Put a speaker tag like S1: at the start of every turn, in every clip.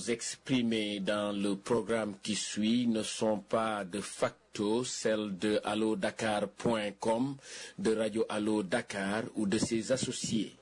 S1: exprimées dans le programme qui suit ne sont pas de facto celles de allodakar.com, de Radio Allo Dakar ou de ses associés.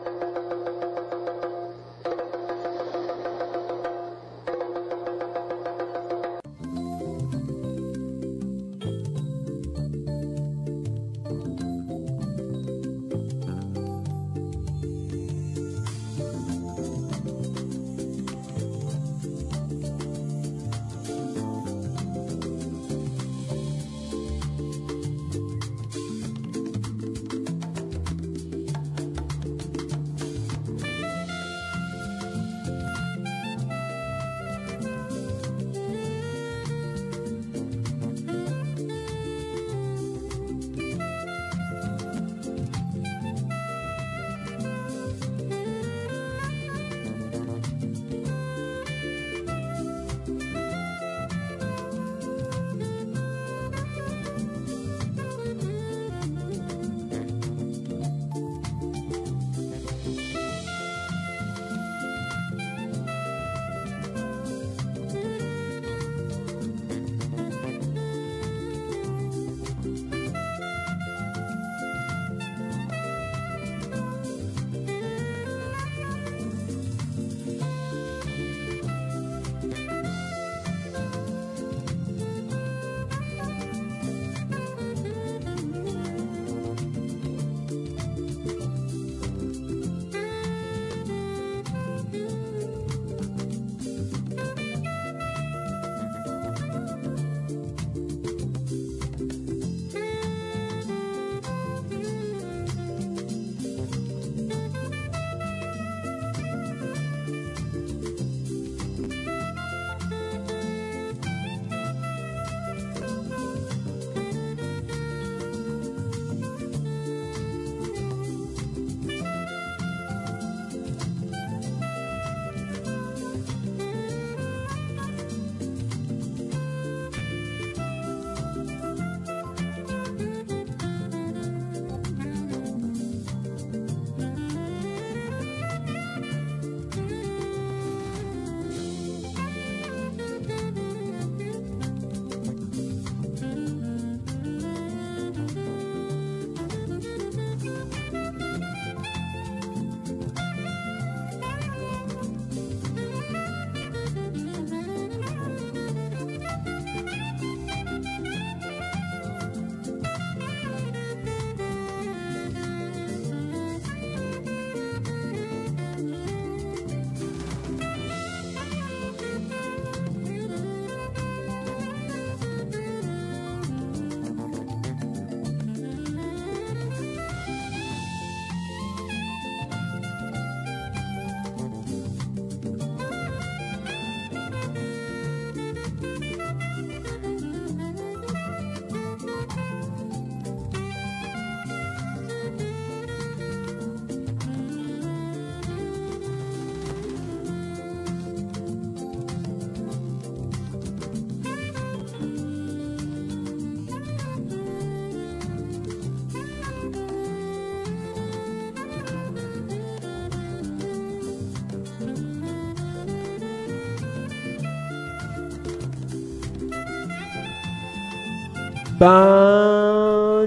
S2: ban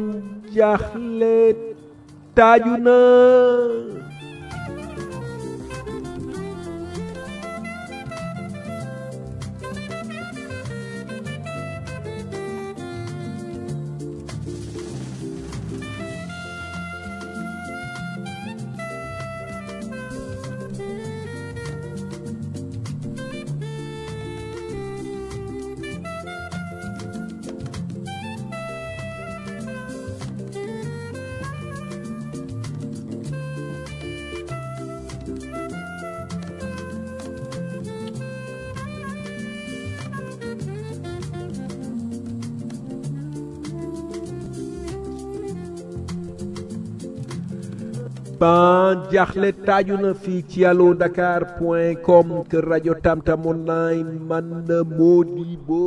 S2: jaxle taaju na ban jaxle taaju na fii ci allo dakar point com kër rajo tamtam online man na Modibo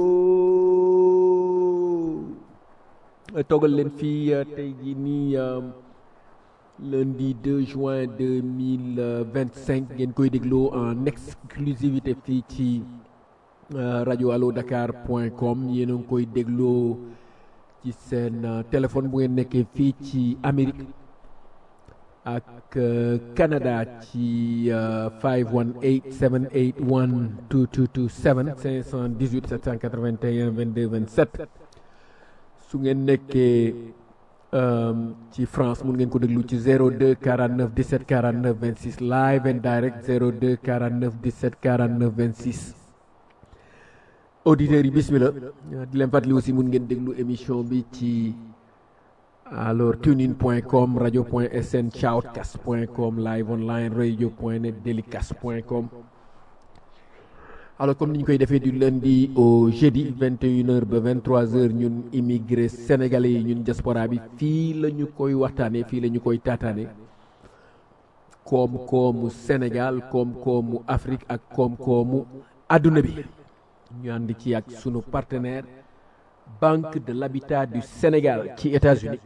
S2: toggal leen fii tey jii nii lundi 2 juin 2025 ngeen koy dégloo en exclusivité fii ci rajo allo dakar point com yéen a ngi koy dégloo ci seen téléphone bu ngeen nekkee fii ci Amérique ak Canada ci 518 781 2227 518 781 22 27 su ngeen nekkee ci France mun ngeen ko déglu ci 02 49 17 49 26 live and direct 02 49 17 49 26 auditeurs yi bismillah di leen fàttali aussi mun ngeen déglu émission bi ci alors tunein point com radio point sn shoutcast point com live online radio point net delicast point com alors comme ni ñu koy defee du lundi au jeudi 21h ba 23h ñun immigré sénégalais yi ñun diaspora bi fii la ñu koy waxtaanee fii la ñu koy taataane koom-koomu Sénégal koom-koomu Afrique ak koom-koomu adduna bi ñu ànd ci ak sunu partenaire Banque de l'Habitat du Sénégal ci États-Unis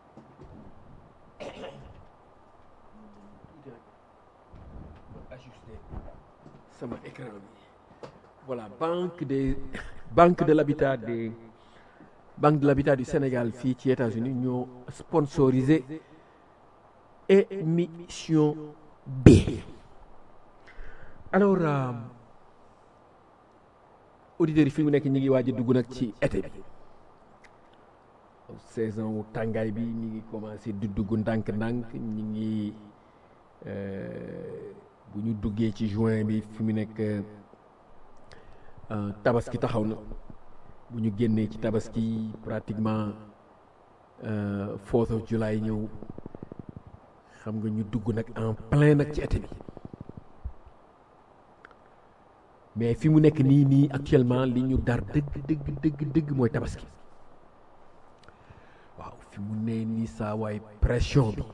S2: sama écran bi voilà banque des banque de l'habitat des banque de l'habitat du Sénégal fii ci États-Unis ñoo sponsorisé émission bi alors auditeurs yi fi mu nekk ñi ngi waaj a dugg nag ci été bi saison wu tàngaay bi ñi ngi commencé di dugg ndànk-ndànk ñi ngi bu ñu duggee ci juin bi fi mu nekk tabaski taxaw na bu ñu génnee ci tabaski pratiquement fourth of July ñëw xam nga ñu dugg nag en plein nag ci été bi mais fi mu nekk nii nii actuellement li ñu dar dëgg dëgg dëgg dëgg mooy tabaski waaw fi mu ne nii saa waay pression bi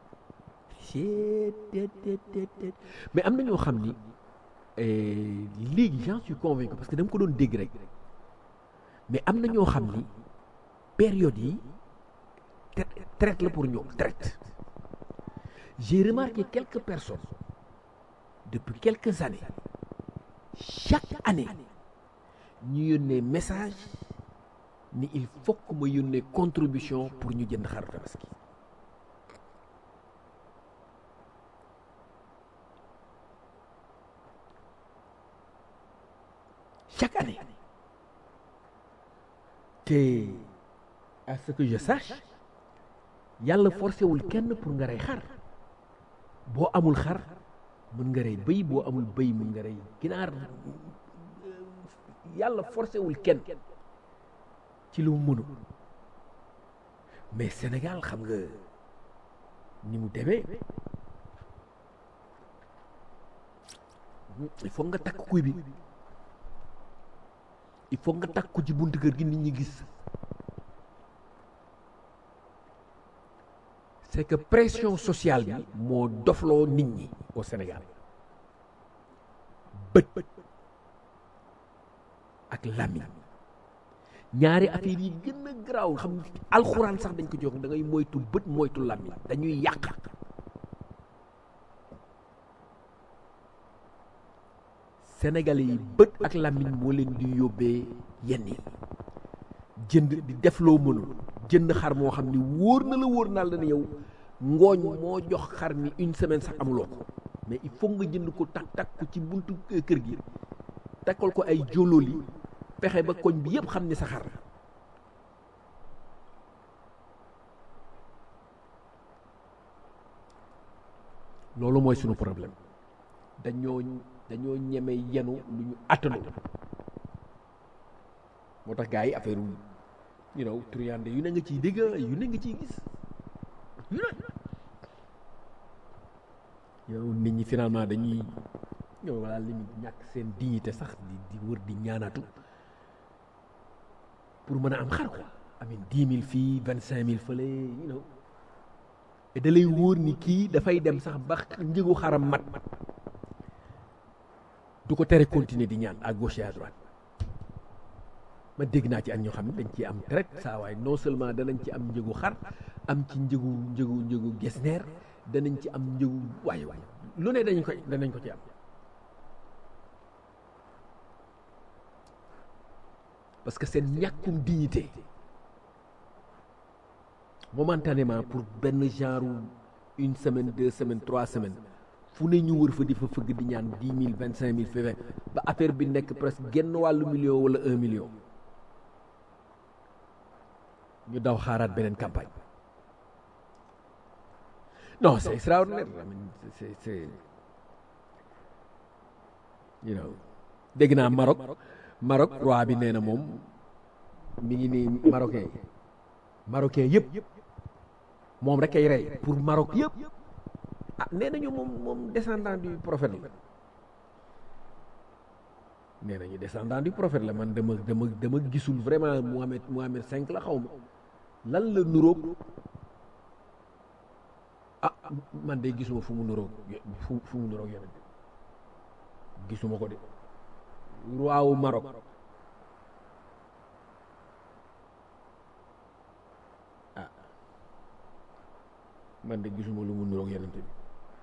S2: mais am na ñoo xam ni léegi j'en suis convaincu parce que dama ko doon dégg rek mais am na ñoo xam ni période yi traite la pour ñoom traite j'ai remarqué quelques personnes depuis quelques années chaque année ñu yónnee message ni il faut que ma yónnee contribution pour ñu jënd xaru tabaski chaque année te à ce que je sache yàlla forcé wul kenn pour nga rey xar boo amul xar mën nga rey bëy boo amul bëy mën nga rey ginaar yàlla forcé wul kenn ci lu mu mënu mais Sénégal xam nga ni mu demee il faut nga takk kuy bi il faut nga takk ko ci buntu kër gi nit ñi gis c'est que pression sociale bi moo dofloo nit ñi au Sénégal bët ak làmmiñ ñaari affaire yi gën a garaaw xam alxuraan sax dañ ko jox da ngay moytu bët moytu làmmiñ dañuy yàq Sénégalais yi bët ak làmmiñ moo leen di yóbbee yenn yi jënd di def loo mënul jënd xar moo xam ni wóor na la wóor naa la ne yow ngooñ moo jox xar mi une semaine sax amuloo ko mais il faut nga jënd ko takk takk ko ci buntu kër gi takkal ko ay jololi pexe ba koñ bi yëpp xam ni sa xar loolu mooy sunu problème dañoo dañoo ñeme yenu lu ñu attanu moo tax gars yi affaire you know truande yu ne nga ciy dégg yu ne nga ciy gis yu ne yow nit ñi finalement dañuy yow wala limite ñàkk seen dignité sax di di wër di ñaanatu pour mën a am xar quoi amin dix mille fii vingt cinq mille fële you know et da lay wóor ni kii dafay dem sax ba njëgu xaram mat du ko tere continuer di ñaan à gauche et à droite ma dégg naa ci ak ñoo xam ne dañ ci am traite saa waay non seulement danañ ci am njëgu xar am ci njëgu njëgu njëgu gesneer danañ ci am njëgu waaye waaye lu ne dañ koy danañ ko ci am parce que seen ñàkkum dignité momentanément pour benn genre une semaine deux semaines trois semaines fu ne ñu wër fa di fa fëgg di ñaan dix mille vingt cinq mille fi ba affaire bi nekk presque genn wàllu million wala un million ñu daw xaaraat beneen campagne non c'est extraordinaire I mean, c'est c'est you know dégg naa Maroc Maroc roi bi nee na moom mi ngi nii marocain yi marocain yëpp moom rek ay rey pour Maroc yëpp ah nee nañu moom moom descendant du prophète la nee nañu descendant du prophète la man dama dama dama gisul vraiment Mohamed Mohamed cinq la xaw ma lan la nuróog ah man de gisuma fu mu nuróog fu fu mu nuróog yonent gisuma ko de roi wu Maroc ah man de gisuma lu mu nuróog yonent bi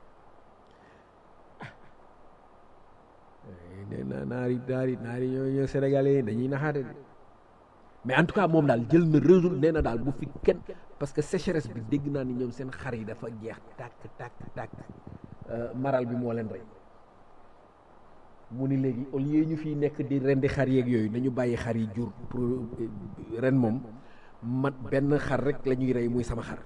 S2: nee na naari naari naari ñoo ñoo sénégalais yi dañuy naxaate de mais en tout cas moom daal jël na résul nee na daal bu fi kenn parce que sécheresse bi dégg naa ni ñoom seen xar yi dafa jeex tàkk tàkk tàkk maral bi moo leen rey mu ni léegi au lieu ñu fiy nekk di rendi xar yeeg yooyu nañu bàyyi xar yi jur pour ren moom mat benn xar rek la ñuy rey muy sama xar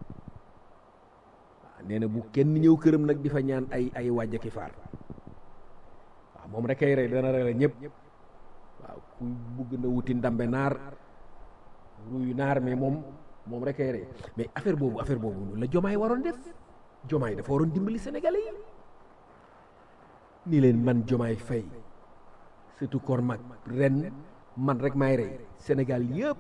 S2: waaw nee na bu kenn ñëw këram nag di fa ñaan ay ay wàjjaki faar waaw moom rek ay rey dana rey la ñëpp waaw ku bugg na wuti ndambe naar ruyu naar mais moom moom rek ay rey mais affaire boobu affaire boobu la jomaay waroon def jomaay dafa waroon dimbali sénégalais yi ni leen man jomaay fay surtout kor mag ren man rek maay rey sénégal yëpp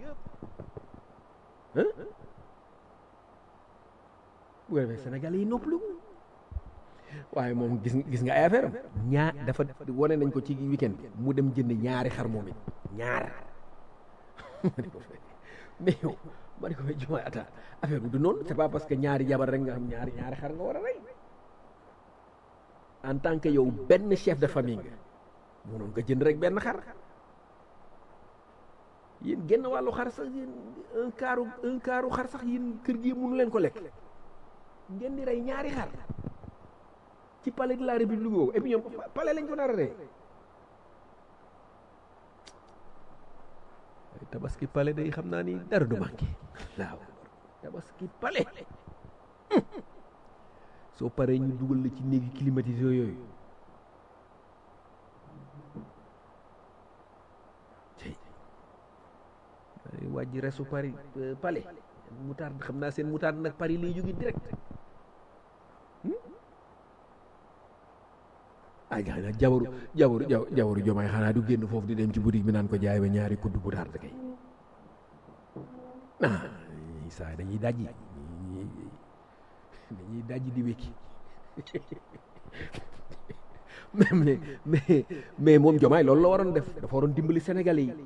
S2: bu ko defee sénégalais yi noppalu waaye moom gis gis nga ay affaire am ñaar dafa wane nañ ko ci weekend bi mu dem jënd ñaari xar moom it ñaar ma ne ko fay mais yow ma ne ko fay jumaay ata affaire bi du noonu c'est pas parce que ñaari jabar rek nga xam ñaari ñaari xar nga war a rey en tant que yow benn chef de famille nga mënoon nga jënd rek benn xar yéen genn wàllu xar sax yéen un quart un quart xar sax yéen kër gi mënu leen ko lekk ngeen di rey ñaari xar ci palais de la république boobu et puis ñoom palais lañ ko nar a rey tabaski palais day xam naa ni dara du manqué waaw tabaski palais soo paree ñu dugal la ci néegi climatisé yooyu tey wàjji resu Paris palais moutarde xam naa seen moutarde nag Paris lay jóge direct ay gaa nag jabaru jabaru jabaru jomaay xanaa du génn foofu di dem ci boutique bi naan ko jaay ba ñaari kudd bu tard kay ah saa dañuy dajji dañuy dajji di wékki mais mais mais mais moom jomaay loolu la waroon def dafa waroon dimbali Sénégalais yi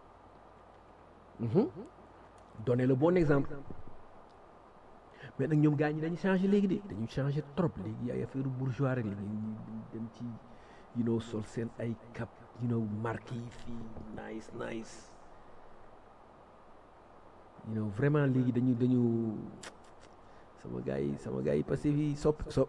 S2: donner le bon exemple mais nag ñoom gaa ñi dañu changé léegi de dañu changé trop léegi ay affaire bourgeois rek léegi dem ci you know sol seen ay cap you know marque yi fii nice nice you know vraiment léegi dañu dañu sama gars yi sama gars yi parce que fii sopp sopp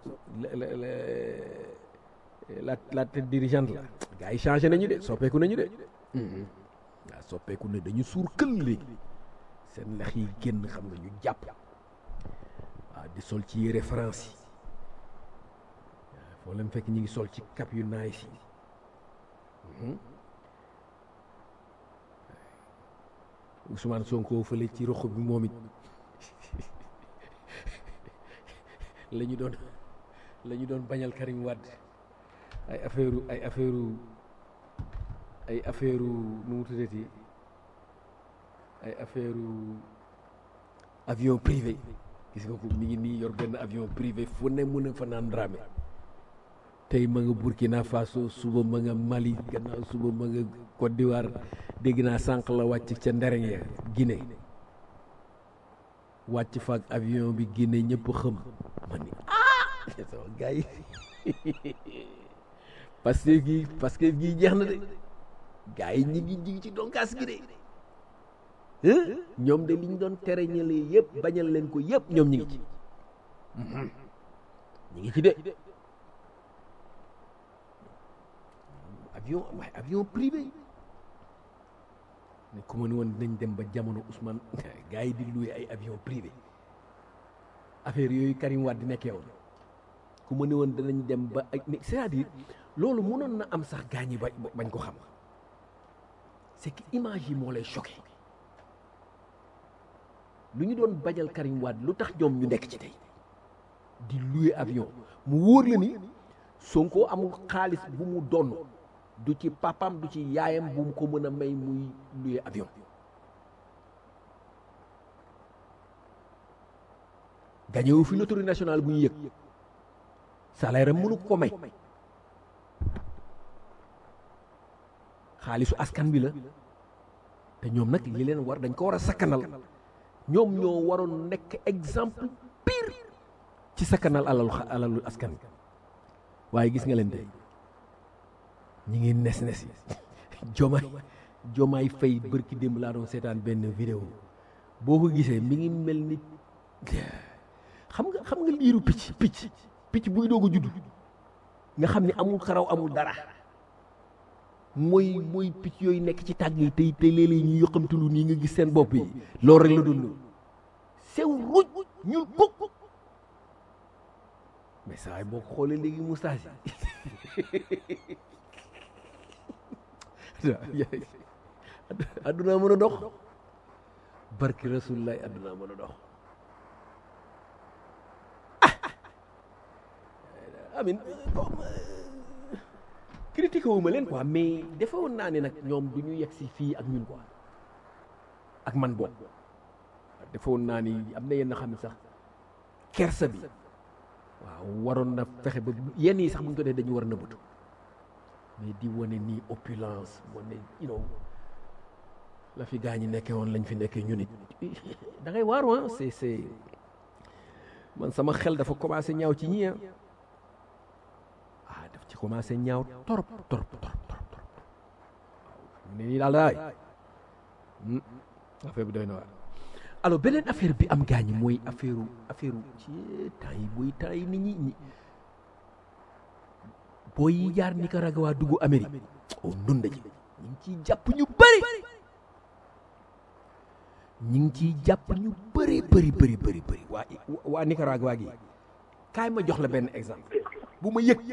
S2: la la tête dirigeante la gars yi changé nañu de soppeeku nañu de waaw soppeeku ne dañu suur kël léegi seen lex yi génn xam nga ñu jàpp waaw di sol ci yére France yi waaw foo leen fekk ñu ngi sol ci cap yu nice yi Ousmane Sonko fële ci rox bi moom it la ñu doon la ñu doon bañal Karim Wade ay affaire ay affaire ay affaire nu mu tuddati ay affaire avion privé gis nga ko mi ngi nii yor benn avion privé fu ne mën a fa naan dramé tey ma nga Burkina Faso suba ma nga Mali gannaaw suba ma nga Côte d'Ivoire dégg naa sànq la wàcc ca ndereng ya Guinée wàcc fa ak avion bi Guinée ñëpp xëm ma ni ah sama gars yi parce que gi parce que gi jeex na de gars yi ñi ngi ñi ngi ci donkaas gi de ñoom de liñ doon tere ñële yëpp bañal leen ko yëpp ñoom ñi ngi ci ñi ngi ci de avion waaye avion privé ne ku ma ne woon dinañ dem ba jamono Ousmane gars yi di loué ay avion privé affaire yooyu Karim Wade di nekkee woon ku ma ne woon danañ dem ba ay c'est-à-dire loolu mënoon na am sax gaañ yi ba bañ ko xam c'est que image yi moo lay choqué lu ñu doon bañal Karim Wade lu tax ñoom ñu nekk ci tey di loué avion mu wóor la ni Sonko amul xaalis bu mu donn du ci papam du ci yaayam bu mu ko mën a may muy loué avion gañewu fi loterie nationale bu ñu yëg salaire am mënu ko may xaalisu askan bi la te ñoom nag li leen war dañ ko war a sakkanal ñoom ñoo waroon nekk exemple pire ci sakkanal alalu alalu askan bi waaye gis nga leen tey ñi ngi nes nes yi jomaay jomaay fay bërki démb laa doon seetaan benn vidéo boo ko gisee mi ngi mel ni xam nga xam nga liiru picc picc picc buy doog a judd nga xam ni amul xaraw amul dara mooy mooy picc yooyu nekk ci tàgg yi tey tey léeg-léeg ñu yoqamtulu nii nga gis seen bopp yi loolu rek la doon loolu sew ruj ñuul kuk mais saa yi boo ko xoolee léegi moustache yi addunaa mën a dox barki rasulilah addunaa mën a dox amin critiqué wu ma leen quoi mais defe woon naa ne nag ñoom du ñu yegg si fii ak ñun quoi ak man bokk defe woon naa ni am na yenn xam ne sax kersa bi waaw waroon na fexe ba yenn yi sax bu ñu ko dee dañu war a nëbbatu mais di wane nii opulence wane you know la fi gaa ñi nekkee woon lañ fi nekkee ñu nit da ngay waaru ah c'est c'est man sama xel dafa commencé ñaaw ci ñii ah daf ci commencé ñaaw torop torop torop torop torop waaw ne nii daal daay affaire bi doy na waar alors beneen affaire bi am gaañi mooy affaire affaire ci temps yi booy temps yi nit ñi ñi booy yi jaar Nicaragua dugg Amérique oh ndunda ji ñu ngi ciy jàpp ñu bëri ñu ngi ciy jàpp ñu bëri bëri bëri bëri bëri waa waa Nicaragua gi kaay ma jox la benn exemple bu ma yëg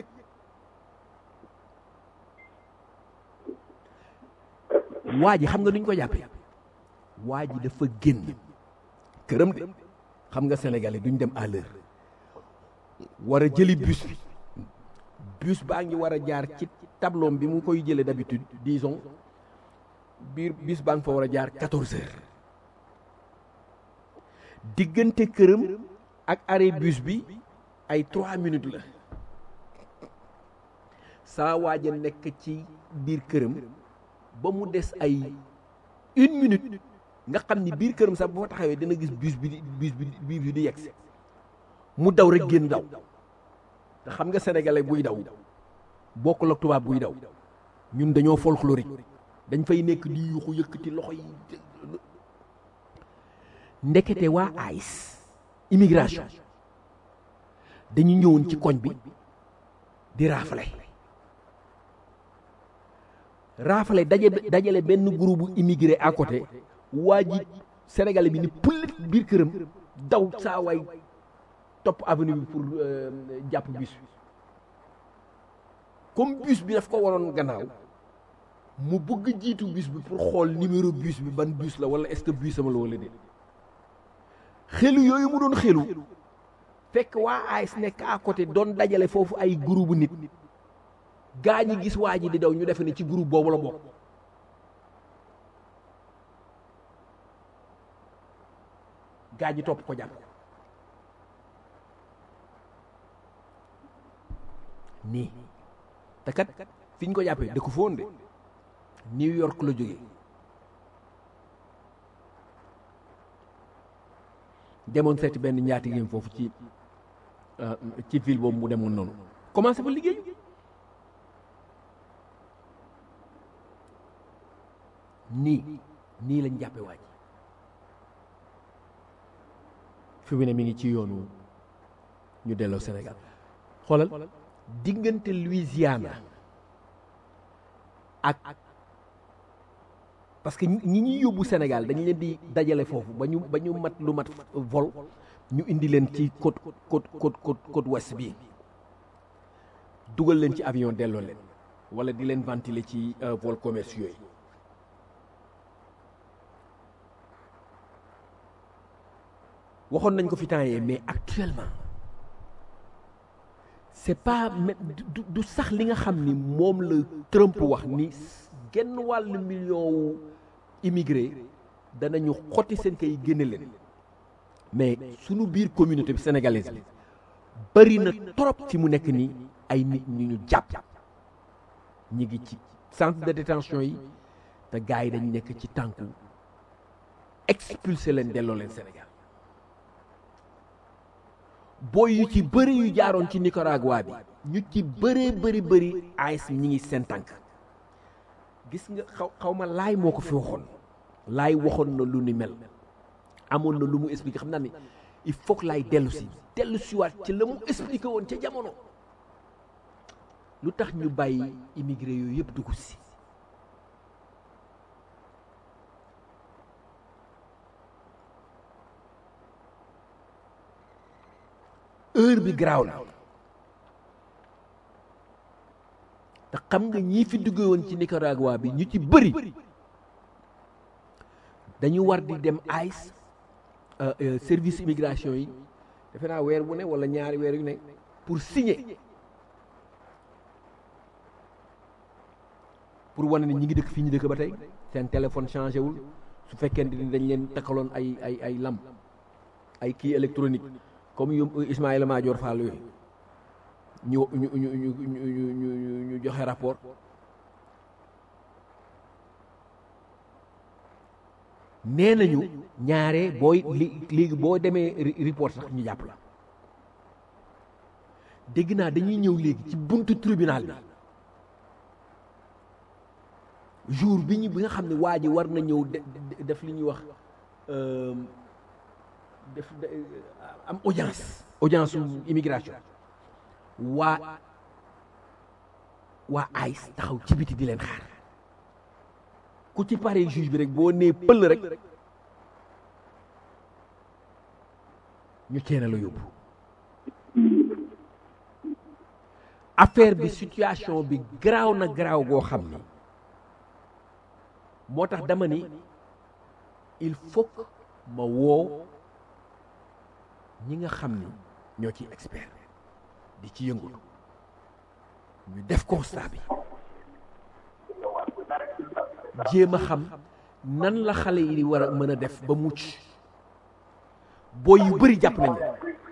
S2: waa ji xam nga nuñ ko jàppee waa ji dafa génn këram de xam nga Sénégalais duñ dem à l'heure war a jëli bus bi bus baa ngi war a jaar ci tableau bi mu koy jëlee d'habitude disons biir bus baa ngi fa war a jaar quatorze heures diggante këram ak arrêt bus bi ay trois minutes la saa waaja nekk ci biir këram ba mu des ay une minute nga xam ni biir këram sax bu fa taxawee dina gis bus bi di bus bi bus bi di yegsi mu daw rek génn daw te xam nga sénégalais buy daw bokkul ak tubaab buy daw ñun dañoo folklorique dañ fay nekk di yuuxu yëkkati loxo yi ndekete waa AIS immigration dañu ñëwoon ci koñ bi di raafale raafale daje dajale benn groupe immigré à côté waa ji sénégalais bi ni pullit biir këram daw saa waay topp avenue bi pour jàpp bus bi comme bus bi daf ko waroon gannaaw mu bëgg jiitu bus bi pour xool numéro bus bi ban bus la wala est-ce que bus sama la wala déet xelu yooyu mu doon xelu fekk waa AIS nekk à côté doon dajale foofu ay groupe nit gaa ñi gis waa ji di daw ñu defe ne ci groupe boobu la bokk gaa ñi topp ko jàpp nii te kat fi ñu ko jàppee dëkku foon de New York la jógee demoon seeti benn njaatigéem foofu ci ci ville boobu mu demoon noonu commencé fa liggéey nii nii lañ jàppe waaj fi mu ne mi ngi ci yoonu ñu delloo Sénégal xoolal diggante Louisiana ak parce que ñi ñuy yóbbu Sénégal dañ leen di dajale foofu ba ñu ba ñu mat lu mat vol ñu indi leen ci côte côte côte côte côte ouest bi dugal leen ci avion delloo leen wala di leen ventiler ci vol commerciaux yi waxoon nañ ko fi temps yee mais actuellement c'est pas du du sax li nga xam ni moom la Trump wax ni genn wàllu million wu immigré danañu xotti seen kay génne leen mais sunu biir communauté bi sénégalaise bi bari na trop ci mu nekk nii ay nit ñu ñu jàpp ñi ngi ci centre de détention yi te gars yi dañ nekk ci tànku expulsé leen delloo leen Sénégal booy yu ci bëri yu jaaroon ci Nicaragua bi ñu ci bëree bëri bëri AIS ñi ngi seen tànk gis nga xaw xaw ma laay moo ko fi waxoon laay waxoon na lu ni mel amoon na lu mu expliqué xam naa ni il faut que laay dellu si dellu siwaat ci la mu expliqué woon ca jamono lu tax ñu bàyyi immigré yooyu yëpp dugg si heure bi garaaw na te xam nga ñii fi duggee woon ci Nicaragua bi ñu ci bëri dañu war di dem ICE service immigration yi defe naa weer bu ne wala ñaari weer yu ne pour signer pour wane ne ñi ngi dëkk fii ñu dëkk ba tey seen téléphone changé wul su fekkente ni dañ leen takkaloon ay ay ay lam ay kii électronique comme yu Ismaïla Madior Fall yooyu ñu ñu ñu ñu ñu ñu joxe rapport nee nañu ñaare booy li léegi boo demee report sax ñu jàpp la dégg naa dañuy ñëw léegi ci buntu tribunal bi jour bi ñu bi nga xam ne waa ji war na ñëw def li ñuy wax def am audience audience immigration waa waa ICE taxaw ci biti di leen xaar ku ci pare juge bi rek boo nee pël rek ñu ceena la yóbbu affaire bi situation bi garaaw na garaaw goo xam ni moo tax dama ni il faut que ma woo ñi nga xam ni ñoo ci expert di ci yëngatu ñu def constat bi jéem a xam nan la xale yi di war a mën a def ba mucc booy yu bëri jàpp nañ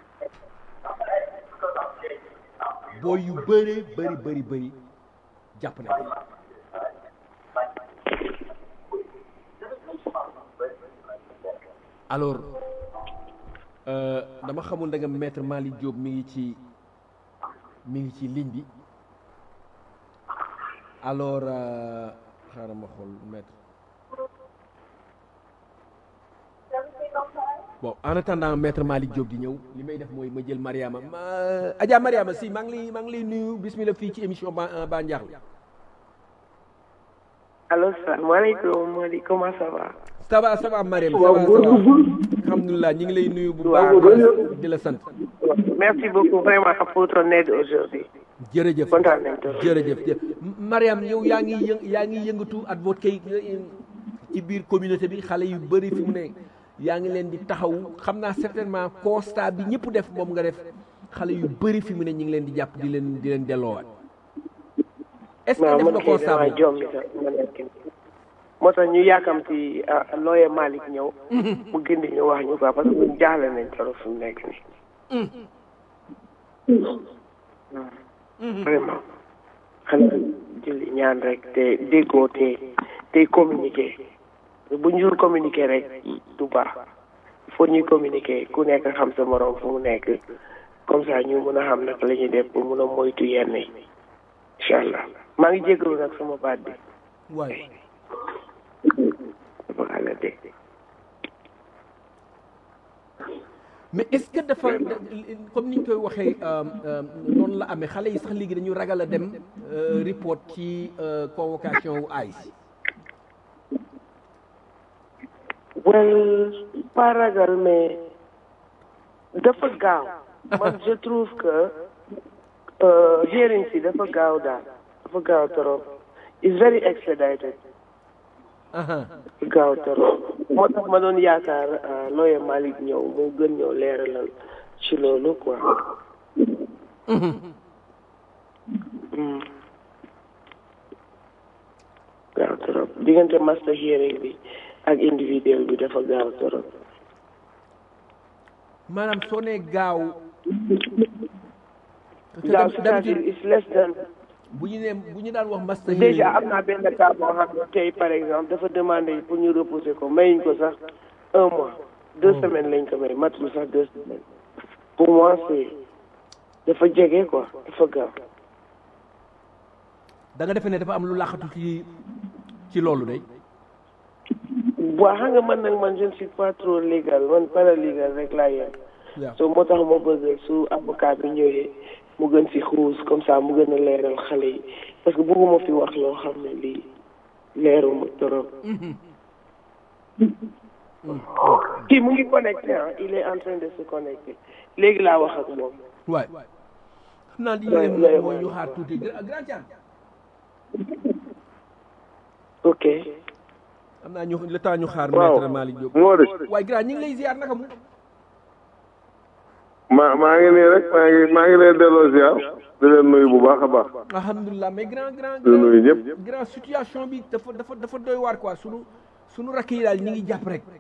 S2: booy yu bëree bëri bëri bëri jàpp nañ alors dama xamul da nga maître Malick Diop mi ngi ci mi ngi ci ligne bi alors xaaral ma xool maître bon en attendant maître Malick Diop di ñëw li may def mooy ma jël Mariama ma Adja Mariama si maa ngi lay maa ngi lay nuyu bismillah fii ci émission ba ba Ndiakhou
S3: allo salaamaaleykum Mody comment ça va.
S2: ça va ça va Mariam ça va ça va alhamdulilah ñu ngi lay nuyu bu baax di la sant.
S3: merci beaucoup vraiment pour ton aide aujourd'hui
S2: jërëjëf
S3: kontaan nañ trop
S2: jërëjëf Mariam yow yaa ngi yë yaa ngi yëngatu advocate ci biir communauté bi xale yu bëri fi mu ne yaa ngi leen di taxaw xam naa certainement constat bi ñëpp def moom nga def xale yu bëri fi mu ne ñu ngi leen di jàpp di leen di leen delloowaat est-ce que def nga constat
S3: waaw
S2: boobu
S3: jom mi sax ma nekk moo tax ñu yàkkamti looye Malick ñëw mu gindi ñu wax ñu quoi parce que ñun jaaxle nañ trop fi mu nekk nii vraiment xanaa julli ñaan rek te déggoo te te communiquer bu ñu dul communiquer rek du baax il faut ñuy communiquer ku nekk xam sa morom fu mu nekk comme ça ñu mun a xam naka la ñuy def pour mun a moytu yenn yi incha allah maa ngi jégalu nag sama baat bi
S2: waay
S3: dafa xala de
S2: mais est-ce que dafa comme ni ñu koy waxee noonu la amee xale yi sax léegi dañu ragal a dem euh, report ci euh, convocation wu ICE
S3: well pas ragal mais dafa gaaw man je trouve que euh, hearing si dafa gaaw daal dafa gaaw trop is very expedited
S2: aha
S3: dafa gaaw trop moo tax ma doon yaakaar euh, lawyer Malick ñëw mu gën ñëw leeralal ci loolu quoi Mm. gaaw trop diggante master hearing bi ak individuel bi dafa gaaw trop
S2: maanaam soo nee gaaw
S3: gaaw c'est-à-dire is less than
S2: bu ñu nee bu ñu daan wax master
S3: déjà am naa benn cas boo xam ne tey par exemple dafa demandé pour ñu repousser ko mayuñ ko sax un mois deux semaines lañ ko may matul sax deux semaines pour moi c'est dafa jege quoi dafa gaaw
S2: da nga defee ne dafa am lu laaxatu ci ci loolu day
S3: waa xam nga man nag man je ne suis pas trop légal man paralégal rek laa yem
S2: waaw
S3: so moo tax ma bëgg su avocat bi ñëwee mu gën si xuus comme ça mu gën a leeral xale yi parce que bëgguma fi wax loo xam ne lii leeruma trop kii mu ngi connecté ah il est en train de se connecter léegi laa wax ak moom
S2: waay xam naa li ñu
S3: Ouais,
S2: def
S3: ouais,
S2: nag mooy
S3: ouais.
S2: ñu xaar tuuti Gra- grand Thiam
S3: ok
S2: xam naa ñu le temps ñu xaar
S4: waaw
S2: maître Malick Diop
S4: moo de
S2: waaye grand ñu ngi lay ziar naka mu
S4: maa maa ngi nii rek maa ngi maa ngi leen delloo ziar di leen nuyu bu baax a baax
S2: alhamdulilah mais grand grand
S4: di nuyu ñëpp
S2: grand situation bi dafa dafa dafa doy waar quoi sunu sunu rakk yi daal ñi ngi jàpp rek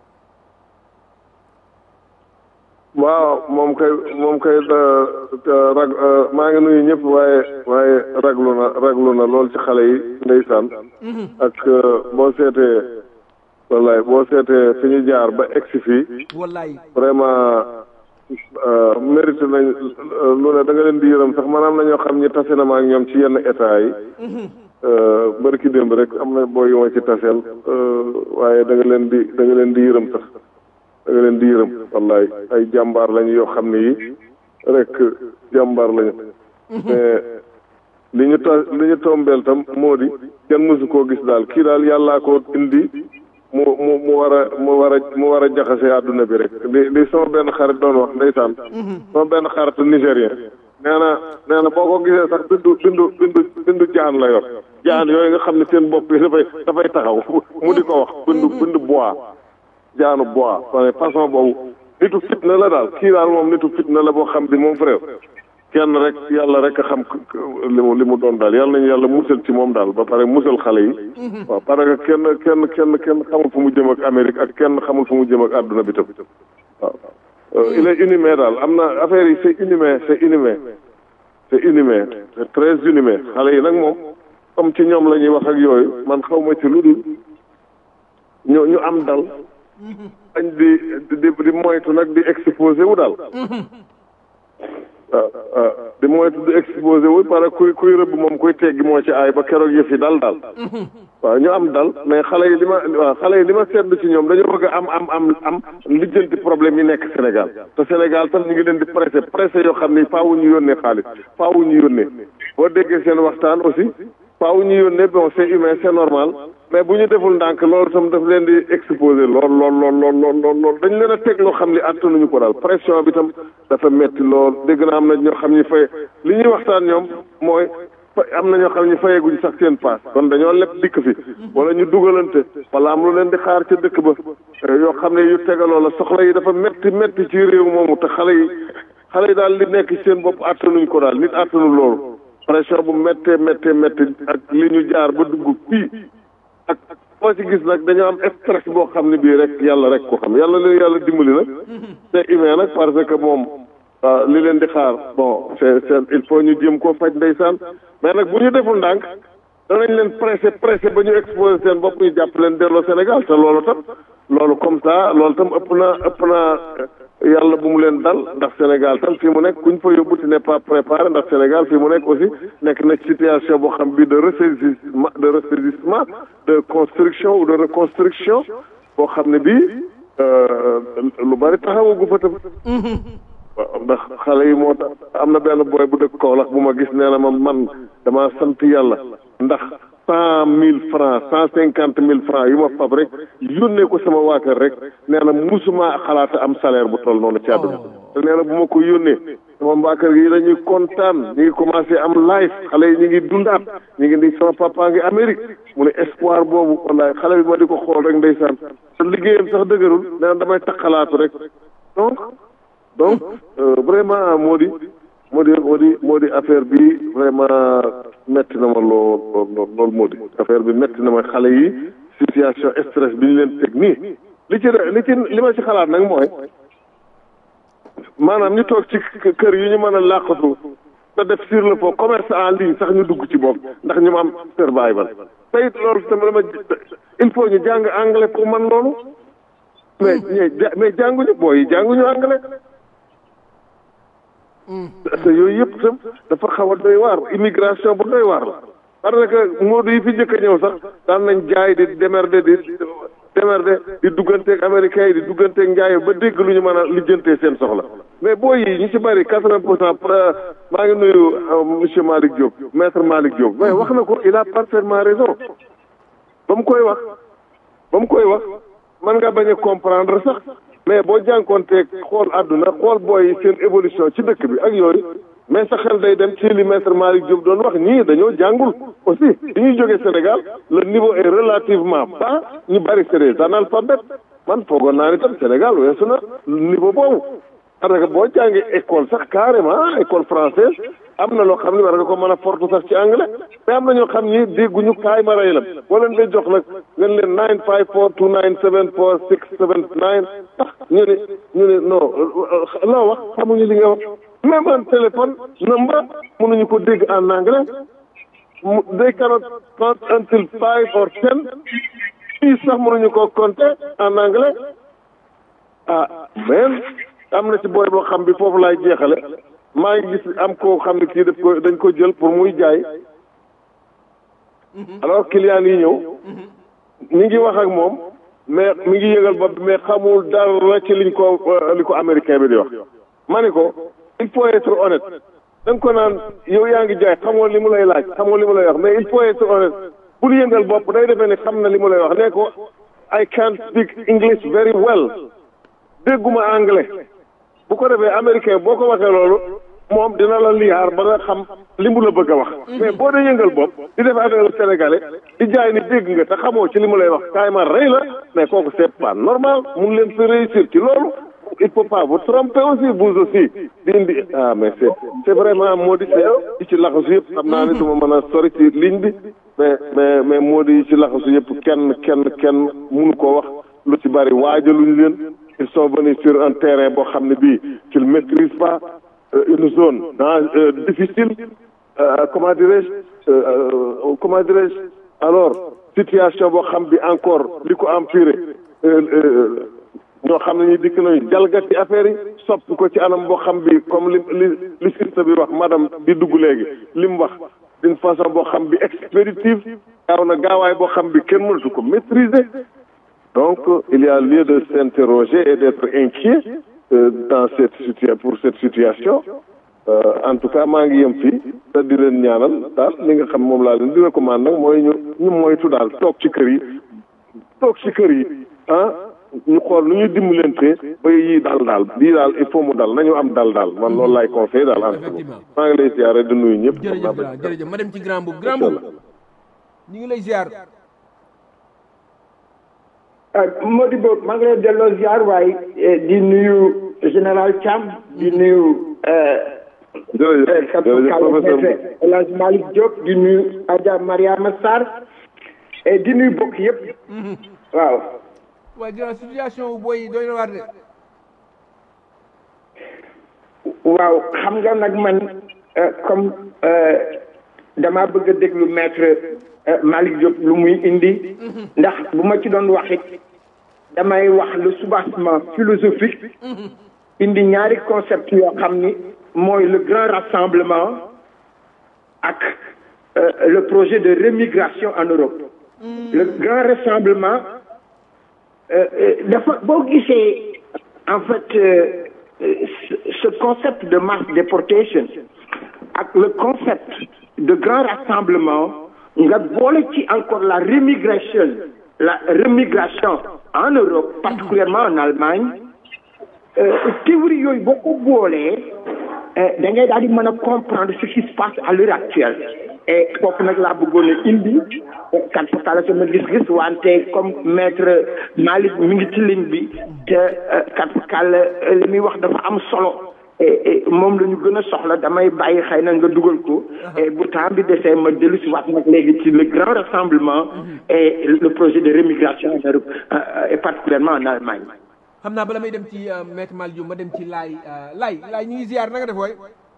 S4: waaw moom kay moom kay da- da- rag maa ngi nuyu ñëpp waaye waaye raglu na raglu na lool ci xale yi ndeysaan ak boo seetee wallaay boo seetee fi ñu jaar ba egsi fii
S2: wallaay
S4: vraiment mérite nañ lu ne da nga leen di yërëm sax maanaam na ñoo xam ñi tase na ma ak ñoom ci yenn état yi bërki démb rek am na boo yu ma ci taseel waaye da nga leen di da nga leen di yërëm sax da nga leen di yërëm wallaay ay jàmbaar lañu yoo xam ne yi rek jàmbaar lañu mais li ñu ta li ñu tombeel tam moo di kenn mësu koo gis daal kii daal yàllaa ko indi mu mu mu war a mu war a mu war a jaxase àdduna bi rek li li sama benn xarit doon wax ndeysaan sama benn xarit nigérien nee na nee na boo ko gisee sax bindu bindu bindu bindu jaan la yor jaan yooyu nga xam ne seen bopp yi dafay dafay taxaw mu di ko wax bindu bindu bois jaanu bois wane façon boobu nitu fitna la daal kii daal moom nitu fitna la boo xam bi moom frère kenn rek yàlla rek a xam li mu li mu doon daal yàlla nañu yàlla musal ci moom daal ba pare musal xale yi waaw parce que kenn kenn kenn kenn xamul fu mu jëm ak Amérique ak kenn xamul fu mu jëm ak àdduna bi tam waaw il est inhumain daal am na affaire yi c'est inhumain c'est inhumain c'est inhumain c'est très inhumain xale yi nag moom comme ci ñoom la ñuy wax ak yooyu man xaw ma ci lu dul ñu ñu am dal dañ di di di moytu nag di exposé wu daal waaw waaw di moytu di exposé wu parce que kuy kuy rëbb moom kuy teggi moo ci aay ba keroog yëf yi dal daal waaw ñu am dal mais xale yi li ma waaw xale yi li ma seetlu ci ñoom dañoo bëgg a am am am am lijjanti problème yi nekk Sénégal te Sénégal tam ñu ngi leen di pressé pressé yoo xam ni faawu ñu yónnee xaalis faawu ñu yónnee boo déggee seen waxtaan aussi faawu ñu yónnee bon c'est humain c'est normal mais bu ñu deful ndànk loolu tam daf leen di exposé lool lool lool lool lool lool lool dañ leen a teg loo xam ni attanuñu ko daal pression bi tam dafa metti lool dégg na am na ñoo xam ni fay li ñuy waxtaan ñoom mooy am na ñoo xam ne fayeguñ sax seen paas kon dañoo leb dikk fi wala ñu dugalante wala am lu leen di xaar ca dëkk ba yoo xam ne yu tegaloo la soxla yi dafa metti metti ci réew moomu te xale yi xale yi daal li nekk ci seen bopp attanuñ ko daal nit attanu loolu pression bu méttee méttee métti ak li ñu jaar ba dugg fii ak boo ci gis nag dañoo am stress boo xam ne bii rek yàlla rek ko xam yàlla leen yàlla dimbali nag c'est humain nag parce que moom waaw li leen di xaar bon c'est c'est il faut ñu jéem koo faj ndeysaan mais nag bu ñu deful ndànk danañ leen pressé pressé ba ñu exposé seen bopp ñu jàpp leen delloo Sénégal te loolu tam loolu comme ça loolu tam ëpp na ëpp na yàlla bu mu leen dal ndax Sénégal tam fii mu nekk kuñ fa yóbbu tu n'es pas préparé ndax Sénégal fii mu nekk aussi nekk na situation boo xam bi de ressaisissement de ressaisissement de construction ou de reconstruction boo xam ne bii lu bari taxawagu fa tam waaw ndax xale yi moo tax am na benn booy bu dëkk Kaolack bu ma gis nee na ma man damaa sant yàlla ndax cent mille francs cent cinquante mille francs yu ma fab rek yónnee ko sama waa kër rek nee na musuma xalaata am salaire bu toll noonu ci àdduna te nee na bu ma ko yónnee sama waa kër gi dañuy kontaan ñu ngi commencé am life xale yi ñu ngi dundaat ñu ngi ni sama papa ngi Amérique mu ne espoir boobu wallaay xale bi ma di ko xool rek ndeysaan te liggéeyam sax dëgërul nee na damay taxalaatu rek donc donc vraiment moo di moo di moo di moo di affaire bi vraiment metti na ma lool lool lool moo di affaire bi metti na ma xale yi situation stress bi ñu leen teg nii li ci li ci li ma ci xalaat nag mooy maanaam ñu toog ci kër yi ñu mën a làqatu te def sur le fond commerce en ligne sax ñu dugg ci bopp ndax ñu ma am survival tey loolu tamit dama il faut ñu jàng anglais pour man loolu mais mais jànguñu booy yi jànguñu anglais te yooyu yëpp tam dafa xaw a doy waar immigration bu doy waar la parce que moodu yi fi njëkk a ñëw sax daan nañ jaay di démerder di démerder di dugganteeg américains yi di dugganteeg njaay ba dégg lu ñu mën a lijjantee seen soxla mais booy yi ñu ci bëri quatre-vingt pour cent maa ngi nuyu monsieur Malick Diop maître Malick Diop mais wax na ko il a parfaitement raison ba mu koy wax ba mu koy wax mën nga bañ a comprendre sax mais boo jànkoonteeg xool àdduna xool booy seen évolution ci dëkk bi ak yooyu mais sa xel day dem ci li maître Malick Diop doon wax ñii dañoo jàngul aussi bi ñuy jógee Sénégal le niveau est relativement bas ñu bari c'est des analphabètes man foogoon naa ni tam Sénégal weesu na niveau boobu parce que boo jàngee école sax carrément école française am na loo xam ne war nga ko mën a fortu sax ci anglais mais am na ñoo xam ni dégguñu kaay ma rey la boo leen day jox nag ngeen leen nine five four two nine seven four six seven nine tax ñu ne ñu ne non loo wax xamuñu li nga wax même un téléphone number mënuñu ko dégg en anglais mu they cannot count until five or ten fii sax mënuñu ko compter en anglais ah mais am na ci booy boo xam bi foofu laay jeexale maa ngi gis am koo xam ne kii daf ko dañ ko jël pour muy jaay alors client yi ñëw mi ngi wax ak moom mais mi ngi yëgal bopp mais xamul dara ci liñ ko li ko américain bi di wax ma ne ko il faut être honnête da nga ko naan yow yaa ngi jaay xamoo li mu lay laaj xamoo li mu lay wax mais il faut être honnête bul yëngal bopp day defee ne xam na li mu lay wax ne ko I can't speak English very well dégguma anglais bu ko defee américain boo ko waxee loolu moom dina la liyaar ba nga xam li mu la bëgg a wax mais boo dee yëngal bopp di def affaire sénégalais di jaay ni dégg nga te xamoo ci li mu lay wax kaay ma rey la mais kooku c'est pas normal mun leen fi réussir ci loolu il faut pas vous tromper aussi vous aussi di indi ah mais c'est c'est vraiment moo di yi ci laxasu yëpp xam naa ne du ma mën a sori ci ligne bi mais mais mais moo di yi ci laxasu yëpp kenn kenn kenn munu koo wax lu ci bari waajaluñ leen ils sont venus sur un terrain boo xam ne bii qu'ils maîtrisent pas une zone dans difficile comment dirais-je comment dirais-je alors situation boo xam bi encore li ko empiré ñoo xam ne ñu dikk nañu jalgati affaire yi soppi ko ci anam boo xam bi comme li li li sista bi wax madame bi dugg léegi li mu wax d'une façon boo xam bi expéditive gaaw na gaawaay boo xam bi kenn mënatu ko maîtriser donc il y a lieu de s'interroger et d'être inquiet euh, dans cette situation pour cette situation euh, en tout cas maa ngi yem fii te di leen ñaanal daal li nga xam moom laa leen di recommande nag mooy ñu ñu moytu daal toog ci kër yi toog ci kër yi ah ñu xool nu ñuy dimbalante ba yii daal daal lii daal il faut mu dal nañu am dal daal man loolu laay conseillé daal en tout cas maa ngi lay ziare di nuyu ñëpp.
S2: jërëjëf grand jërëjëf ma dem ci grand boobu grand boobu ñu ngi lay ziar.
S5: Modibo maa ngi lay delloo ziar waaye di nuyu général Thiam di nuyu.
S4: jërëjëf jërëjëf professeur
S5: El Hadj Malick Diop di nuyu Adja Mariama Sarr et di nuyu bokk yëpp. waaw.
S2: waaye grand situation booy doy na waar de.
S5: waaw xam nga nag man comme dama bëgg a déglu maître Malick Diop lu muy indi ndax bu ma ci doon wax it damay wax le soubassement philosophique indi ñaari concept yoo xam ni mooy le grand rassemblement ak le projet de remigration en Europe le grand rassemblement dafa boo gisee en fait ce concept de mass deportation ak le concept de grand rassemblement nga boole ci encore la remigration la remigration en Europe particulièrement en Allemagne théorie yooyu boo ko boolee da ngay daal di mën a comprendre ce qui se passe à l'heure actuelle et kooku nag laa bëggoon a indi kat fakala sama gis-gis wante comme maître Malick mi ngi ci ligne bi te kat fakala li muy wax dafa am solo moom la ñu gën a soxla damay bàyyi xëy na nga dugal ko et bu temps bi desee ma dellu si waat nag léegi ci le grand rassemblement et le projet de remigration en Europe et particulièrement en Allemagne
S2: xam naa bala may dem ci maître Malick Diop ma dem ci laay laay laay ñu ngi ziar na nga def waay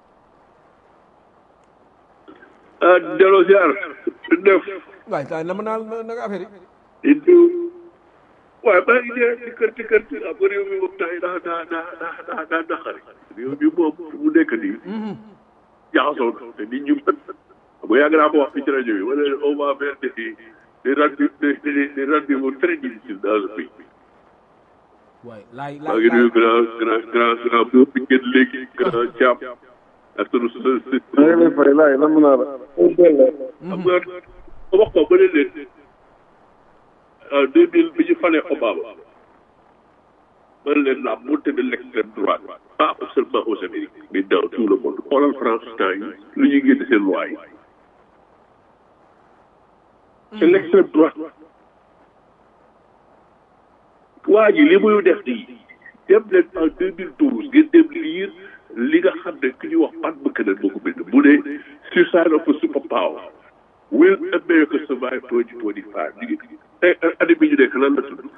S6: ah delloo ziar def
S2: waay ta na ma naa na nga affaire
S6: yi di waaye maa ngi dee di kër di kër ah ba réew mi moom tay daa daa daa daa daa daa naqari réew mi moom mu nekk nii jaxasoo na te nit ñu bu yàgg naa ko wax fi ci rajo bi wala on va faire des des rendez des des rendez-vous très difficiles dans le pays
S2: waay laay
S6: maa ngi nuyu grand grand grand grand boobu bi ngeen léegi grand Thiam ak sunu sunu
S4: maa ngi lay fay laay nam naa la
S6: xam nga wax ko ba ne leen en deux mille bi ñu falee Obama man leen la montée de l'extrême droite pas seulement aux Amériques mais dans tout le monde xoolal France temps yi lu ñuy génn seen loi yi c'est l'extrême droite waa ji li muy def nii dem leen en deux mille douze ngeen dem lire li nga xam ne ki ñuy wax Pat Buchanan moo ko bind mu ne suicide of a superpower will America survive twenty twenty five ñu ngi tey année bi ñu nekk lan la tudd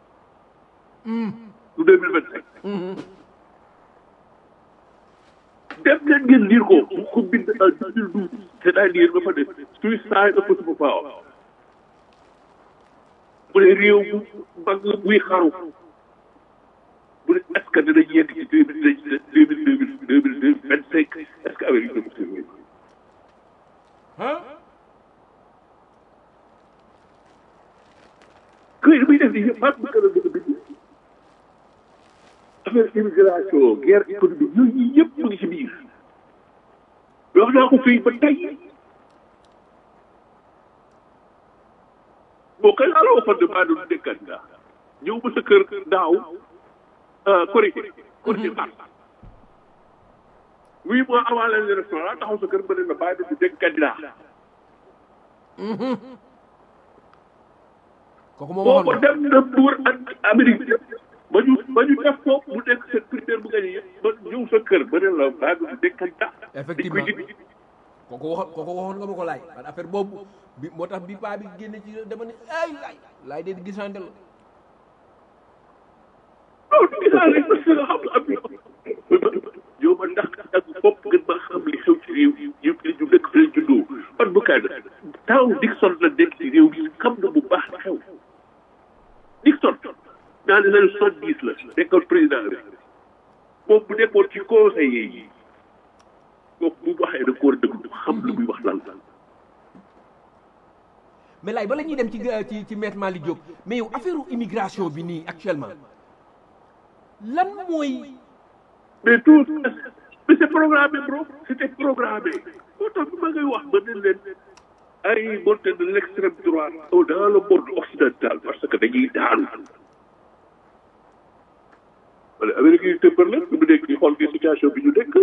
S6: du deux mille vingt cinq dem leen ngeen lire ko mu ko bind en deux mille douze c'est-à-dire dafa ne suicide of a superpower bu ne réew mu mag buy xaru bu ne est-ce que dinañ yegg ci deux mille deux mille deux mille deux mille deux vingt cinq est-ce que Amérique dina ko survivre këy li muy def nii yëpp mat bu gën a bëgg a bind affaire immigration guerre économique yooyu yëpp mu ngi ci biir wax naa ko fii ba tey bon kay laa la waxoon ne maa doon nekk candidat ñëw ba sa kër daaw korité korité mars huit mois avant les élections laa taxaw sa kër ba ne la bàyyi du nekk candidat
S2: kooku moom
S6: boobu
S2: waxoon
S6: dem na buur ak Amérique ba ñu ba ñu def ko mu nekk seen primaire bu gañe yëpp ba ñëw sa kër ba ne la bàyyi du nekk candidat
S2: Effectivement.
S6: dañ koy dindi
S2: kooku waxoon kooku waxoon nga ma ko laay man affaire boobu bi moo tax bi paa bi génne ci dama ne ay laay laay de gisante la
S6: non gisaa rek parce que xam nga am na yow ma ndax ak fopp gën ma xam li xew ci réew yi yëpp li ñu dëkk fi lañ juddoo man bu kaay na taw Dixon la nekk ci réew mi xam na bu baax li xew Dixon dans les années soixante dix la nekkoon président rek moom bu nekkoon ci conseiller yi kooku bu waxee da ko war a dëgg xam lu muy wax lan lan
S2: mais laay bala ñuy dem ci ci ci maître Malick Diop mais yow affaire immigration bi nii actuellement lan mooy
S6: mais tout mais c'est programmé bro c'était programmé moo tax bi ma ngay wax ba ne leen ay montée de l'extrême droite dans le monde occidental parce que dañuy daanu wala Amérique yi tëppër la bi mu nekk di xool di situation bi ñu nekk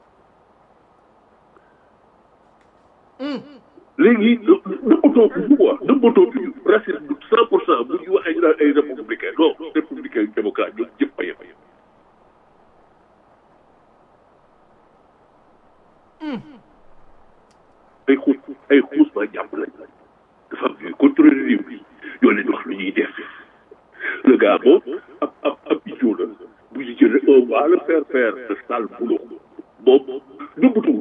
S6: léegi nëbbatoo bi ñu quoi nëbbatoo bi ñu racisme cent pour cent bu ñu waxee ñu naan ay républicain non républicain démocrate ñoom ñëpp a yem ay xuus ay xuus ba jàpp lañ dafa am ñuy contrôler réew mi ñoo leen wax lu ñuy def le gars moom ab ab ab idiot la bu ñu jëlee on va le faire faire de sale boulot moom nëbbatuwul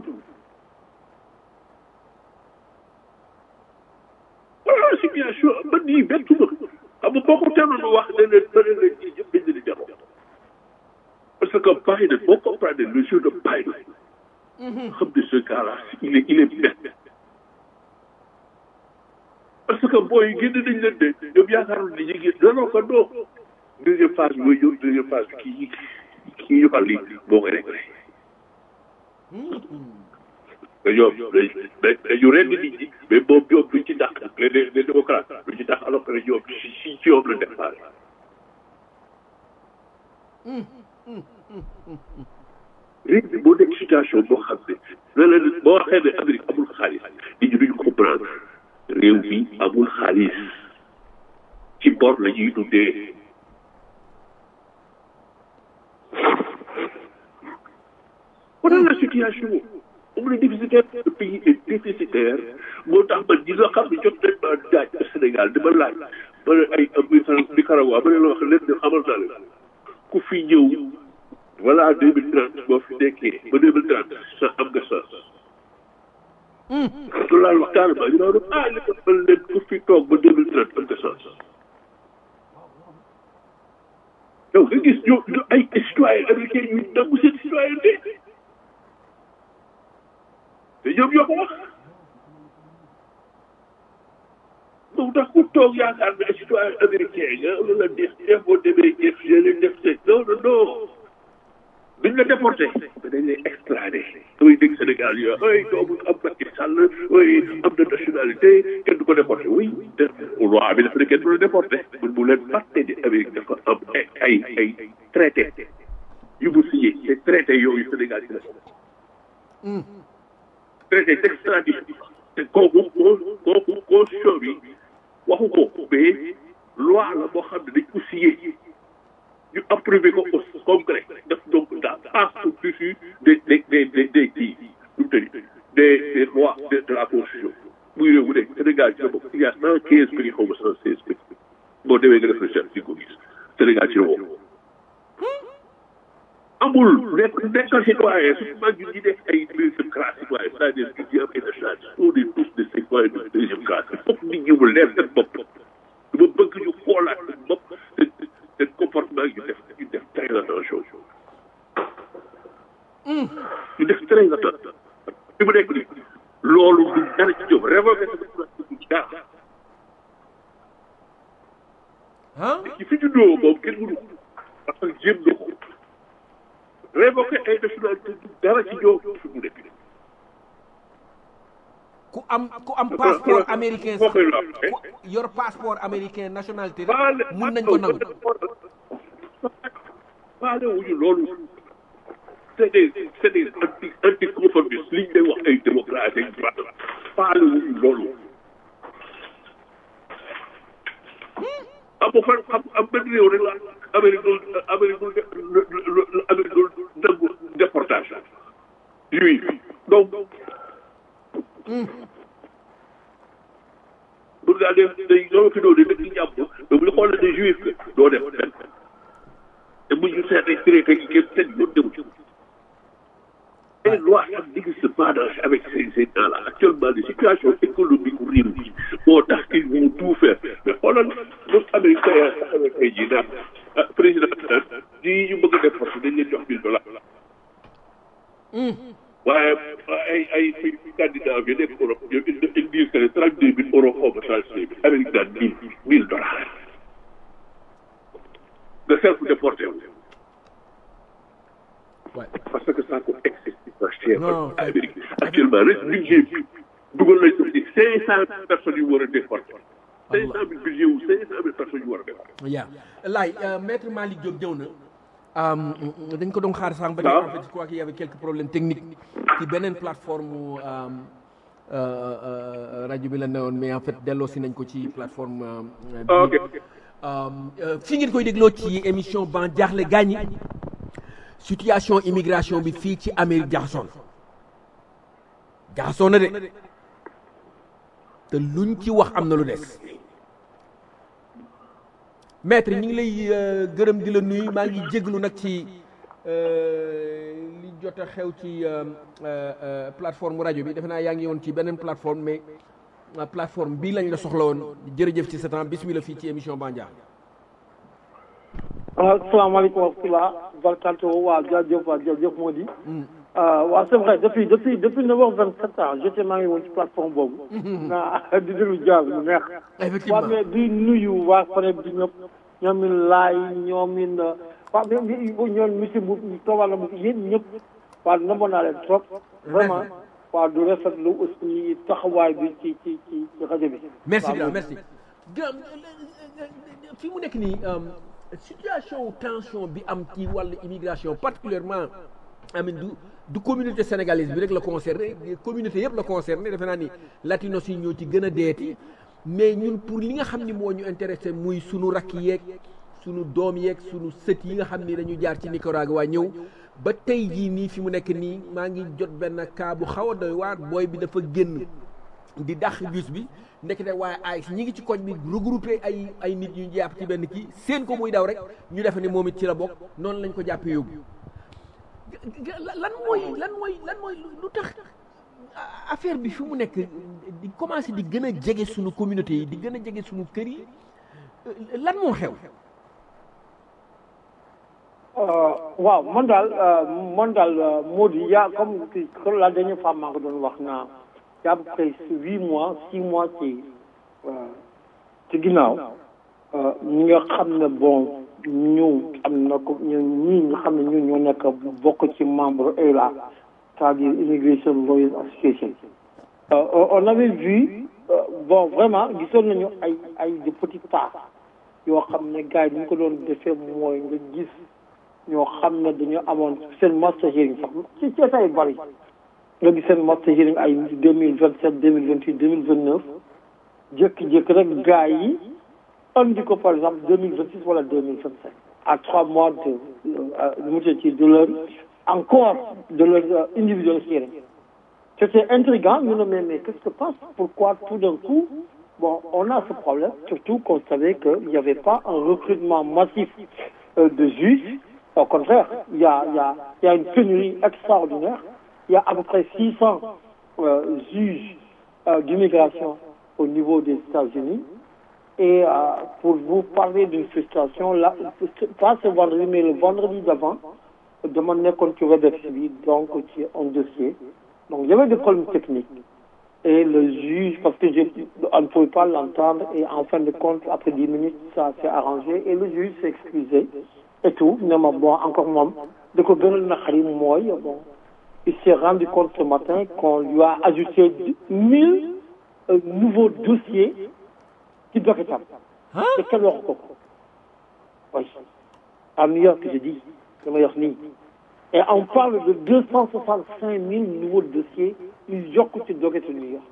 S6: voilà situation man nii bettu ma xam nga boo ko teeloon a wax ne leen bëri leen ci ñëpp dañ leen di jaroo parce que Biden boo comprendre le jeu de Biden xam ne ce gars là il est il est bête parce que booy génn nañ leen de ñoom yaakaaroon ni ñu ngi non non que non deuxième phase bi mooy ñëw deuxième phase bi kii kii ñu fal lii boo koy réglé te ñoom dañ dañu rend nit ñi mais moom ñoom duñ ci dàq les les démocrates duñ ci dàq alors que ñoom si si ci ñoom la départ réew mi moo nekk situation boo xam ne ne la boo waxee ne Amérique amul xaalis nit ñi duñ comprendre réew mi amul xaalis ci bor la ñuy dundee voilà la situation moom la déficitaire le pays est déficitaire moo tax man ñi nga xam ne jot nañ ma daaj au Sénégal dama laaj ma ne ay Nicaragua ma ne la wax leen ne xamal naa leen ku fi ñëw voilà deux mille trente boo fi nekkee ba deux mille trente sa am nga sa loolu laa wax carrément ñu doon ah li ko mën leen ku fi toog ba deux mille trente am nga sa yow nga gis ñu ñu ay citoyen américain yu nangu seen citoyenneté te ñoom ñoo ko wax moom tax ku toog yaakaar ne citoyen américain nga lu la def def boo demee def je leen def se non non non duñ la déporté mais dañ lay extradé damay dégg Sénégal yo ay doomu am Macky Sall ay am na nationalité kenn du ko déporté oui te loi bi dafa ne kenn du la déporté mun bu leen fàtte ni Amérique dafa am ay ay ay traité yu mu signé te traité yooyu Sénégal ci la traité d'extradition te kooku kooku constitution bi waxu ko mais loi la boo xam ne dañ ko signé ñu approuvé ko au congrès def donc dans passe au-dessus des des des des des kii nu mu tëdd des des lois de de la constitution muy réew mu nekk Sénégal ci la bokk il y a cent quinze pays xaw ma cent seize pays boo demee nga def recherche di ko gis Sénégal ci la bokk amul nekk nekkal citoyen surtout mag ñun ñi nekk ay deuxième classe citoyen c'est-à-dire que ñu am ay nationalité on est tous des citoyens de deuxième classe foog nit ñi mu leer seen bopp dama bëgg ñu xoolaat seen bopp seen seen comportement ñu def ñu def très attention ñu def très attention fi mu nekk nii loolu du dara ci ñoom révoqué sa nationalité du dara
S2: ah
S6: ci fi juddoo moom kenn mënu ko parce que jéem na ko révoqué ay nationalité du dara ci ñoom fi mu nekk nii
S2: ku am ku am passeport américain
S6: foo koy laal
S2: ku yor passeport américain nationalité
S6: faale
S2: rek mun nañ ko nangu
S6: faale wuñu loolu c'est des c'est des anti anticonformistes li ñu lay wax ay démocratie ak droit faale wuñu loolu am ba fan xam am benn réew rek la Amérique doon Amérique doon Amérique doon nangu déportation juif donc pour ngaa def day soo fi doon dëkk jàmm mais bu ñu xoolee ne juif nga doo def benn te bu ñu seetee traité yi kenn seen yoon dem ci les lois ça n'existe pas dans avec ces ces gens là actuellement la situation économique réew mi moo tax ils vont tout faire mais xoolal lu américain yaa taxawee tey jii naan ah président naan ñii ñu bëgg a def parce que dañ leen jox mille dollars waaye ay ay fi candidat bi nekk Europe ñoom ils ils disent que ne trente deux mille euros xaw ma trente deux mille Amérique daan mille mille dollars nga self déporté wu
S2: Ouais.
S6: parce que ça coûte excessivement cher
S2: Non,
S6: à Amérique actuellement rek budget bi dugal nañ ko ci cinq cent personnes yu war a déporté cinq cent mille budget wu cinq cent mille personnes yu war a déporté
S2: yaa laay maître Malick Diop ñëw na Um, dañ ko doon xaar sànq ba
S6: Waaw.
S2: en fait je crois qu'il y avait quelques problèmes techniques ci beneen plateforme um, euh, euh, rajo bi la newoon mais en fait delloo si nañ ko ci plateforme euh, bi.
S6: Ah, ok
S2: Um, euh, fi ngeen koy dégloo ci émission ban jaaxle gaañi situation immigration bi fii ci Amérique jaxasoo na jaxasoo na de te luñ ci wax am na lu des maître ñu ngi lay euh, gërëm di la nuyu maa ngi jéglu nag ci li jot a xew ci plateforme rajo bi defe naa yaa ngi woon ci beneen plateforme mais plateforme bii lañ la soxla woon jërëjëf ci sa temps bismillah fii ci émission Bandia.
S7: asalaamaaleykum wa rahmatulah barakaatu waaw jaajëf waaw jaajëf moo di. waaw c'est vrai depuis depuis depuis neuf heures vingt sept ans j'étais maa ngi woon ci plateforme boobu. naa di déglu jazz mu neex.
S2: effectivement
S7: waaw mais di nuyu waa Fane bi ñëpp ñoom it laay ñoom it waaw mais ñoom monsieur bu toogal na mu yéen ñëpp waaw namoon naa leen trop. vraiment waaw du rafetlu aussi taxawaay bi ci ci ci ci rajo bi.
S2: merci bien merci. fi mu nekk nii situation tension bi am ci wàllu immigration particulièrement amin du du communauté sénégalaise bi rek la concerné communauté yëpp la concerné defe naa ni latinos yi ñoo ci gën a deeti mais ñun pour li nga xam ni moo ñu intéressé muy sunu rakk yeeg sunu doom yeeg sunu sët yi nga xam ni dañu jaar ci Nicaragua ñëw ba tey jii nii fi mu nekk nii maa ngi jot benn cas bu xaw a doy waar booy bi dafa génn di dàq bus bi ndekete waaye ay ñi ngi ci koñ bi regroupé ay ay nit ñu jàpp ci benn kii seen ko muy daw rek ñu defe ni moom it ci la bokk noonu lañ ko jàppee yóbbu lan mooy lan mooy lan mooy lu tax affaire bi fi mu nekk di commencé di gën a jege suñu communauté yi di gën a jege suñu kër yi lan moo xew
S7: waaw man daal man daal moo di yaa comme comme la dernière fois maa ngi doon wax naa y a à peu près huit mois six mois ci ci ginnaaw ñi nga xam ne bon ñu am na ko ñu ñii nga xam ne ñun ñoo nekk bokk ci membre ELA c'est-à-dire Immigration Lawyers Association on avait vu bon vraiment gisoon nañu ay ay de petits pas yoo xam ne gars yi ni ñu ko doon defee mooy nga gis ñoo xam ne dañoo amoon seen master hearing sax ci ci état yu bari nga gis seen master hearing ay deux mille vingt sept deux mille vingt huit deux mille vingt neuf jékki-jékki rek gars yi andi ko par exemple deux mille vingt six wala deux mille vingt sept à trois mois de mu ci de leur encore de leur individual hearing c'était intriguant ñu ne mais mais qu'est-ce qui se passe pourquoi tout d'un coup bon on a ce problème surtout qu'on savait qu'il n'y avait pas un recrutement massif euh, de juges au contraire il y a il y a il y a une pénurie extraordinaire il y a à peu près 600 euh, juges euh, d'immigration au niveau des États-Unis et euh, pour vous parler d'une frustration là pas ce vendredi mais le vendredi d'avant dama nekkoon ci WebEx bi donc ci un dossier donc il y avait des problèmes techniques et le juge parce que je on ne pouvait pas l'entendre et en fin de compte après dix minutes ça s'est arrangé et le juge s'est excusé et tout ne ma bon encore moom da ko gënal naqari mooy bon il s'est rendu compte ce matin qu'on lui a ajouté mille euh, nouveaux dossiers ci doketam te kenn waxu ko ko oui à New York je dis dama wax nii et on parle de deux cent soixante cinq mille nouveaux dossiers yu yokk ci doketu New York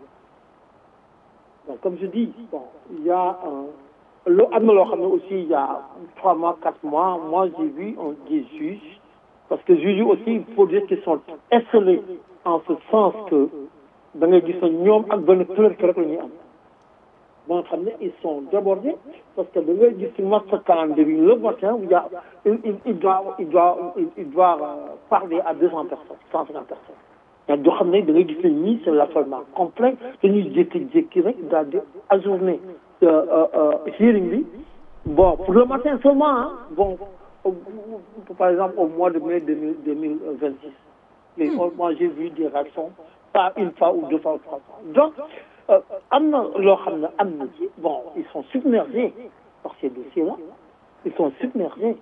S7: donc comme je dis bon il y a un loo am na loo xam ne aussi il y a trois mois quatre mois moi j'ai vu un des juges parce que juges yi aussi il faut dire qu'ils sont esselés en ce sens que da ngay gis ne ñoom ak benn clerc rek la ñuy am ba nga xam ne ils sont débordés parce que da ngay gis ci master calendrier bi le matin il y a il il doit il doit il doit parler à deux cents personnes cent cinquante personnes mais doo xam ne da ngay gis ne ñii c'est l'affolement complet dañuy jékki-jékki rek daal di ajourner hearing bi bon pour le matin seulement hein bon par exemple au mois de mai deux mille deux mille vingt six mais moi j'ai vu des réactions pas une fois ou deux fois ou trois fois donc am na loo xam ne am na ci bon ils sont submergés par ces dossiers-là ils sont submergés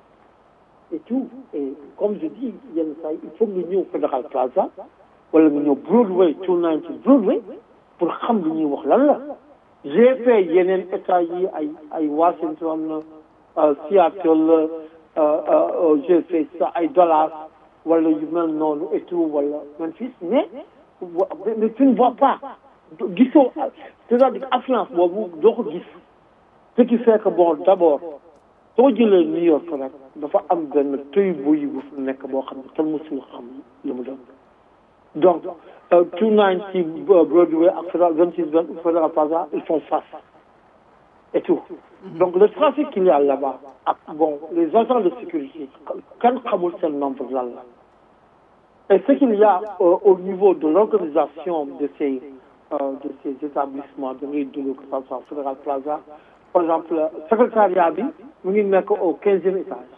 S7: et tout et comme je dis yenn saa il faut nga ñëw Federal Plaza wala nga ñëw Broadway two ninety Broadway pour xam li ñuy wax lan la j'ai fait yeneen état yi ay ay Washington Seattle j'ai fait ça ay Dallas wala yu mel noonu et tout wala Memphis mais mais tu ne vois pas gisoo c'est-à-dire affluence boobu doo ko gis ce qui fait que bon d'abord soo jëlee New York rek dafa am benn tëy buy bu fi nekk boo xam ne kenn mësul xam li mu doon donc two ninety Broadway ak Federal vingt six Federal Plaza ils font face et tout. Donc le trafic qu'il y a là-bas, ah, bon, les agents de sécurité, quand xamul seen nombre lan la. Et ce qu'il y a euh, au niveau de l'organisation de ces euh, de ces établissements de ngay dund que ça soit Fédéral Plaza, par exemple secrétariat bi mu ngi nekk au quinzième étage.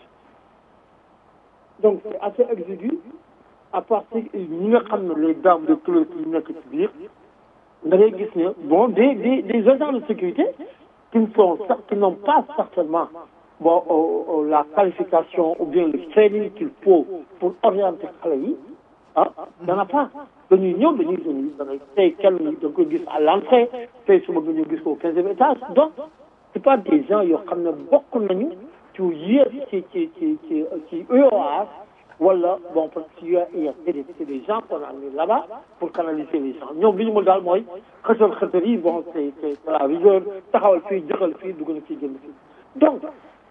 S7: Donc c'est assez exigu à partir ñi nga xam ne les dames de couleur yi nekk ci biir da ngay gis ne bon des des des agents de sécurité qui ne sont qui n'ont pas certainement bon euh, euh, la qualification ou bien le training qu'il faut pour orienter xale yi ah dana pas dañuy ñëw dañuy dañuy da ngay tey kenn da nga koy gis à l'entrée tey suba nga ñëw gis ko au quinzième étage donc c'est pas des gens yoo xam ne bokk nañu ci yéeg ci ci ci ci ci UOAS wala bon parce que il y a c'est des c'est des gens qu'on a mis là-bas pour canaliser les gens ñoom li ñu mën daal mooy xëtal xëtal yi bon c'est c'est la rigueur taxawal fii jëxal fii dugg na fii génn fii donc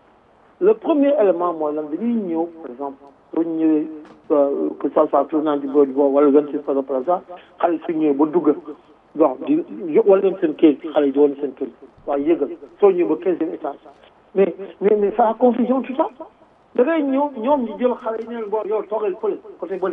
S7: le premier élément mooy lan dañuy ñëw par exemple soo ñëwee que ça soit tournant du bois du bois wala vingt six par plaza xale su ñëwee ba dugg bon di wala leen seen kër xale yi di wane seen kër waaye yëgal soo ñëwee ba quinzième étage mais mais mais ça a confusion tout ça da ngay ñëw ñoom ñu jël xale yi neen bon yow toogal fële côté bële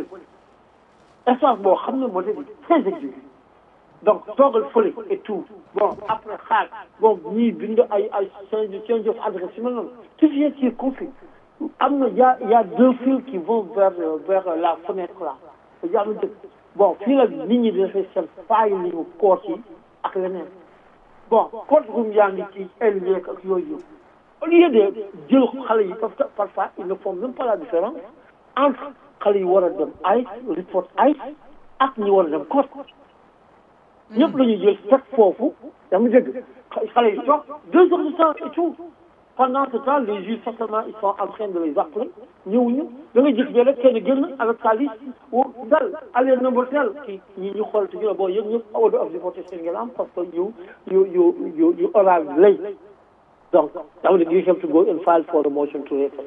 S7: espace boo xam ne moo di très exigu donc toogal fële et tout bon après xaar bon ñii bind ay ay change change of adresse yu mel noonu tout ce qui est confus am na y a y a deux fils qui vont vers vers la fenêtre là yaa ngi dëgg bon fii la nit ñi di defee seen faay li ñu koot yi ak leneen bon code room yaa ngi ci elleeg ak yooyu yëpp au lieu de jël xale yi parce que parfois ils ne font même pas la différence entre xale yi war a dem ICE report ICE ak ñi war a dem court ñëpp la ñuy jël fekk foofu yaa ngi dégg xale yi toog deux heures de temps et tout pendant ce temps les juges certainement ils sont en train de les appeler ñëwuñu da ngay gis rek kenn génn avec sa liste wu dal allez number tel kii ñi ñu xool te ñu ne bon yéen ñëpp order of deportation ngeen am parce que you you you you you arrive late donc that would you have to go and file for the motion to refer.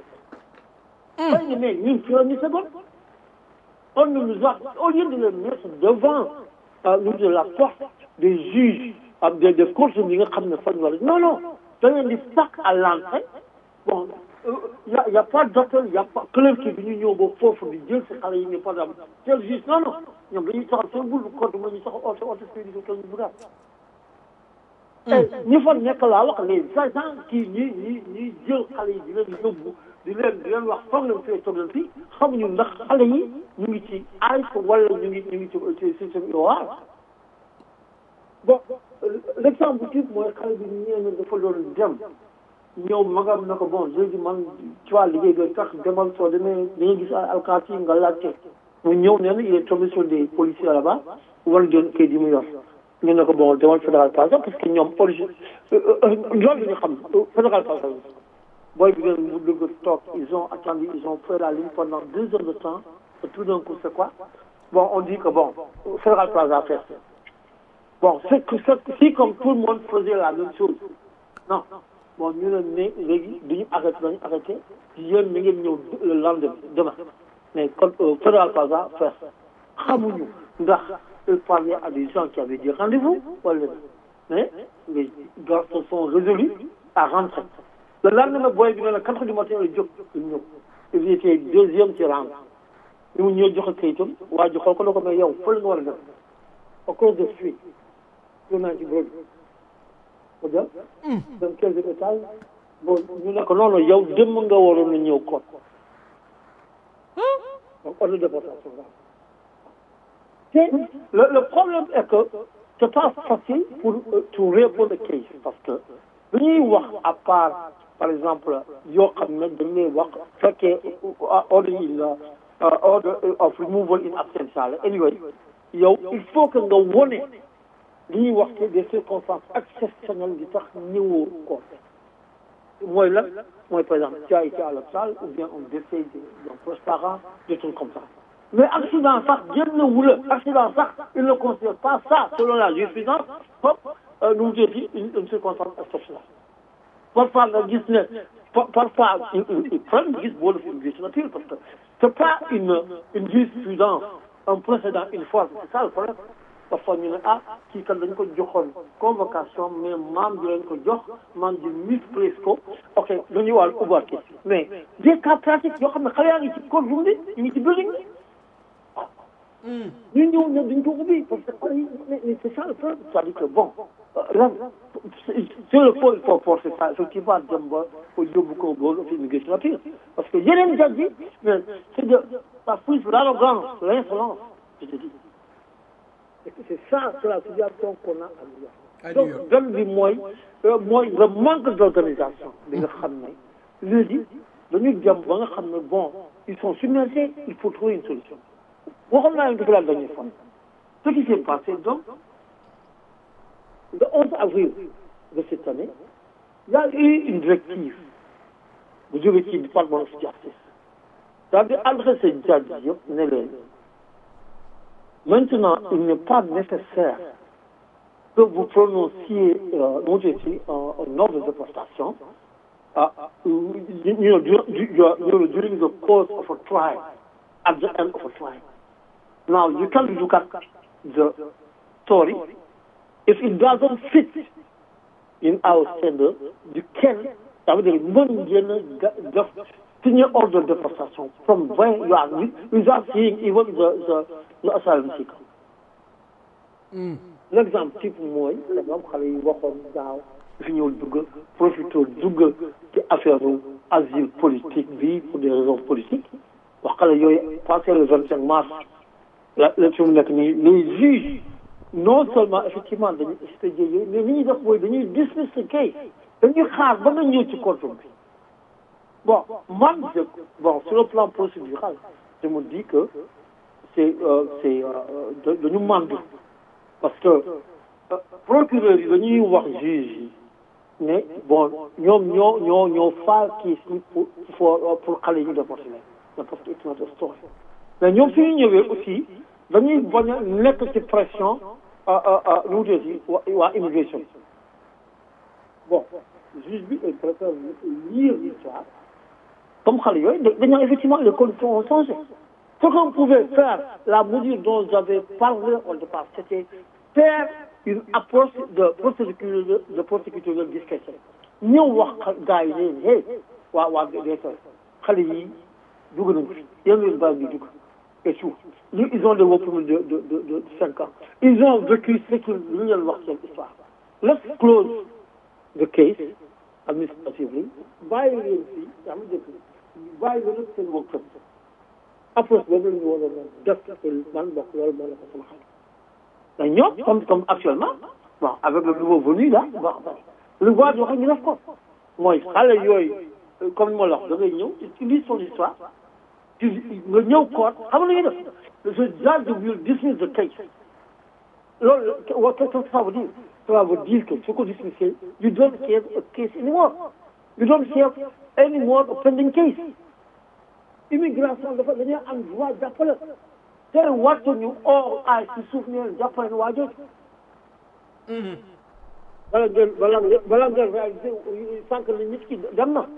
S7: Mm. mais ñun ci la ñu seconde on nous a au lieu de le mettre devant euh, nous de la porte des juges ak des des courses yi nga xam ne fan wala non non da ngeen di sac à l'entrée bon y a y a pas docteur y a pas clerc bi ñu ñëw ba foofu di jël si xale yi ne par exemple tel juge non non ñoom dañuy taxaw seen bul compte ma ñu taxaw oto oto sécurité ko ñu bu daal ñi fa nekk laa wax les agents kii ñi ñi ñi jël xale yi di leen yóbbu di leen di leen wax toog leen fii toog leen fii xamuñu ndax xale yi ñu ngi ci AIS wala ñu ngi ñu ngi ci système IOR bon l'exemple type mooy xale bi ñee na dafa doon dem ñëw magam na ko bon léegi man ci waa liggéey bi tax demal soo demee da ngay gis alkaati nga laajte mu ñëw nee na il est tombé sur des policiers là-bas wan ngeen kayit yi mu yor ñu ne ko bon demal fédéral plaza parce que ñoom origine loolu la ñu xam fédéral plaza booy bi ngeen mu dugg toog ils ont attendu ils ont fait la ligne pendant deux heures de temps et tout d'un coup c'est quoi bon on dit que bon fédéral plaza fait bon c'est que si comme tout le monde faisait la même chose non bon ñu ne ne léegi duñu arrêté dañu arrêté yéen mi ngeen ñëw le lendemain demain mais kon fédéral plaza fait xamuñu ndax il parlait à des gens qui avaient des rendez-vous voilà. mais les gars se sont résolus à rentrer le lendemain booy bi ne la quatre heures du matin la jóg ñu ñëw il était deuxième ci rang ñu mu ñëw joxe kayitam waa ji xool ko ne ko mais yow fële nga war a def à cause de fuite lu naa ci bureau bi ko jël dem quinzième étage bon ñu ne ko non non yow dem nga waroon na ñëw kon donc ordre de déportation le, le problème est que c'est pas facile pour euh, to répondre case parce que lu ñuy wax à part par exemple yoo xam ne dañ lay wax fekkee order in order of removal in absentia la anyway yow il faut que nga wone li ñuy wax ci des circonstances exceptionnelles di tax ñëwoo ko mooy lan mooy par exemple tu as été à l'hôpital ou bien un décès d'un proche parent des trucs comme ça mais accident sax génn wula accident sax il ne considère pas ça selon la jurisprudence comme nu mu tuddati une une circonstance exceptionnelle parfois nga gis ne parfois problème gis boo def une nature parce que c'est pas une une jurisprudence un précédent une fois c'est ça le problème parfois ñu ne ah kii kat dañ ko joxoon convocation mais maam ji lañ ko jox maam ji misprise ko ok dañuy wàllu ubbaat ki mais des cas pratiques yoo xam ne xale yaa ngi ci courtroom bi ñu ngi ci building bi ñu ñëw ne duñ ko ubbi parce que xale yi mais c'est ça le problème c'est-à-dire que bon lan sur le fond il faut forcer ça effectivement dem ba ko yóbbu ko ba fi immigration appeal parce que yeneen judge yi mais c'est de la fouille l'arrogance l'insolence je te dis c'est ça c'est la situation qu'on a à New York donc gan bi mooy mooy le manque d'organisation bi nga xam ne léegi dañu jëm ba nga xam ne bon ils sont submergés il faut trouver une solution waxoon naa leen depuis la dernière fois ce qui s'est passé donc le 11 avril de cette année il y a eu une directive bu jóge ci département of justice c'est-à-dire adressé judge yëpp ne leen maintenant il n'est pas nécessaire que vous prononciez euh, un ordre de déportation uh, you know, during, during the course of a trial, at the end of a trial. Now, you can look at the story. If it doesn't fit in our standard, you can, that would be senior order deportation from where you are without seeing even the, the, the asylum seeker. Mm. L'exemple type mooy exemple xale yi waxoon daaw fi ñëw dugg profité dugg ci affaire asile politique bi pour des raisons politiques wax xale yooyu passé le vingt cinq mars la la fi mu nekk nii les juges non seulement effectivement dañuy expédier yooyu mais li ñuy def mooy dañuy dismiss ce case dañuy xaar ba nga ñëw ci court bi bon man je bon sur le plan procédural je me dis que c'est euh, c'est euh, dañu mandu parce que euh, procureur yi dañuy wax juge yi ne bon ñoom ñoo ñoo ñoo faal kii si pour pour pour xale yi ñu déporté leen parce que it's not a story mais ñoom fi ñu ñëwee aussi dañuy bañ a nekk ci pression nu mu tuddati waa immigration bon juge bi il préfère lire l'histoire comme xale yooyu dañoo effectivement les conditions ont changé ce qu'on pouvait faire la mesure dont j'avais parlé au départ c'était faire une approche de procédure de procédure de discrétion ñëw wax gars yi ne hey waa waa DSS xale yi dugg nañ fi yéen leen bàyyi ñu dugg et tout ñu ils ont des work permit de de de de cinq ans ils ont vécu ce que lu leen wax seen histoire let's close the case administratively bàyyi leen fii yaa ngi dégg bàyyi leen seen work permit approche boobu la ñu war a def man bokk loolu moo la ko sama xam mais ñoom comme comme actuellement bon avec le nouveau venu là bon lu waa wax ñu def ko mooy xale yooyu comme moo la wax da ngay ñëw tu lis son histoire tu nga ñëw koot xam nga lu ñuy def le judge will dismiss the case loolu qu'est-ce que ça veut dire ça veut dire que su ko dismissé you don't have a case anymore you don't have any more a pending case immigration dafa dañoo am droit jàppale te wàccu ñu or ay si suuf ne jàppale ne waa jooju bala ngeen bala ngeen bala ngeen réalisé sànq ne nit ki dem na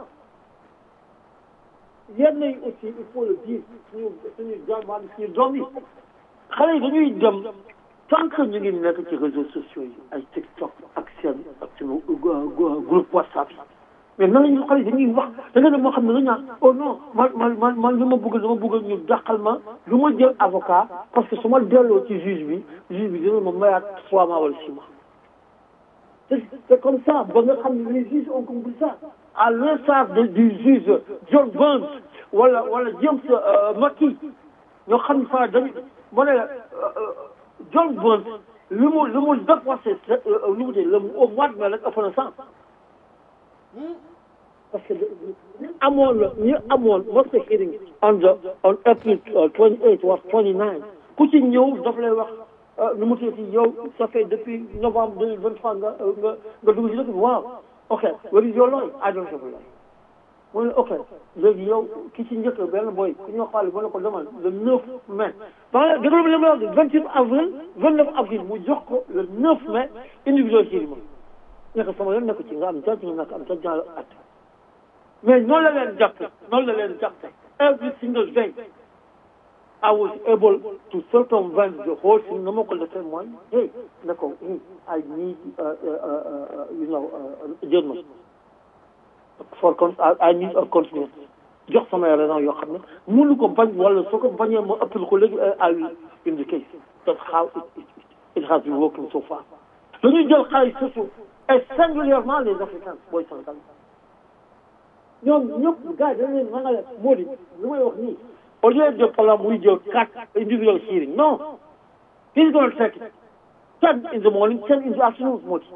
S7: yenn yi aussi il faut le dire suñu suñu jàmbaar suñu doom yi xale yi dañuy dem tant que ñu ngi nekk ci réseaux sociaux yi ay TikTok ak seen ak suñu groupe WhatsApp yi mais nan la ñu xale yi dañuy wax da nga dem moo xam ne dañu naan oh non man man man man li ma bëgg dama bëgg ñu dàqal ma lu ma jël avocat parce que su ma delloo ci juge bi juge bi dina ma mayaat trois mois wala six mois c'est comme ça ba nga xam ne les juges ont compris ça à l'instar du juge John Burns wala wala James Mackey ñoo xam ne fa dañu ma ne la John Burns li mu li mu dépassé lu mu dee le au mois de mai rek ëpp na cent parce que ñu amoon la ñu amoon was the hearing on the on April twenty eight or twenty nine ku ci ñëw daf lay wax nu mu tuddati yow ça fait depuis novembre deux mille vingt trois nga nga nga dugg ci dëkk bi waaw ok where is your lawyer I don't have a lawyer mu ne ok léegi yow ki ci njëkk benn boy ku ñoo xaale ba ne ko demal le neuf mai ba déglu li ma wax vingt huit avril vingt neuf avril mu jox ko le neuf mai individuel hearing ma nekk sama yoon nekk ci nga am jàpp nga nekk am jàpp la at mais noonu la leen jàppe noonu la leen jàppe every single day I was able to circumvent the whole thing. No more call the same one. Hey, Nako, hey, I need, uh, uh, uh, you know, uh, journal. For con- I, I need a continuous. jox sama raison yoo xam ne mënu ko bañ wala soo ko bañee ma ëppal ko léegi I will in the case that's how it, it, it has been working so far dañuy jël xaalis surtout et singulièrement les africains booy Sénégal ñoom ñëpp gars yi dañ leen mangale moo di lu may wax nii au lieu de par muy jël quatre individual hearing non he's going to take ten in the morning ten in the afternoon moo di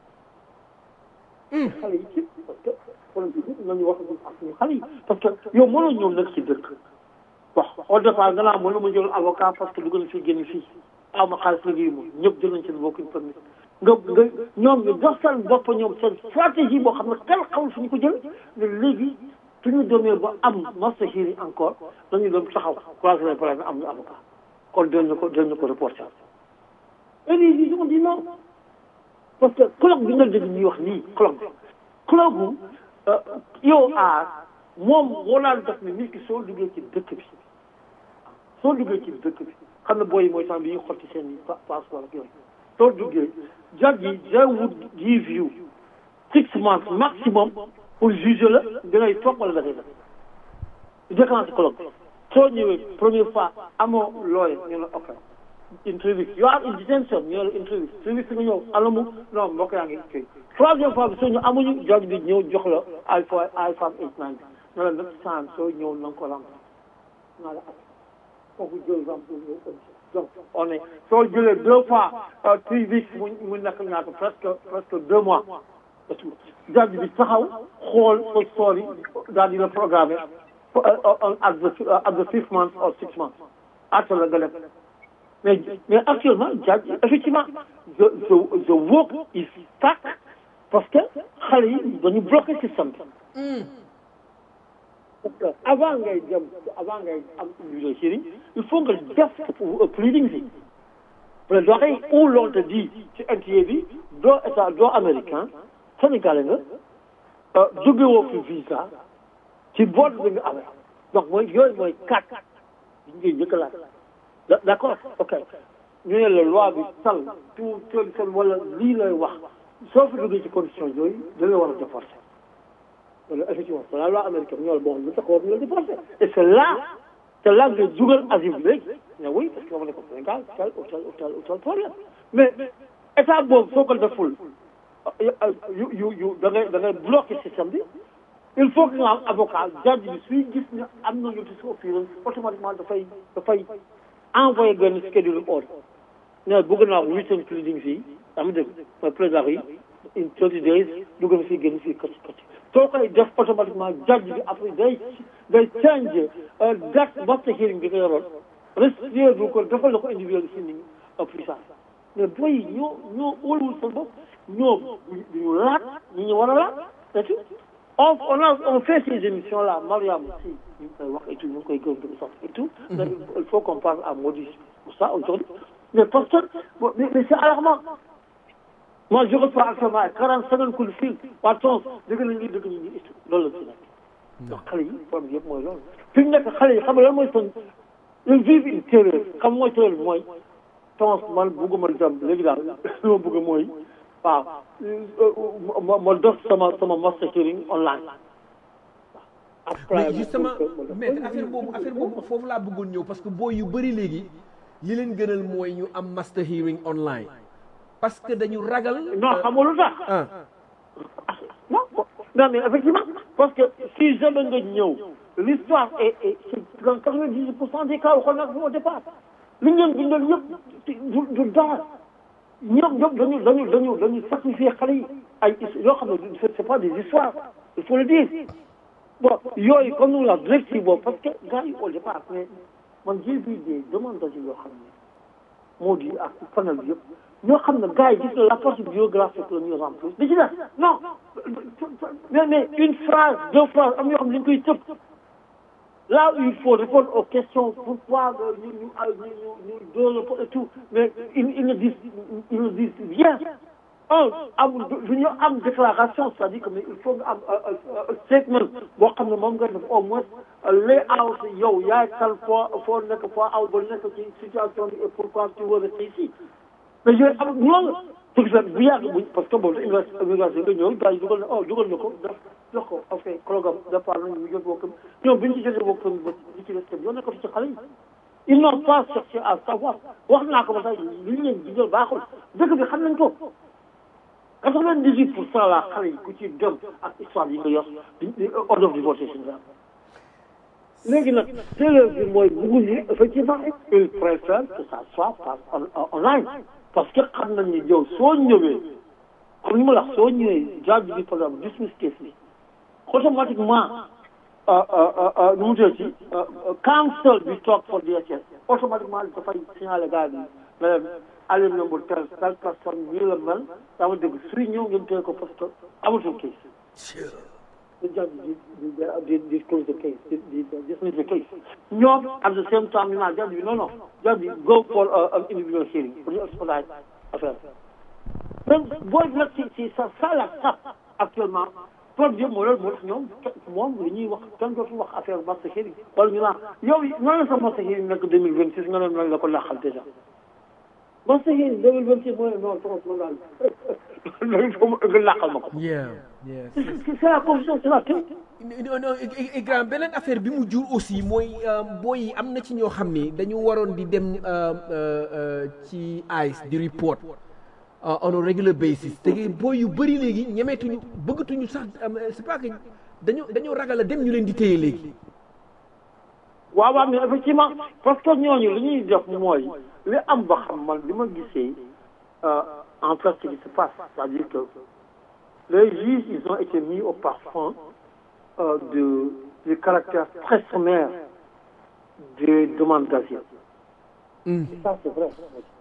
S7: xale yi ci parce que problème bi nañu wax ak suñu xale yi parce que yow mënoo ñëw nag ci dëkk wax au départ nga naa mën na ma jël avocat parce que dugg na fii génn fii aw ma xaalis liggéeyu ma ñëpp jël nañ seen bokkuñ permis nga nga ñoom ñu dox seen bopp ñoom seen stratégie boo xam ne kenn xamul fu ñu ko jël ne léegi suñu demee ba am master hearing encore dañu dem taxaw croiser les bras am ñu avocat kon dinañu ko dinañu ko reporter et puis ils ont dit non parce que colloque bi nga dégg ñuy wax nii colloque bi colloque bu yow aar moom moo daan def ne nit ki soo duggee ci dëkk bi soo duggee ci dëkk bi xam ne booy mooy temps bi ñuy xotti seen passeport ak yooyu soo duggee judge yi they would give you six months maximum pour juger la dangay toog wala da ngay def déclenché colloque bi soo ñëwee première fois amoo lawyer ñu ne ok interview you are in detention ñu ne la interview interview si nga ñëw alamu non mbokk yaa ngi kii troisième fois bi soo ñu amuñu judge bi ñëw jox la ay fois ay fois eight nine bi ne la next time soo ñëw na nga ko remplir naa la kooku jël remplir donc on est soo jëlee deux fois three weeks mu mu nekk ñaata presque presque deux mois et tout judge bi taxaw xool sa story daal di la programmer at the at the fifth month or six months atta la nga def mais mais actuellement judge effectivement the the the work is stuck parce que xale yi dañu bloqué système bi parce que avant ngay dem avant ngay am individual hearing il faut nga def pleading si mais doxee ou l'on te dit ci NTA bi doo état doo américain sénégalais nga jóge woo fi visa ci boot bi nga amee donc mooy yooyu mooy quatre yi ngay njëkk laaj d' accord ok ñu ne la loi bi sal tout tel wala lii lay wax soo fi duggee ci condition yooyu da nga war a déforcer wala effectivement c'est la loi américaine ñoo la boo xam ne sax war na la déforcer et c' est là c' est là nga dugal asile bi léegi ne oui parce que dama ne ko Sénégal tel ou tel ou tel ou tel problème mais état boobu soo ko deful yu yu yu da ngay da ngay bloqué système bi il faut que nga am avocat judge bi suy gis ne am na notice of appearance automatiquement dafay dafay envoyé benn schedule order ne bëgg naa written pleading fii am dégg mooy plaidoirie in thirty days dugg na fii génn fii kati kati soo koy def automatiquement judge bi après day day change date master hearing bi nga yoroon restitué du ko defal la ko individual hearing puissance mais booy ñoo ñoo óoluwul seen bopp ñoo duñu laat ñi ñu war a laat et tout on on a on fait ces émissions là Mariam aussi ñu ngi koy wax et tout ñu ngi koy gëm gëm sax et tout il faut qu'on parle à Maudit pour ça aujourd'hui mais parce que mais, mais c'est alarmant moi je reçois actuellement quarante cinquante coups de fil waa tons dëgg nañ lii dëgg nañ lii et tout loolu la ci nekk donc xale yi problème yëpp mooy loolu fi mu nekk xale yi xam nga lan mooy seen ils vivent une terreur xam mooy terreur bi mooy tons man bugguma dem léegi daal li ma bëgg mooy waaw ma ma def sama sama master hearing online.
S2: mais justement mais affaire boobu affaire boobu foofu laa bëggoon ñëw parce que boo yu bëri léegi li leen gënal mooy ñu am master hearing online parce que dañu ragal.
S7: non xam nga lu tax. non non mais effectivement parce que si jamais nga ñëw l'histoire est est c'est dans quatre-vingt-dix pour cent des cas waxoon naa ko au départ li ngeen bindal yëpp du du dara. ñoom ñoom dañu dañu dañu dañu sacrifier xale yi ay yoo xam ne c'est pas des histoires il faut le dire bon yooyu comme nous la directive boobu parce que gars yi au départ mais man j'ai vu des demandes d'asile yoo xam ne moo di ak panel bi yëpp ñoo xam ne gars yi gis na la partie biographique la ñu remplir di ci des non mais mais une phrase deux phrases am yoo xam ne dañu koy tëb là où il faut répondre aux questions pourquoi ñu ñu ñu ñu ñu et tout mais ils ils ne disent ils ne disent rien un am du ñu am déclaration c'est-à-dire que mais il faut nga am statement boo xam ne moom nga def au moins lay out yow yaay kal foo foo nekk foo aw ba nekk ci situation bi et pourquoi tu veux rester ici mais yooyu am ñoo pour que bu yàgg bu parce que boobu immigration nga ñëw gars yi dugal na oh dugal na ko def jox ko ok programme départ nañu ñu jot bokkam ñoom bi ñu ci jotee bokkam ba di ci des kenn yoo nekkatu ci xale yi ils n'ont pas cherché à savoir wax naa ko ba tey li ñu leen di jël baaxul dëkk bi xam nañ ko quatre-vingt-dix-huit pour cent la xale yi ku ci dem ak histoire yi nga yor di ordre of deportation la léegi nag séeréer bi mooy bugguñu effectivement il préfère que ça soit par online parce que xam nañ ni yow soo ñëwee comme ni ma la wax soo ñëwee judge bi par exemple dismiss case bi automatiquement nu mu tuddati council bi toog for DHS automatiquement dafay signaler gars yi ne leen alerte number tel telle personne nii la mel daa ma dégg suy ñëw ngeen téye ko parce que amatul case the judge di di di di close the case di di dismiss the case ñoom at the same time ñu naan judge bi non non judge bi go for an individual hearing pour ñu expedite affaire donc booy bi nag ci ci sa ça la sap actuellement problème moo loolu moo tax ñoom moom li ñuy wax kenn dootul wax affaire marché hearing wala ñu naan yow nan la sa marché hearing nekk deux mille vingt six nga ne nan la ko laaxal déjà marché hearing deux mille vingt six mooy non trop trop daal loolu foo nga laaxal ma ko
S2: yeah yeah
S7: c'est la confusion c'est la clé
S2: non non grand beneen affaire bi mu jur aussi mooy booy yi am na ci ñoo xam ni dañu waroon di dem ci ICE di report on a regular basis te booy yu bëri léegi ñemeetuñu bëggatuñu sax c'est pas que dañu dañu ragal a dem ñu leen di téye léegi
S7: waaw waaw mais effectivement parce que ñooñu li ñuy def mooy li am ba xam man li ma gisee en fait ce qui se passe c'est-à-dire que les juges ils ont été mis au parfum euh, de du caractère très sommaire des demandes d'asile mm. ça c'est vrai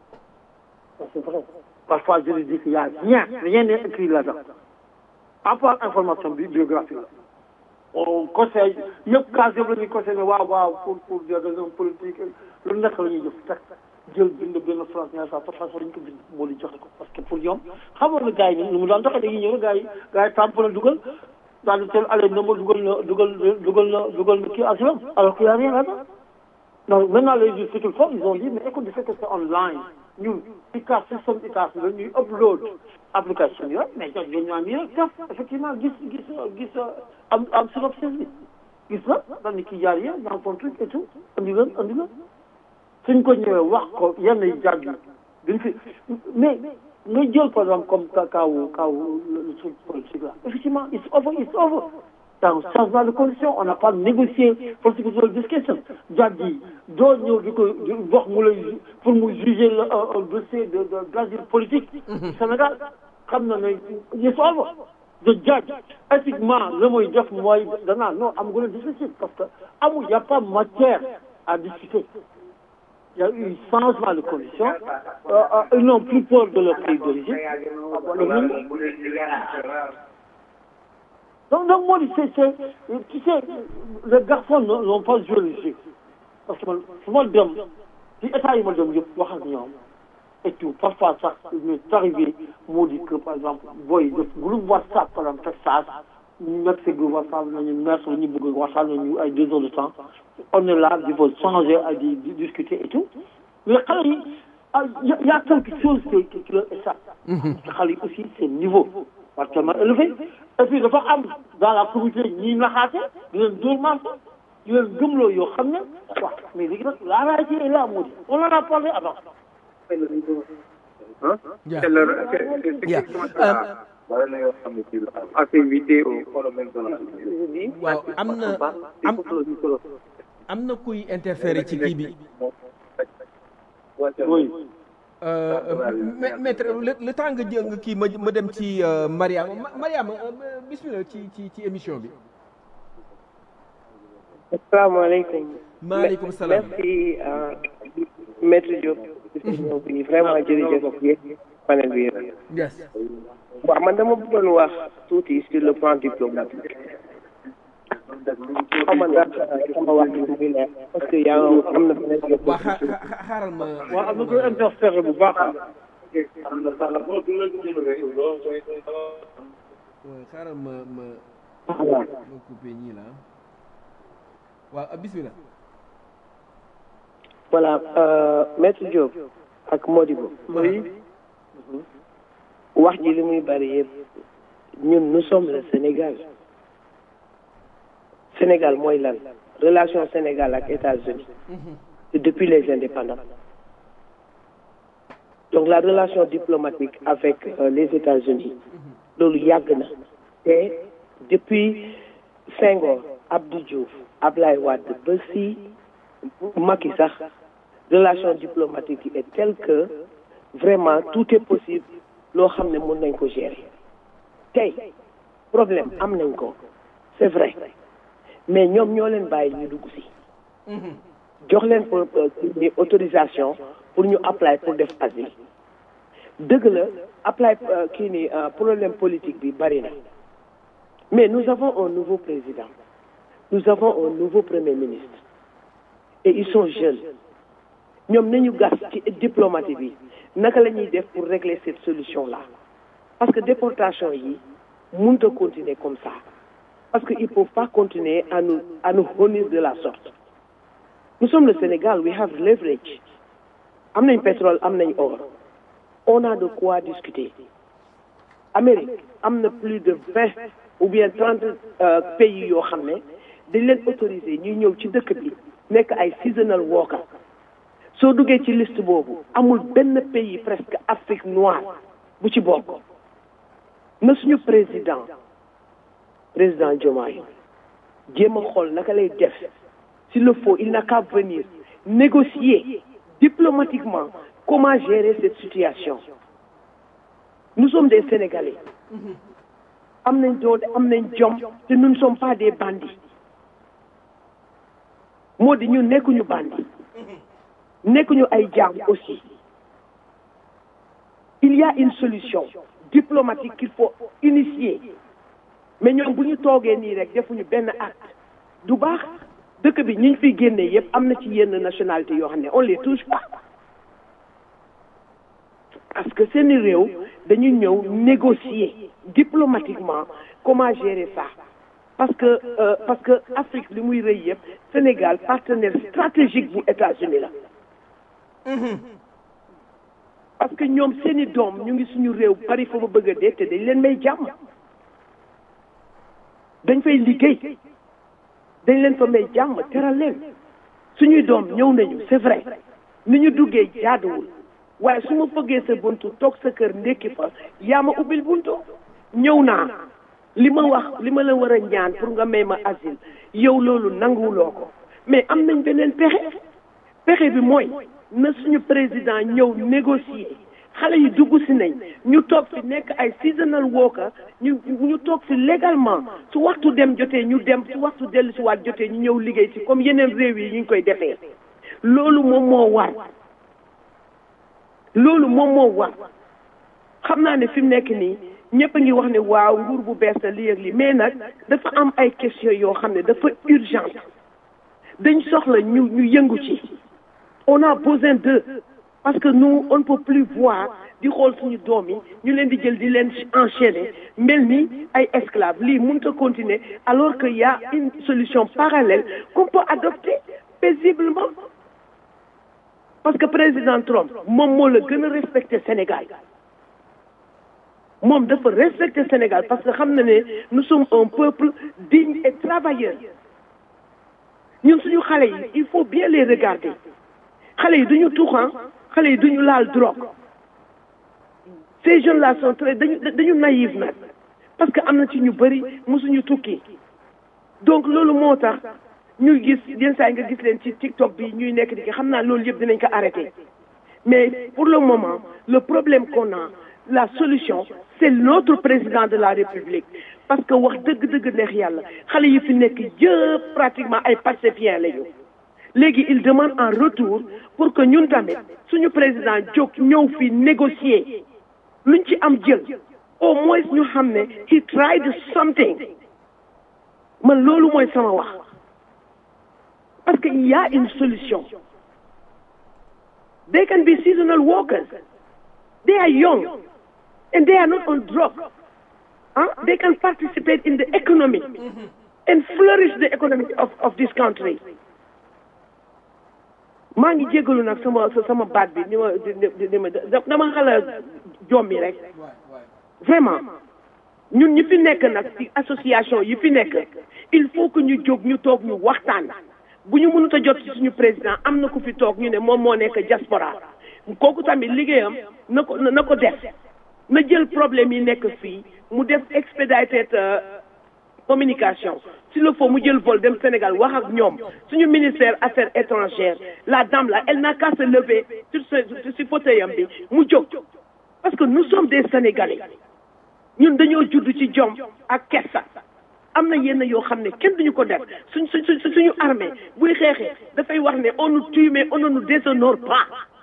S7: ça c'est vrai parfois je lui dis qu'il y a rien rien n'est écrit là-dedans à part information bi biographique la on conseille yëpp cas yëpp la ñuy conseillé waaw waaw pour pour des raisons politiques lu nekk la ñuy jëf teg jël bind benn France ñaar saa façon dañu ko bind moo di joxe ko parce que pour ñoom xamoon na gars yi ni mu daan doxee dañuy ñëw gars yi gars yi tàmp na dugal daal di teel allé na ma dugal na dugal dugal na dugal na kii assurance alors qu'il y a rien là-dedans donc maintenant les juges ce qu'ils font ils ont dit mais écoute du fait que c'est online ñun ICAS système ICAS la ñuy upload application yooyu mais jox dañu am yéen taf effectivement gis gis gis am am synopsis bi gis na daal ni kii jaar yéen dans ton truc et tout andi leen andi leen suñ ko ñëwee wax ko yenn yi jàgg duñ fi mais nga jël par exemple comme kaawu kaawu le truc politique là effectivement it's over it's over dans changement de condition on n'a pas négocié political discussion jàgg yi doo ñëw di ko wax mu lay pour mu juger le un dossier de de d'asile politique Sénégal xam na ne it's over the judge éthiquement la muy def mooy danaa non am gën a difficile parce que amul y a pas matière à discuter il y a eu changement de conditions euh, euh, ils n'ont plus peur de leur pays d'origine donc donc moo di c'est c'est tu sais les garçons n'ont pas joué le jeu parce que man su ma dem ci état yi ma dem yëpp wax ak ñoom et tout parfois sax ñu arrivé moo di que par exemple booy def groupe WhatsApp par exemple Texas ñu nekk si groupe WhatsApp nañu merci ñu bëgg waxtaan nañu ay deux heures de temps on est là il faut changer à di discuter et tout mais xale yi il y a quelque chose qui qui leur échappe xale yi aussi c'est niveau partiellement élevé et puis dafa am dans la communauté ñiy naxaate di leen dóor marsa di leen gëmloo yoo xam ne waaw mais léegi nag la réalité est là moo di on en a parlé avant
S2: Yeah.
S8: C'est leur- c'est- c'est- c'est
S2: Yeah.
S8: exactement ça. Voilà la yoo xam ne ci la am. Activité au phénomène de la
S2: waaw am na am am na kuy interférer ci kii bi
S7: oui
S2: Euh, ma- maître le le temps nga jël nga kii ma ma dem ci euh, Mariama Ma- Mariama euh, bismillah ci ci ci émission bi
S3: asalaamaaleykum
S2: maaleykum salaam
S3: merci euh, maître Diop ci ñëw bi vraiment jërëjëf yéen panel bi yëpp
S2: yes
S3: waaw man dama bëggoon wax tuuti sur le plan diplomatique xaw ma ndax sama wax bi muy leer parce que yaa am na beneen
S2: waa xa- xa- xaaral ma
S7: waaw am na koy interférer bu baax
S2: waaw xaaral ma ma ma coupé ñii la waaw bismillah
S3: voilà euh, maître Diop ak Modibo
S7: oui
S3: wax ji li muy bari yëpp ñun nous sommes le Sénégal Sénégal mooy lan relation Sénégal ak États-Unis c'est depuis les indépendants donc la relation diplomatique avec euh, les États-Unis loolu yàgg na te depuis Senghor Abdou Diouf Ablaye Wade ba si Macky sax relation diplomatique yi est telle que vraiment tout est possible loo xam ne mën nañ ko gérer tey problème am nañ ko c'est vrai mais ñoom ñoo leen bàyyi ñu dugg si jox leen pour ni autorisation pour ñu apply pour def asile dëgg la apply kii ni problème politique bi bari na mais nous avons un nouveau président nous avons un nouveau premier ministre et ils sont jeunes ñoom nañu gas ci diplomatie bi naka la ñuy def pour régler cette solution là parce que déportation yi mënut a continuer comme ça parce que il faut pas continuer à nous à nous honir de la sorte nous sommes le Sénégal we have leverage am nañ pétrole am nañ or on a de quoi discuter Amérique am na plus de vingt ou bien trente pays yoo xam ne dañ leen autorisé ñuy ñëw ci dëkk bi nekk ay seasonal worker soo duggee ci liste boobu amul benn pays presque Afrique noire bu ci bokk na suñu président président Diomaye jéem a xool naka lay def s'il le faut il n'a qu'à venir négocier diplomatiquement comment gérer cette situation nous sommes des Sénégalais am nañ doole am nañ jom te nous ne sommes pas des bandits moo di ñu nekkuñu bandits nekkuñu ay jaam aussi il y a une solution diplomatique qu'il faut initier mais ñoom bu ñu toogee nii rek defuñu benn acte du baax dëkk bi ñu fiy génnee yëpp am na ci yenn nationalité yoo xam ne on les touche pas parce que seeni réew dañu ñëw négocier diplomatiquement comment gérer ça parce que euh, parce que Afrique li muy rëy yëpp Sénégal partenaire stratégique bu États-Unis la parce que ñoom seeni doom ñu ngi suñu réew bari fa ma bëgg a dee te dañ leen may jàmm dañ fay liggéey dañ leen fa may jàmm teral leen suñuy doom ñëw nañu c'est vrai ni ñu duggee jaaduwul waaye su ma fëggee sa buntu toog sa kër ndekki fa yaa ma ubbil buntu ñëw naa li ma wax li ma la war a ñaan pour nga may ma asile yow loolu nanguwuloo ko mais am nañ beneen pexe pexe bi mooy na suñu président ñëw négocier xale yi dugg si nañ ñu toog fi nekk ay seasonal worker ñu ñu toog fi légalement su waxtu dem jotee ñu dem su waxtu dellu si waat jotee ñu ñëw liggéey si comme yeneen réew yi ñu ngi koy defee loolu moom moo war loolu moom moo war xam naa ne fi mu nekk nii ñëpp a ngi wax ne waaw nguur bu bees la lii ak lii mais nag dafa am ay questions yoo xam ne dafa urgente dañ soxla ñu ñu yëngu ci on a besoin d'eux parce que nous on ne peut plus voir di xool suñu doom yi ñu leen di jël di leen enchaîner mel ni ay esclaves lii mënut a continuer alors que y a une solution parallèle qu'on peut adopter paisiblement parce que président Trump moom moo la gën a respecter Sénégal moom dafa respecter Sénégal parce que xam na ne nous sommes un peuple digne et travailleur ñun suñu xale yi il faut bien les regarder xale yi duñu tuxan xale yi duñu laal drogue ces jeunes là sont très dañu dañu naïf nag parce que am na ci ñu bëri mosuñu tukki donc loolu moo tax ñuy gis yenn saa yi nga gis leen ci TikTok bi ñuy nekk di xam naa loolu yëpp dinañ ko arrêter mais pour le moment le problème qu'on a la solution c'est notre président de la République parce que wax dëgg-dëgg neex yàlla xale yi fi nekk yëpp pratiquement ay pacifiens lañu léegi il demande en retour pour que ñun tamit suñu président jóg ñëw fi négocier luñ ci am jël au moins ñu xam ne he tried something man loolu mooy sama wax parce que il y a une solution they can be seasonal workers they are young and they are not on drug huh? they can participate in the economy and flourish the economy of, of this country maa ngi jégalu nag sama sama baat bi ni ma ni ma dama xala jommi rek vraiment ñun ñi fi nekk nag ci association yi fi nekk il faut que ñu jóg ñu toog ñu waxtaan bu ñu mënut a jot ci suñu président am na ku fi toog ñu ne moom moo nekk diaspora kooku tamit liggéeyam na ko na ko def na jël problème yi nekk fii mu def expedited communication s'il le faut mu jël vol dem Sénégal wax ak ñoom suñu ministère affaires étrangères la dame là elle n'a qu'à se lever sur ce sur fauteuil am bi mu jóg parce que nous sommes des Sénégalais ñun dañoo judd ci jom ak kersa am na yenn yoo xam ne kenn duñu ko def suñ suñ suñu armée buy xeexee dafay wax ne on nous tue mais on ne nous déshonore pas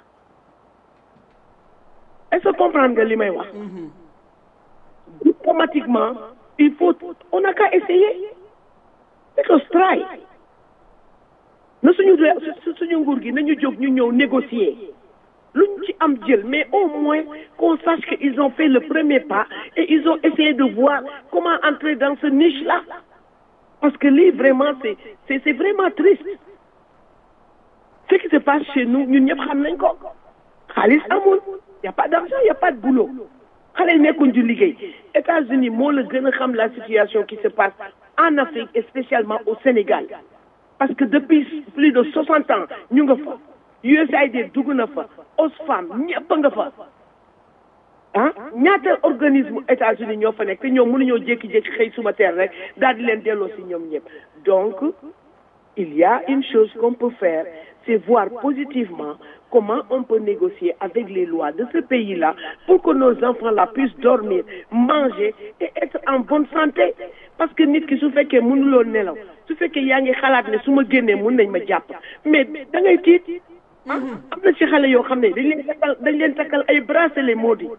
S3: est-ce que comprendre nga li may wax diplomatiquement il faut on n'a qu'à essayer let us try na suñu suñu nguur gi nañu jóg ñu ñëw négocier luñ ci am jël mais au moins qu'on sache qu'ils ont fait le premier pas et ils ont essayé de voir comment entrer dans ce niche là parce que lii vraiment c'est c'est c'est vraiment triste ce qui se passe chez nous ñun ñëpp xam nañ ko xaalis amul y a pas d'argent y a pas de boulot xale yi nekkuñ di liggéey États-Unis moo la gën a xam la situation qui se passe en Afrique et spécialement au Sénégal parce que depuis plus de soixante ans ñu nga fa USAID dugg na fa Oxfam ñëpp nga fa ah ñaata organisme États-Unis ñoo fa nekk te ñoom mënuñoo jékki-jékki xëy suma teer rek daal di leen delloo si ñoom ñëpp donc il y a une chose qu'on peut faire c'est voir positivement comment on peut négocier avec les lois de ce pays-là pour que nos enfants-là puissent dormir manger et être en bonne santé parce que nit ki su fekkee mënuloo nelaw su fekkee yaa ngi xalaat ne su ma génnee mën nañ ma jàpp mais da ngay tiit am na ci xale yoo xam ne dañ leen takkal dañ leen takkal ay bracelet moo di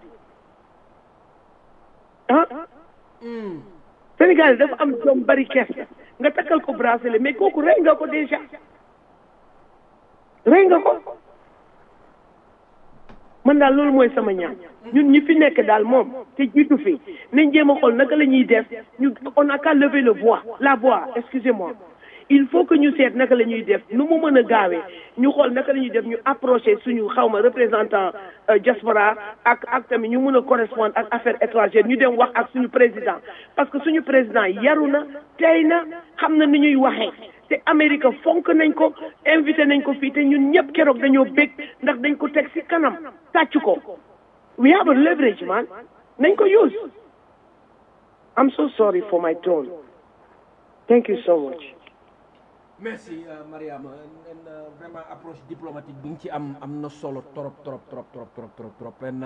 S3: ah Sénégal dafa am doom bari kees nga takkal ko bracelet mais kooku rey nga ko déjà rey nga ko man daal loolu mooy sama ñaan ñun ñi fi nekk daal moom te jiitu fi nañ jéem a xool naka la ñuy def ñu on a qu'à lever le voix la voix excusez-moi il faut que ñu seet naka la ñuy def nu mu mën a gaawee ñu xool naka la ñuy def ñu approché suñu xawma représentant diaspora ak ak tamit ñu mën a correspondre ak affaires étrangères ñu dem wax ak suñu président parce que suñu président yaru na tey na xam na ni ñuy waxee te Amérique fonk nañ ko invité nañ ko fii te ñun ñëpp keroog dañoo bég ndax dañ ko teg ci kanam tàcc ko we have a leverage man nañ ko use I'm so sorry for my tone thank you so much
S2: merci Mariama vraiment approche diplomatique bi nga ci am am na solo trop trop trop trop trop trop trop pen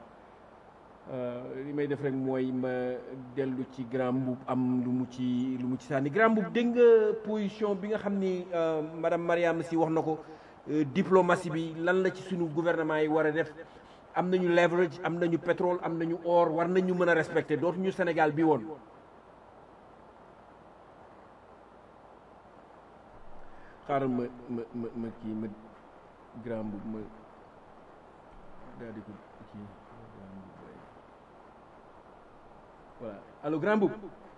S2: li may def rek mooy ma dellu ci grand mbuub am lu mu ci lu mu ci sànni grand mbuub dégg nga position bi nga xam ni madame Mariama si wax na ko diplomatie bi lan la ci suñu gouvernement yi war a def am nañu leverage am nañu pétrole am nañu or war nañu mën a respecter dootuñu Sénégal bi woon xaaral ma ma ma ma kii ma grand mbuub ma daal di ko kii voilà allo grand mbuub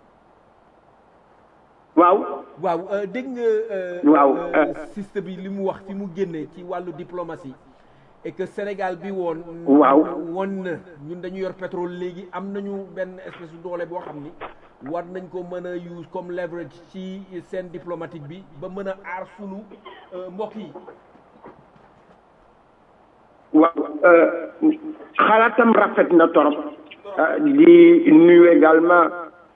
S5: waaw
S2: waaw dégg nga
S5: waaw
S2: système bi li mu wax fi mu génne ci wàllu diplomatie et que Sénégal bi woon
S5: waaw
S2: woon na ñun dañu yor pétrole léegi am nañu benn espèce de doole boo xam ni war nañ ko mën a use comme leverage ci scène diplomatique bi ba mën a aar sunu mbokk yi
S5: waaw xalaatam rafet na torop di nuyu également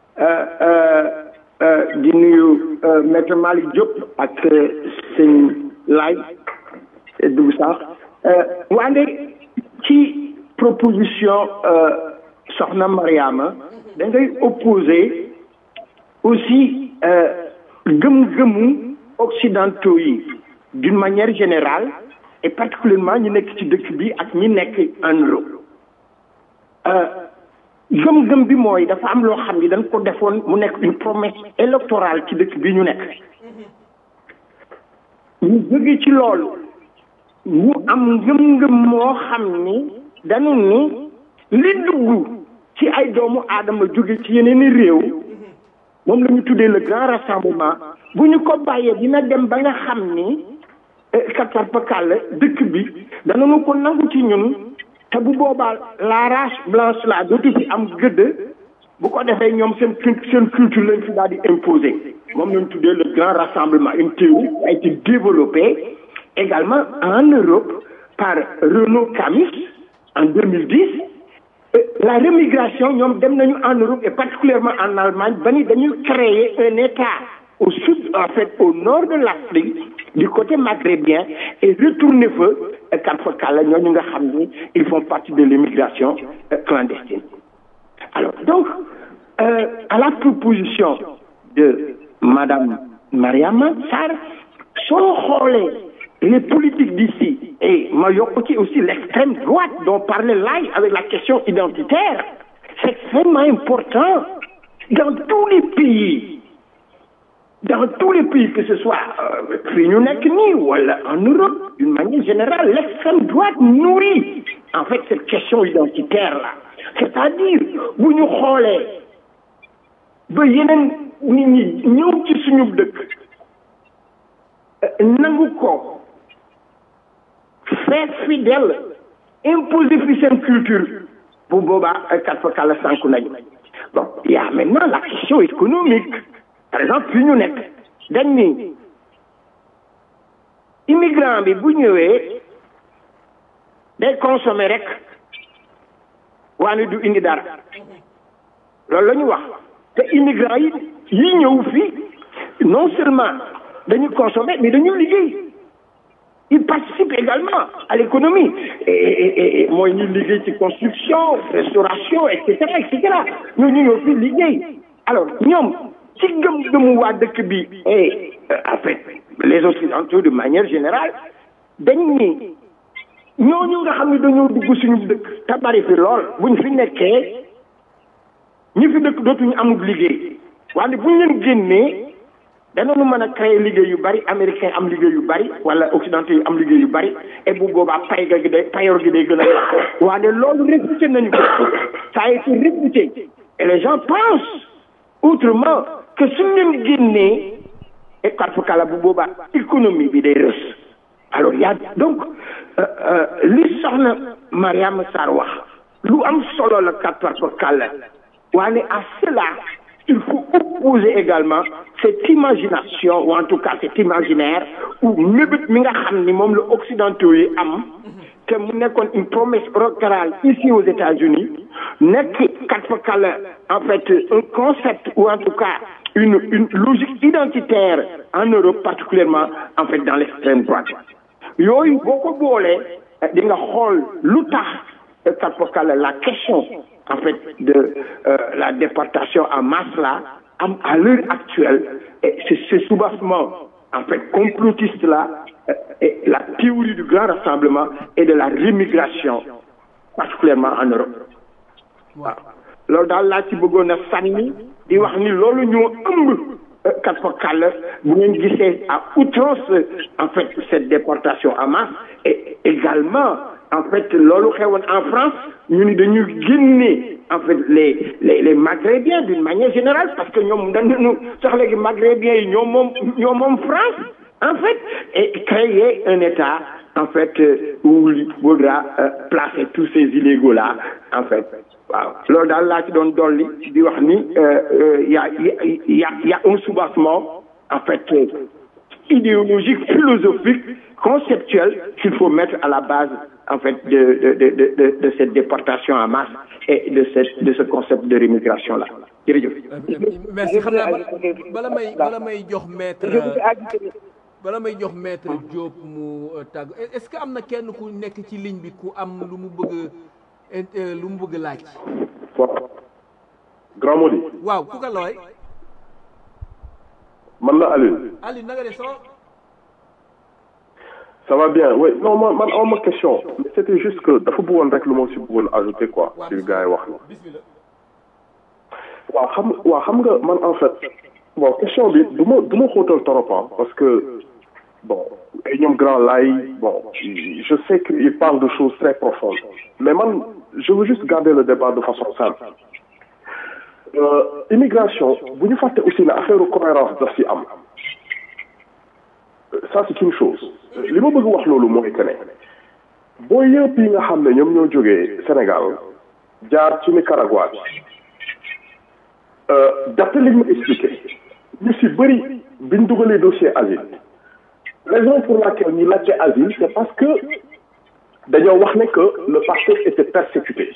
S5: di nuyu maître Malick Diop ak sëñ Laay dugg sax wande ci proposition soxna Mariama da ngay opposé aussi gëm-gëmu occidentaux yi d'une manière générale et particulièrement ñi nekk ci dëkk bi ak ñi nekk en Europe gëm-gëm bi mooy dafa am loo xam ni dañ ko defoon mu nekk une promesse électorale ci dëkk bi ñu nekk ñu jóge ci loolu ñu am ngëm-ngëm moo xam ni dañu ni li dugg ci ay doomu aadama jóge ci yeneen i réew moom la ñu tuddee le grand rassemblement bu ñu ko bàyyee dina dem ba nga xam ni kattar pakal dëkk bi danañu ko nangu ci ñun te bu boobaa la race blanche la dootu fi am gëdd bu ko defee ñoom seen seen culture lañ fi daal di imposer moom la ñu tuddee le grand rassemblement une théorie a été développée également en Europe par Renaud Camus en 2010 la remigration ñoom dem nañu en Europe et particulièrement en Allemagne ba ni dañuy créer un état au sud en fait au nord de l'Afrique du côté maghrébien et retourner fa Karfakala ñooñu nga xam ni ils font partie de l'immigration clandestine alors donc euh, à la proposition de madame Mariama Sarr soo xoolee les politiques d'ici et ma yokk ci aussi l'extrême droite dont parlait Laye avec la question identitaire c'est extrêmement important dans tous les pays dans tous les pays que ce soit fii ñu nekk nii wala en Europe d'une manière générale l'extrême droite nourrit en fait cette question identitaire là c'est-à-dire bu ñu xoolee ba yeneen nit ñi ñëw ci suñu dëkk nangu ko fait fidèle imposer fi seen culture bu boobaa kat fa kàlla sànku nañu bon il y a maintenant la question économique par exemple fi ñu nekk dañ ni immigrant bi bu ñëwee day consommer rek waane du indi dara loolu la ñu wax te immigrant yi yi ñëw fii non seulement dañu consommer mais dañu liggéey ils participent également à l'économie et et mooy ñu liggéey ci construction restauration et cetera et cetera ñoo ñu ñëw fii liggéey alors ñoom ci gëm-gëmu waa dëkk bi et en fait les occidentaux de manière générale dañ ni ñooñu nga xam ne dañoo dugg suñu dëkk te bari fi lool buñ fi nekkee ñi fi dëkk dootuñu amul liggéey wante buñ leen génnee danañu mën a créer liggéey yu bari américain am liggéey yu bari wala occidentaux yi am liggéey yu bari et bu boobaa pay ga gi day payoor gi day gën a yàq wante loolu réfuté nañu ko ça a été réfuté et les gens pensent autrement que suñ leen génnee et kala bu boobaa économie bi day rës alors y a donc li soxna Mariama Sarr wax lu am solo la kala waane à cela il faut opposer également cette imagination ou en tout cas cet imaginaire ou mébét mi nga xam ni moom la occidentaux yi am te mu nekkoon une promesse électorale ici aux États-Unis nekk kat fa kala en fait un concept ou en tout cas une une logique identitaire en Europe particulièrement en fait dans l'extrême droite yooyu boo ko boolee di nga xool lu tax kat fa kala la question en fait de euh, la déportation en masse là am à l'heure actuelle et c'est ce soubassement en fait complotiste là et la théorie du grand rassemblement et de la rémigration particulièrement en Europe waaw loolu daal laa ci bëggoon a sànni di wax ni loolu ñoo ëmb kat fa kàll bu ngeen gisee à outrance en fait cette déportation en masse et également en fait loolu xewoon en France ñu ni dañu génne en fait les les les maghérébiens d'une manière générale parce que ñoom dañu sax léegi maghérébiens yi ñoom moom ñoom moom France en fait et créer un État en fait où il faudra euh, placer tous ces illégaux là en fait waaw loolu daal laa ci doon dolli di wax ni y a y a y a un soubassement en fait idéologique philosophique conceptuel qu'il faut mettre à la base en fait de de de de de cette déportation en masse et de cette de ce concept de rémigration là jërëjëf.
S2: merci xam naa bala may bala may jox maître bala may jox maître Diop mu tàgg est-ce que am na kenn ku nekk ci ligne bi ku am lu mu bëgg lu mu bëgg laaj.
S9: grand Mody.
S2: waaw ku ka looy.
S9: man la Aliou.
S2: Aliou na nga def soo.
S9: ça va bien oui non man man aw ma question mais c'était juste que dafa bëggoon rek lu ma si bëggoon ajouter quoi ci gars yi wax na waaw xam waaw xam nga man en fait bon question bi du ma du ma xóotal trop parce que bon ay ñoom grand lay bon je sais qu'il parle de choses très profondes mais man je veux juste garder le débat de façon simple euh, immigration bu ñu fàtte aussi ne affaire cohérence daf ci am ça c'est une chose li ma bëgg wax loolu mooy que ne boo yëpp yi nga xam ne ñoom ñoo jógee Sénégal jaar ci Nicaragua d'après li ñu ma expliqué ñu si bëri biñ dugalee dossier asile raison pour laquelle ñu laajte asile c'est parce que dañoo wax ne que le Pastef était persécuté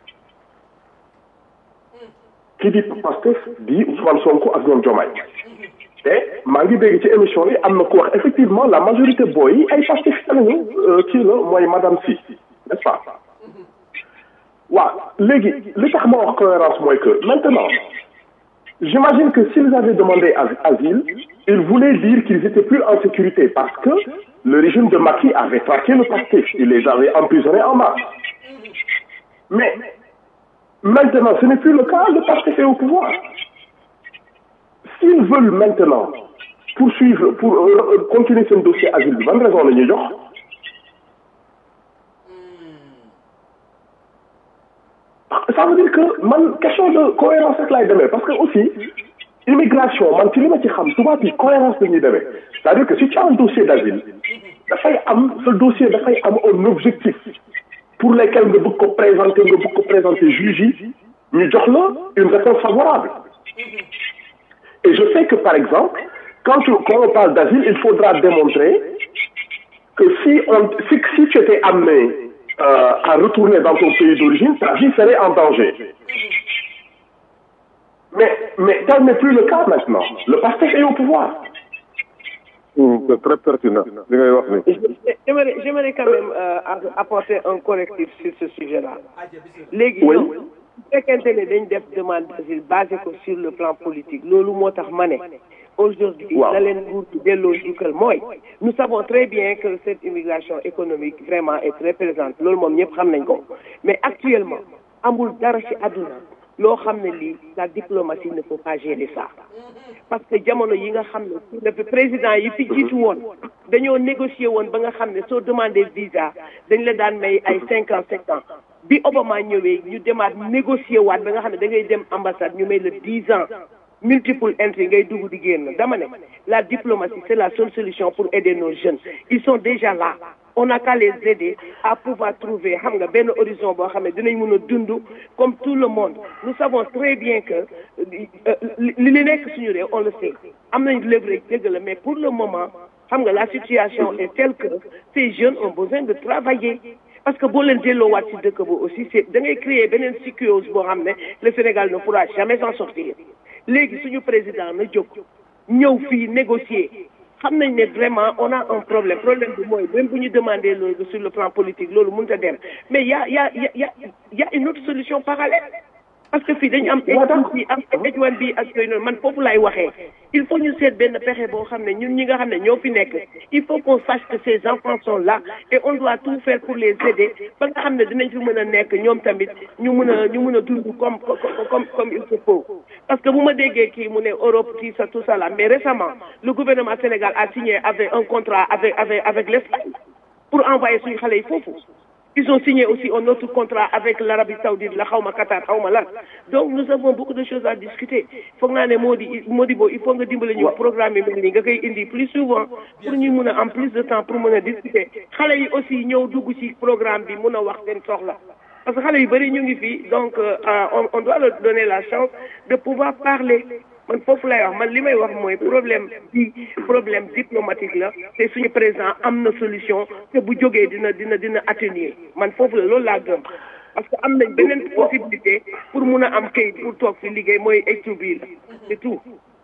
S9: ki di Pastef di Ousmane Sonko ak ñoom Diomaye te maa ngi dégg ci émission yi am na ku wax effectivement la majorité booy yi ay Pastef lañu kii la mooy madame si n'est-ce pas waaw léegi li tax ma wax cohérence mooy que maintenant j'imagine que s'ils avaient demandé asile ils voulaient dire qu'ils étaient plus en sécurité parce que le régime de Macky avait traqué le Pastef il les avait emprisonnés en masse mais maintenant ce n'est plus le cas le Pastef est au pouvoir s'ils veulent maintenant poursuivre pour euh, continuer seen dossier asile bi ban raison la ñuy jox ça veut dire que man question de cohérence rek laay demee parce que aussi immigration man ci li ma ci xam tubaab yi cohérence la ñuy demee c'est-à-dire que si tu as un dossier d'asile dafay am ce dossier dafay am un objectif pour lesquels nga bëgg ko présenter nga bëgg ko présenter juge yi ñu jox la une réponse favorable et je sais que par exemple quand, tu, quand on parle d'asile il faudra démontrer que si on si, si tu étais amené euh, à retourner dans ton pays d'origine, ta vie serait en danger. Mais, mais tel n'est plus le cas maintenant. Le pasteur est au pouvoir.
S4: Mmh, c'est très pertinent.
S3: J'aimerais, j'aimerais quand même euh, apporter un correctif sur ce sujet-là. Léegi
S9: Oui.
S3: bu fekkente ne dañ def demande d'asile basé ko sur le plan politique loolu moo tax ma ne aujourd'hui
S9: Waaw.
S3: la leen nguur gi delloo njukkal mooy nous savons très bien que cette immigration économique vraiment est très présente loolu moom ñëpp xam nañ ko mais actuellement amul dara ci àdduna loo xam ne lii la diplomatie ne peut pas gérer ça parce que jamono yi nga xam ne le président yi fi jiitu woon dañoo négocier woon ba nga xam ne soo demandé visa dañ la daan may ay cinq ans sept ans bi Obama ñëwee ñu demaat négocier waat ba nga xam ne da ngay dem ambassade ñu may la dix ans multiple entry ngay dugg di génn dama ne la diplomatie c'est la seule solution pour aider nos jeunes ils sont déjà là on n'a qu'à les aider à pouvoir trouver xam nga benn horizon boo xam ne dinañ mën a dund comme tout le monde nous savons très bien que euh, li li nekk suñu réew on le sait am nañ leverage dëgg la mais pour le moment xam nga la situation est telle que ces jeunes ont besoin de travailler parce que boo leen delloowaat ci dëkk ba aussi c'est da ngay créer beneen psychose boo xam ne le Sénégal ne pourra jamais s'en sortir léegi suñu président na jóg ñëw fii négocier xam nañ ne vraiment on a un problème problème bi mooy même bu ñu demandé loolu sur le plan politique loolu mënut a dem mais y a y a y a y a y a une autre solution parallèle parce que fii dañu am étude bi am étude bi ak yooyu noonu man foofu laay waxee il faut ñu seet benn pexe boo xam ne ñun ñi nga xam ne ñoo fi nekk il faut qu'on sache que ces enfants sont là et on doit tout faire pour les aider ba nga xam ne dinañ fi mën a nekk ñoom tamit ñu mën a ñu mën a dund comme comme comme il se faut parce que bu ma déggee kii mu ne Europe tout ça tout ça là mais récemment le gouvernement Sénégal a signé avec un contrat avec avec avec l'Espagne pour envoyer suñu xale yi foofu ils ont signé aussi un autre contrat avec l'Arabie Saoudite la xawma Qatar xawma lan donc nous avons beaucoup de choses à discuter foog naa ne moo di moo di boo il faut nga dimbale ñu programme yi mel nii nga koy indi plus souvent pour ñu mun a am plus de temps pour mën a discuter xale yi aussi ñëw dugg ci programme bi mun a wax seen soxla parce que xale yu bëri ñu ngi fii donc euh, on on doit leur donner la chance de pouvoir parler man foofu lay wax man li may wax mooy problème bi problème diplomatique la te suñu président am na solution te bu jógee dina dina dina atténuer man foofu la loolu laa gëm parce que am nañ beneen possibilité pour mun a am kayit pour toog fi liggéey mooy étude bi la c'est tout.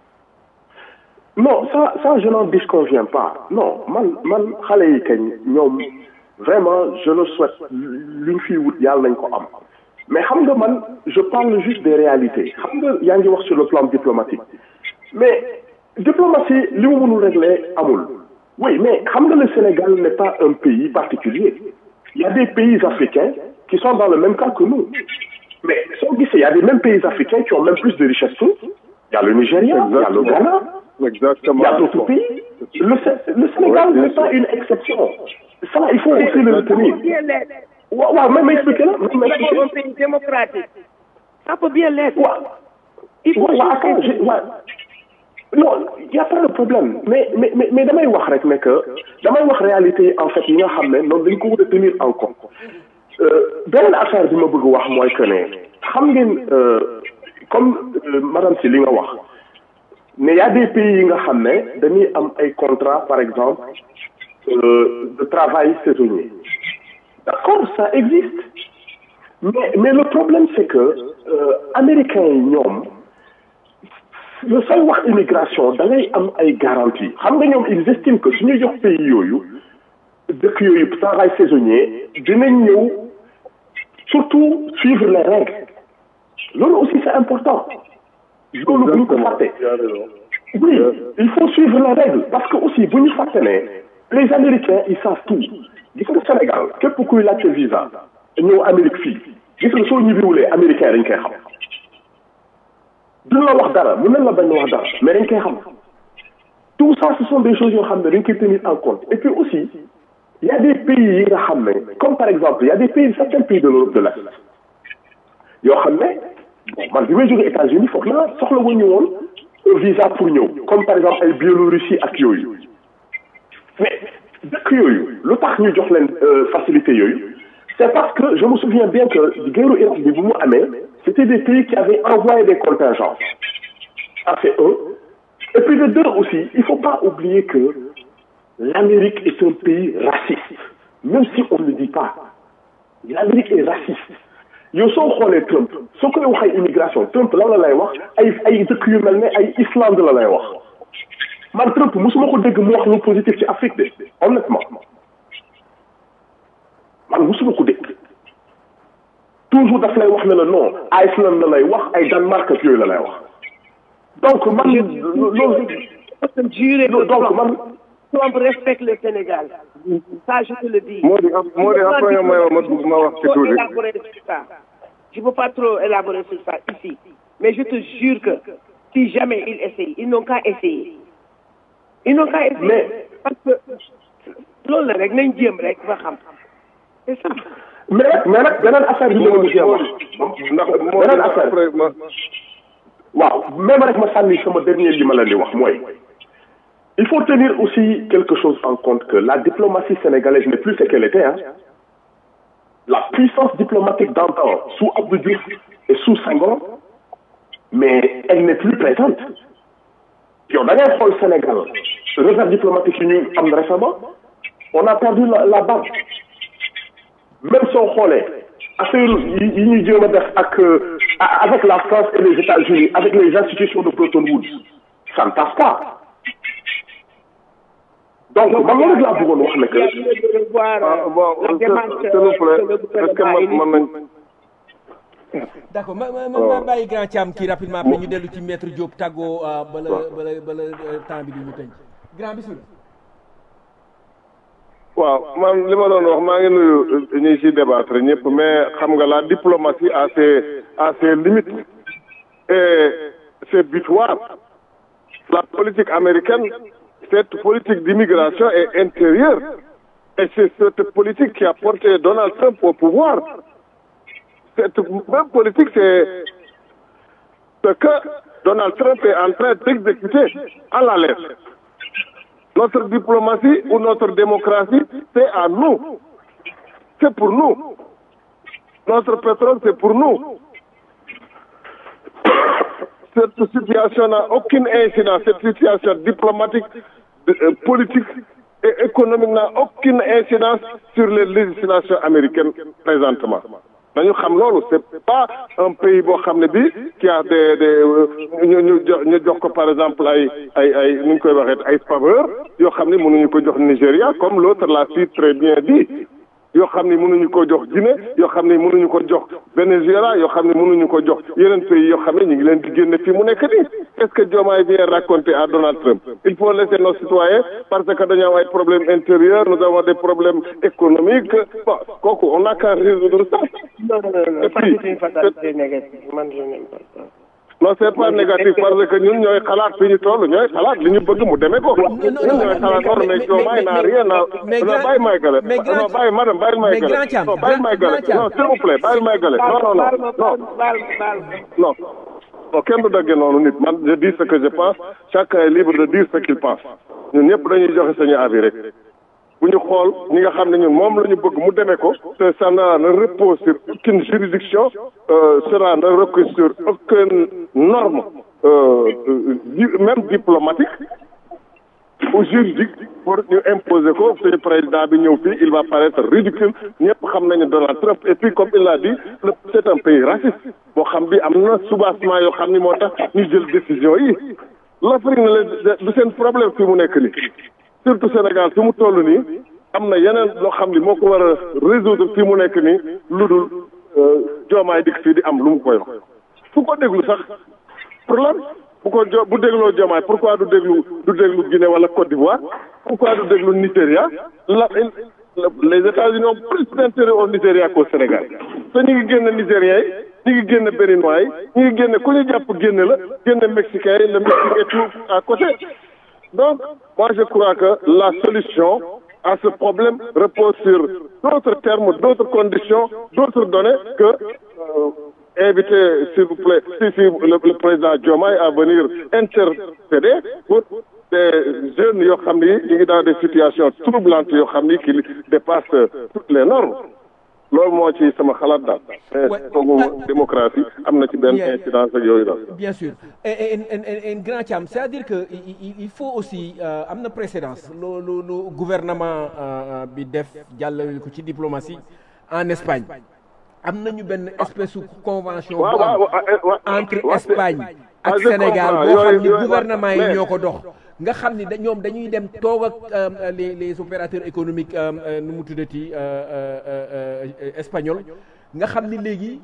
S9: non ça ça je n'en disconviens pas non man man xale yi kañ ñoom vraiment je le souhaite luñ fiy wut yàlla nañ ko am mais xam nga man je parle juste des réalités xam nga yaa ngi wax sur le plan diplomatique mais diplomatie li mu mënul régler amul oui mais xam nga le Sénégal n'est pas un pays particulier il y a des pays africains qui sont dans le même cas que nous mais soo gisee il y a des mêmes pays africains qui ont même plus de richesses que nous il y a le Nigeria il y a le Ghana
S4: Exactement.
S9: Il y a d'autres pays. Le, Sé- le Sénégal
S4: Oui, bien
S9: n'est pas
S4: sûr.
S9: une exception. Ça, il faut aussi le retenir.
S3: bien l'être.
S9: Waaw waaw même expliquer la même
S3: Nous avons
S9: expliquer.
S3: un pays démocratique. Ça peut bien l'être.
S9: Waaw.
S3: Il faut
S9: waaw waaw attends
S3: juste-
S9: je waaw. non y a pas de problème mais mais mais mais damay wax rek ne que damay wax réalité yi en fait yi nga xam ne noonu dañ ko war a tenir en compte Euh, benn affaire bi ma bëgg wax mooy que ne xam ngeen euh, comme euh, madame si li nga wax ne y a des pays yi nga xam ne dañuy am ay contrat par exemple euh, de travail saisonnier d'accord ça existe mais mais le problème c'est que euh, américains yi ñoom le sooy wax immigration da ngay am ay garantie xam nga ñoom ils estiment que suñu jox pays yooyu dëkk yooyu travail saisonnier dinañ ñëw surtout suivre les règles loolu aussi c'est important loolu bu ñu ko fàtte oui il faut suivre les règles parce que aussi bu ñu fàtte ne les américains ils savent tout gis nga Sénégal képp kuy laajte visa ñëw Amérique fii gis nga soo ñibbiwulee américain dañ koy xam duñ la wax dara mën nañ la bañ a wax dara mais dañ koy xam tout ça ce sont des choses yoo xam ne dañ koy tenir en compte et puis aussi il y a des pays yi nga xam ne comme par exemple il y a des pays certains pays de l'Europe de l'Est yoo xam ne bon man bi may jógee États-Unis foog naa soxla wu ñu woon un visa pour ñëw comme par exemple ay Biélorussie ak yooyu mais dëkk yooyu lu tax ñu jox leen euh, facilité yooyu c'est parce que je me souviens bien que guerru Irak bi bu mu amee c'était des pays qui avaient envoyé des contingents ça c'est un et puis de deux aussi il faut pas oublier que l'Amérique est un pays raciste même si on ne le dit pas l'Amérique est raciste yow soo xoolee Trump soo koy wax ay immigration Trump lan la lay wax ay ay dëkk yu mel ne ay Islande la lay wax man Trump mosuma ko dégg mu wax lu positif ci Afrique de honnêtement man mosuma ko dégg toujours daf lay wax ne la non Iceland la lay wax ay Danemark ak yooyu la lay wax donc man loolu
S3: Juré que
S9: donc man
S3: Trump respecte le Sénégal. Ça, je te le dis.
S4: moo di am moo di après nga may ma ma ma wax ci
S3: trop
S4: tuuti
S3: élaborer sur ça. Je ne peux pas trop élaborer sur ça ici. Mais je te jure que si jamais ils essayent, ils n'ont qu'à essayer. Ils n'ont qu'à essayer.
S9: Mais-
S3: Parce que loolu la rek nañ jéem rek ba xam. C'est ça.
S9: mais nag mais nag beneen affaire bi ma mujjee wax
S4: ndax moo
S9: beneen
S4: di
S9: affaire
S4: après ma
S9: waaw même rek ma sànni sama dernier li ma leen di wax mooy il faut tenir aussi quelque chose en compte que la diplomatie sénégalaise n'est plus ce qu'elle était hein la puissance diplomatique d'antan sous Abdou Diouf et sous Senghor mais elle n'est plus présente yow da ngay xool Sénégal réserve diplomatique yi ñu am récemment on a perdu la la base même soo xoolee affaire yi yi ñuy jéem a def ak euh, a- avec la France et les États-Unis avec les institutions de Bretton Woods ça ne passe pas donc man loolu laa bëggoon wax ne que
S3: Il y a lieu de revoir
S4: ah
S3: euh,
S4: bon
S3: la
S4: s'il
S3: démarche
S4: s'il vous plaît
S3: que le
S4: est-ce que
S3: gouvernement
S4: man
S3: a
S4: mën nañ
S2: d'accord ma ma ma ma bàyyi grand Thiam kii rapidement après ñu dellu ci maître Diop tàggoo euh, bala bala bala euh, temps bi di ñu tënk grand bismillah
S4: waaw man li ma doon wax maa ngi nuyu ñi ci débattre ñëpp mais xam nga la diplomatie a ses a ses limites et ses butoirs la politique américaine cette politique d'immigration est intérieure et c'est cette politique qui a porté Donald Trump au pouvoir cette même politique c'est ce que Donald Trump est en train d'exécuter à la lettre notre diplomatie ou notre démocratie, c'est à nous. C'est pour nous. Notre pétrole, c'est pour nous. Cette situation n'a aucune incidence. Cette situation diplomatique, euh, politique et économique n'a aucune incidence sur les législations américaines présentement. dañu xam loolu c'est pas un pays boo xam ne bi qui a des des ñu ñu jox ñu jox ko par exemple ay ay ay nu ñu koy waxee ay faveur yoo xam ne mënuñu ko jox Nigéria comme l'autre l'a si très bien dit yoo xam ne mënuñu ko jox Guinée yoo xam ne mënuñu ko jox Venezuela yoo xam ne mënuñu ko jox yeneen pays yoo xam ne ñu ngi leen di génne fii mu nekk nii qu'est-ce que Diomaye vient raconter à Donald Trump il faut laisser nos citoyens parce que dañoo am ay problèmes intérieurs nous avons des problèmes économiques bon kooku on n'a qu'à résoudre ça
S3: Non, non, non, non.
S4: Et
S3: Ça,
S4: puis,
S3: c'est une fatalité négative. Man, je n'aime pas ça.
S4: non c'est pas négatif parce que ñun ñooy xalaat fi ñu toll ñooy xalaat li ñu bëgg mu demee ko ñun ñooy xalaat loolu mais Diomaye n'a rien à non bàyyi may gale non bàyyi madame bàyyi may gale non bàyyi may gale non s'il vous plaît bàyyi may gale non non non non non non kenn du daggee noonu nit man je dis ce que je pense chacun est libre de dire ce qu'il pense ñun ñëpp dañuy joxe sañu avis rek bu ñu xool ñi nga xam ne ñun moom la ñu bëgg mu demee ko te ça ne repose sur aucune juridiction cela ne repose sur aucune norme même diplomatique ou juridique pour ñu imposer ko suñu président bi ñëw fii il va paraître ridicule ñëpp xam nañu Donald Trump et puis comme il l'a dit c'est un pays raciste boo xam bi am na soubassement yoo xam ni moo tax ñu jël décision yi l'Afrique ne la du seen problème fi mu nekk nii surtout Sénégal fi mu toll nii am na yeneen loo xam ni moo ko war a résoudre fi mu nekk nii lu dul joomaay dikk fii di am lu mu koy wax fu ko déglu sax pour lan bu ko jo bu dégloo joomaay pourquoi du déglu du déglu Guinée wala Côte d'Ivoire pourquoi du déglu Nigéria la les États-Unis ont plus d'intérêt au Nigéria qu'au Sénégal te ñu ngi génn Nigériens yi ñu ngi génn Béninois yi ñu ngi génn ku ñu jàpp génn la génn Mexicains yi le Mexique et tout à côté donc moi je crois que la solution à ce problème repose sur d'autres termes d'autres conditions d'autres données que euh, inviter s'il vous plaît si si le, le président Diomaye à venir intercéder pour des jeunes yoo xam ni ñu ngi dans des situations troublantes yoo xam ni qui dépassent toutes les normes loolu moo ci sama xalaat daal. foogu démocratie am na ci benn incidence ak yooyu daal.
S2: bien sûr et et et grand Thiam c'est-à-dire que il faut aussi am na précédence lu lu lu gouvernement bi def jàllale ko ci diplomatie en Espagne am nañu benn espèce de convention. bu am entre Espagne ak Sénégal boo xam ni gouvernement yi ñoo ko dox. nga xam ni da ñoom dañuy dem toog ak les les opérateurs économiques nu mu tuddati espagnol nga xam ni léegi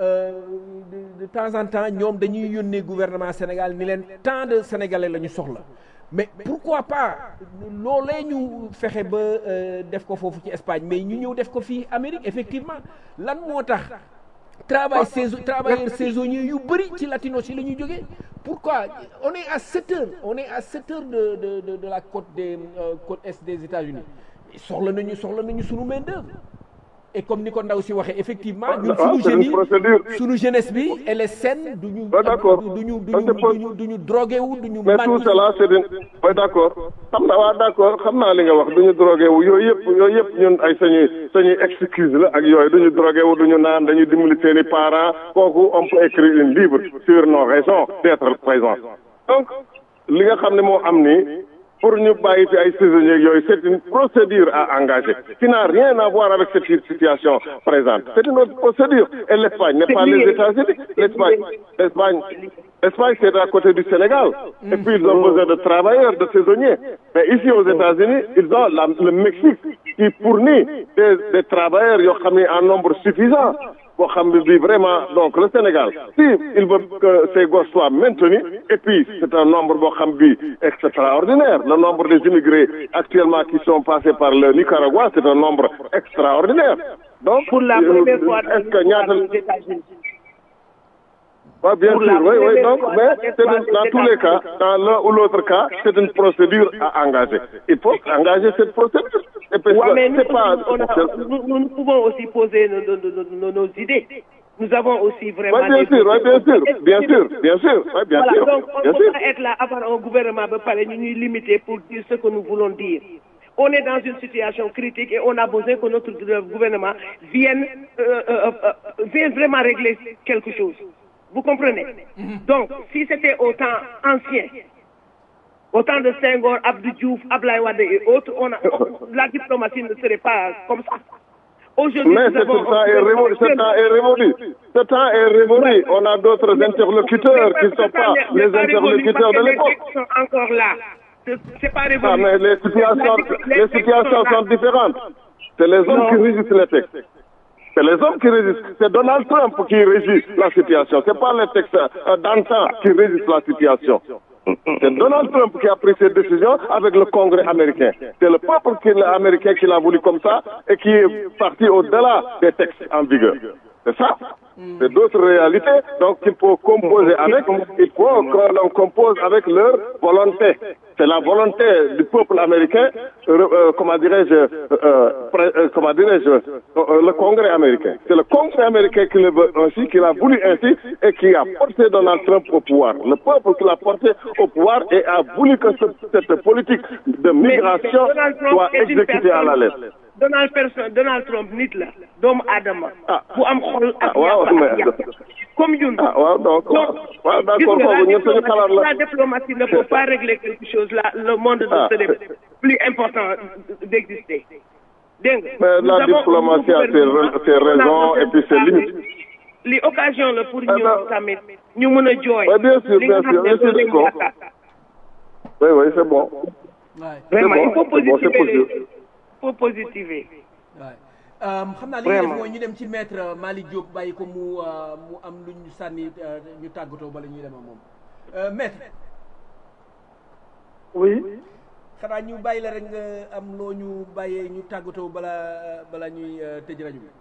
S2: de temps en temps ñoom dañuy yónnee gouvernement Sénégal ni leen tant de sénégalais la ñu soxla mais pourquoi pas loolee ñu fexe ba def ko foofu ci Espagne mais ñu ñëw def ko fii Amérique effectivement lan moo tax travail saison travailleurs saisonniers yu bëri ci latinos yi la ñuy jógee pourquoi on est à sept heures on est à sept heures de de de, de la côte des euh, côte est des États-Unis soxla nañu soxla nañu sunu main d'œuvre et comme ni ko ndaw si waxee effectivement ñun sunu jeunes yi sunu jeunesse bi elle est saine duñu duñu duñu duñu duñu drogué wu duñu
S4: mais tout cela c'est une oui d'accord xam naa waa d'accord xam naa li nga wax duñu drogué wu yooyu yëpp yooyu yëpp ñun ay sañuy sañuy excuse la ak yooyu duñu drogué wu duñu naan dañuy dimbali seen i parents kooku on peut écrire une livre sur nos raisons d'être présents donc li nga xam ne moo am nii pour ñu bàyyi fi ay saisonniers yooyu c'est une procédure à engager qui n'a rien à voir avec cette situation présente c'est une autre procédure et l'Espagne n'est pas les États-Unis l'Espagne l'Espagne l'Espagne c'est à côté du Sénégal et puis ils ont besoin de travailleurs de saisonniers mais ici aux États-Unis ils ont la, le Mexique qui fournit des, des travailleurs yoo xam ne en nombre suffisant boo xam ne bi vraiment donc le Sénégal si il veut que ces gosses soient maintenus et puis c'est un nombre boo xam bi extraordinaire le nombre des immigrés actuellement qui sont passés par le Nicaragua c'est un nombre extraordinaire donc
S3: pour la première fois
S4: est-ce que ñaata oui, bien sûr, oui, oui. Donc, mais c'est dans tous les cas, dans l'un ou l'autre cas, c'est une procédure à engager. Il faut engager cette procédure. Et puis,
S3: ouais, mais nous,
S4: c'est pas.
S3: on a, nous, nous, pouvons aussi poser nos, nos, nos, nos, idées. Nous avons aussi vraiment.
S4: Oui, bien sûr, oui, bien sûr, bien sûr, bien sûr, oui, bien
S3: voilà,
S4: sûr.
S3: Donc, on
S4: bien
S3: ne
S4: sûr.
S3: peut pas être là, avoir un gouvernement de parler, nous nous limiter pour dire ce que nous voulons dire. On est dans une situation critique et on a besoin que notre gouvernement vienne, euh, euh, euh, vienne vraiment régler quelque chose. Vous comprenez Donc, si c'était au temps ancien, au temps de Senghor, Abdou Diouf, Ablaye Wade et autres, on a, la diplomatie ne serait pas comme ça. Aujourd'hui,
S4: Mais
S3: nous
S4: ce
S3: avons un
S4: temps est
S3: gouvernement
S4: révolu. Ce
S3: jeune.
S4: temps est révolu. Ce temps est révolu. On a d'autres interlocuteurs qui ne sont pas les interlocuteurs de l'époque.
S3: Les textes sont encore là. C'est- C'est pas révolu.
S4: Ah, mais les situations,
S3: Les
S4: les
S3: textes
S4: situations
S3: là.
S4: sont différentes. C'est les hommes
S3: Non.
S4: qui régissent les textes. C'est les hommes qui régissent. C'est Donald Trump qui régit la situation. C'est pas les textes euh, d'antan qui régissent la situation. C'est Donald Trump qui a pris cette décision avec le Congrès américain. C'est le peuple qui l'a- américain qui l'a voulu comme ça et qui est parti au-delà des textes en vigueur. C'est ça C'est d'autres réalités, donc il faut composer avec, il faut que l'on compose avec leur volonté. C'est la volonté du peuple américain, euh, euh, comment dirais-je, euh, euh, comment dirais-je, euh, le Congrès américain. C'est le Congrès américain qui le veut ainsi, qui l'a voulu ainsi et qui a porté Donald Trump au pouvoir. Le peuple qui l'a porté au pouvoir et a voulu que ce- cette politique de migration
S3: Donald Trump
S4: soit
S3: est une
S4: exécutée à la
S3: personne-
S4: lettre.
S3: Donald personne Donald Trump nit la doomu aadama bu am xol ak
S4: ah waaw
S3: yàq ak
S4: mais
S3: yàq comme ñun
S4: ah waaw donc waaw
S3: gis
S4: d'accord
S3: nga
S4: kooku
S3: la
S4: ñun suñu xalaat
S3: diplomatie,
S4: la
S3: la diplomatie ne peut pas régler quelque chose là le monde
S4: Ah.
S3: de serait plus important d'exister dégg nga
S4: Mais
S3: Nous
S4: la
S3: avons un
S4: diplomatie a ses
S3: gouvernement,
S4: ra- ses raisons et puis ses limites.
S3: li occasion la pour
S4: Ah,
S3: ñun
S4: non.
S3: tamit ñu mën a jooy
S4: Ouais, bien sûr,
S3: li nga
S4: bien
S3: xam
S4: sûr,
S3: ne
S4: bien sûr,
S3: loolu lañu
S4: d'accord.
S3: yaakaar.
S4: oui oui c'est bon
S2: waay
S3: vraiment
S4: bon,
S3: il faut
S4: c'est bon, c'est
S3: positiver
S4: possible.
S3: il faut positiver
S2: waay xam naa li ñu def
S3: Vraiment.
S2: mooy ñu dem ci maître Malick Diop bàyyi ko mu euh, mu am lu ñu sànni euh, ñu tàggatoo bala ñuy dem ak moom Euh, maître
S7: oui
S2: xanaa ñu bàyyi la rek nga am loo ñu bàyyee ñu tàggatoo bala bala ñuy euh, tëj rajo bi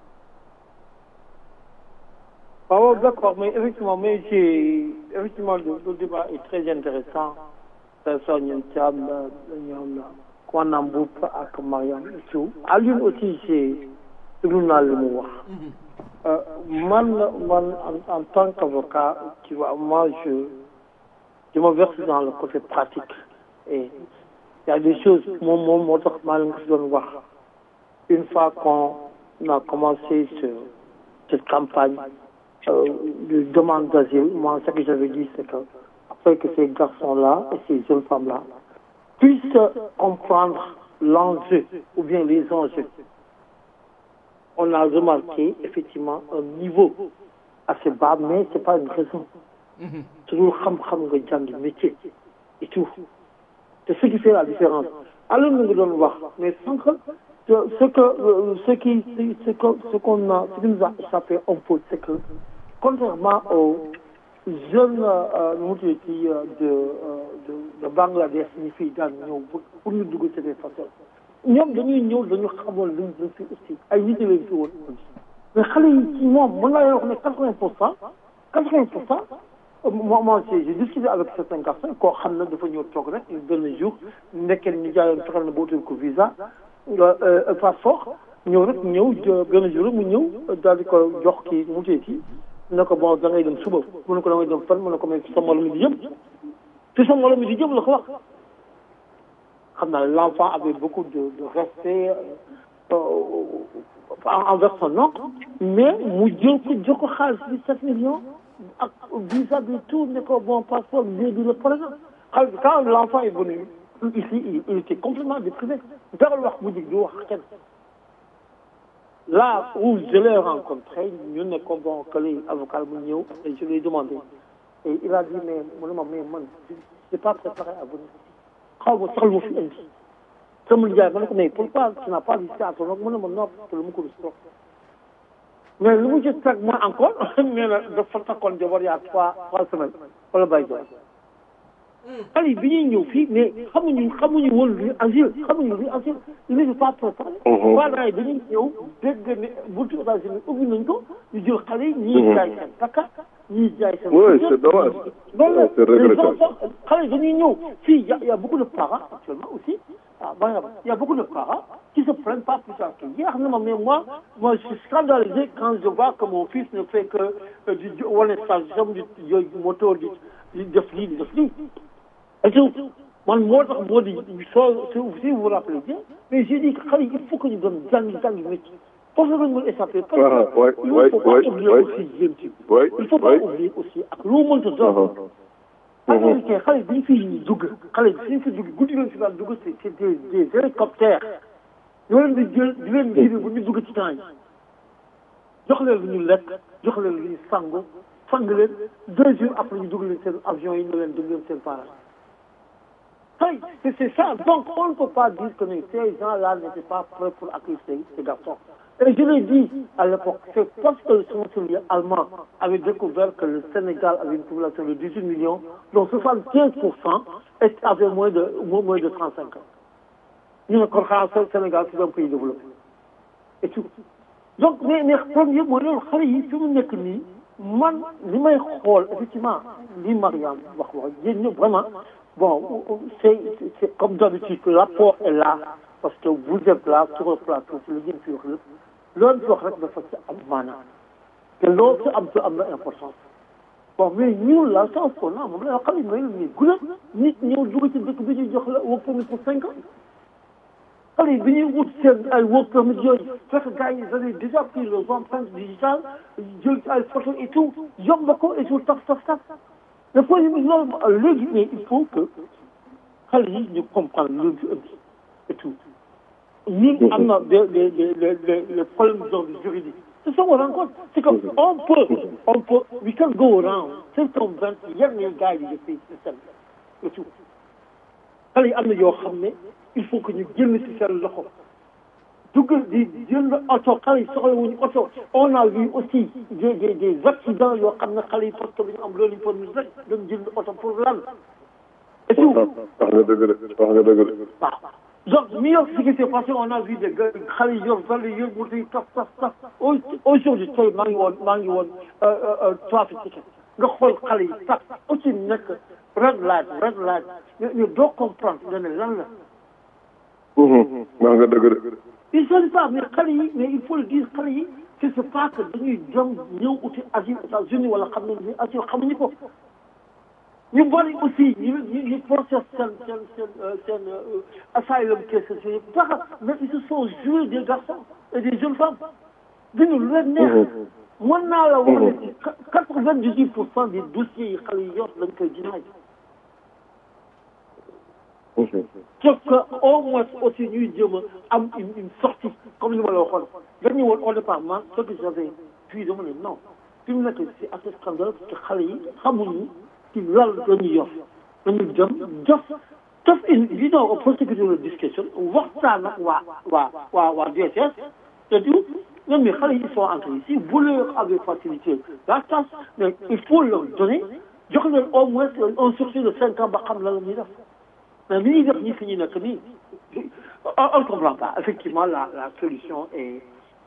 S7: Ah ouais, d'accord, mais effectivement, mais j'ai, effectivement, le, le débat est très intéressant. Personne, Yann Thiam, Yann Kwanam Mboup, ak Mariam et tout. À l'une aussi, j'ai, déglu naa li mu wax. Euh, man, man, en, en tant qu'avocat, tu vois, moi, je, je me verse dans le côté pratique. Et il y a des choses, mon, mon, mon, maa leen ko fi doon wax. Une fois qu'on a commencé ce, cette campagne, euh, de demande d'asile, moi, ce que j'avais dit, c'est que après que ces garçons-là et ces jeunes femmes-là puissent comprendre l'enjeu ou bien les enjeux, on a remarqué effectivement un niveau assez bas, mais c'est pas une raison. toujours xam-xam nga jàng métier et tout. C'est ce qui fait la différence. Alors nous nous donnons voir, mais sans que ce que euh, ce qui ce que ce qu'on a ce qui nous a échappé un peu, c'est que contrairement aux jeunes euh, nu mu tuddati euh, de, euh, de de Bangladesh ñi fii daan ñëw pour pour ñu dugg ci des façons ñoom dañuy ñëw dañu xamoon luñ luñ fi aussi ay nit lañ fi woon mais xale yi ci moom mën naa leen wax ne quatre-vingt pour cent quatre-vingt pour cent moi moi j'ai j'ai discuté avec certains garçons koo xam ne dafa ñëw toog rek benn jour nekkee ñu jaayoon fexeel na ba utal ko visa euh, passeport ñëw rek ñëw jë- benn jour rek mu ñëw daal di ko jox kii mu tee kii ne ko bon da ngay dem suba mu ne ko da ngay dem fan mu ne ko mais sa moroom di jëm te sa moroom di jëm la ko wax xam naa l'enfant avait beaucoup de de respect euh, euh, envers son oncle mais mu jël ko jox ko xaalis bi sept millions ak visa bi tout ne ko bon passeport léegi le problème xaalis quand l'enfant est venu ici il, il était complètement déprivé dara wax mu jig du wax kenn là où je l'ai rencontré ñu ne ko bon que les avocats mu ñëw et je lui ai demandé et il a dit mais mu ne ma mais man je n'ai pas préparé à venir xaw ma sax lu ma fi indi sama nijaay ma ne ko mais pourquoi tu n'as pas dit ça à ton oncle mu ne ma non parce que lu ma ko rus mais lu mu ci teg moi encore nee na dafa takkoon jabar yaa trois trois semaines wala bàyyi jabar xale yi bi ñuy ñëw fii mais xamuñu xamuñu woon luy asile xamuñu luy asile il n'est pas préparé parents yi dañuy ñëw dégg ne buntu États-Unis ubbi nañ ko ñu jël xale yi ñii jaay seen takka ñii jaay seen
S4: Oui, c'est dommage.
S7: loolu
S4: Ouais, c'est
S7: la les
S4: regrettable.
S7: enfants xale yi dañuy ñëw fii y a y a beaucoup de parents actuellement aussi ah ba il y a beaucoup de parents qui se plaignent pas plus tard que hier na ma mais moi moi je suis scandalisé quand je vois que mon fils ne fait que euh, di jo- wane station di yooyu moto di di def lii di def lii et tout man moo tax moo di soo si si vous vous rappelez bien mais j'ai dit que xale yi il faut que ñu doon jàngi jàngi métier foofu la ñu mën échapper parce
S4: Ah,
S7: que
S4: ouais,
S7: il
S4: ouais,
S7: ne faut pas
S4: ouais,
S7: oublier
S4: ouais.
S7: aussi jéem ci
S4: oui
S7: il faut pas
S4: oui
S7: oublier aussi ak loo mënta doon américain xale bi ñu fi dugg xale bi fi ñu fi dugg guddi leen fi daan dugg c'est c'est des des hélicoptères ñoo leen di jël di leen jiibi bu ñu dugg ci temps yi jox leen lu ñu lekk jox leen lu ñu sangu sang leen deux jours après ñu dugg leen seen avion yi ne leen dugg leen seen parage hey, c'est c'est ça donc on ne peut pas dire que ces gens-là n'étaient pas prêts pour accueillir ces, ces garçons et je l'ai dit à l'époque c'est parce que le chancelier allemand avait découvert que le Sénégal avait une population de 18 millions dont 75 pour cent avaient moins de moins de 35 ans ñu ne kon xanaa Sénégal c'est un pays développé et tout donc mais mais premier mooy loolu xale yi fi mu nekk nii man li may xool effectivement li Mariam wax wax yéen ñëpp vraiment bon c'est c'est comme d'habitude l'apport est là parce que vous êtes là sur le plateau ci li ngeen fi wax lépp loolu fi wax rek dafa ci am maanaam te loolu ci am ci am na importance bon mais ñun la chance qu'on a moom la xam ne mooy nii gudda nit ñëw dugg ci dëkk bi ñu jox la work permit pour cinq ans xale yi bi ñuy wut seen ay work permit yooyu fekk gars yi ils avaient déjà pris leurs empreintes digitales jël ci ay photos et tout yomb ko et tout taf taf taf le point loolu léegi mais il faut que xale yi ñu comprendre loolu fi indi et tout ñun am na des des des des des problèmes d'ordre juridique c'est ça qu'on rencontre c'est que on peut on peut we can go around certains vingt yenn gars yi def système et tout xale yi am na yoo xam ne il faut que ñu génn ci seen loxo duggal di jënd oto xale yi soxla wuñu oto on a vu aussi des des des accidents yoo xam ne xale yi parce que dañu am loolu pour ñu rek dañu jënd oto pour lan et tout
S4: wax nga dëgg de wax nga dëgg de
S7: waaw donc New York ce qui s'est passé on a vu des gars xale yi yor xale yi yor moto yi taf taf taf aujourd'hui tey maa ngi woon maa ngi woon trafic ticket nga xool xale yi taf aussi nekk red light red light ñu doo comprendre nga ne lan la
S4: wax nga dëgg de
S7: ils sont pas mais xale yi mais il faut le dire xale yi que c'est pas que dañuy dem ñëw uti asile États-Unis wala xam ne ni asile xamuñu ko ñu bari aussi ñu ñu ñu process seen seen seen seen asylum cases yi dara mais ils se sont joués des garçons et des jeunes femmes dañu lu leen neex mën naa la wax ne quatre-vingt-dix-huit pour cent des dossiers yi xale yi yor dañ koy dinaay sauf que au moins aussi ñuy jéem a am une une sortie comme li ma la waxoon dañu woon au départ man ce que j'avais puis dama ne non fi mu nekk c'est assez scandaleux parce que xale yi xamuñu ci lan la ñuy yor dañu dem def def une you know a prosecutorial discussion waxtaan ak waa waa waa waa DSS te du ñoom ñi xale yi sont entrés ici vous leur avez facilité la tâche mais il faut leur donner jox leen au moins un sursis de cinq ans ba xam lan la ñuy def mais li ñuy def ñi fi ñu nekk nii on ne comprend pas effectivement la la solution est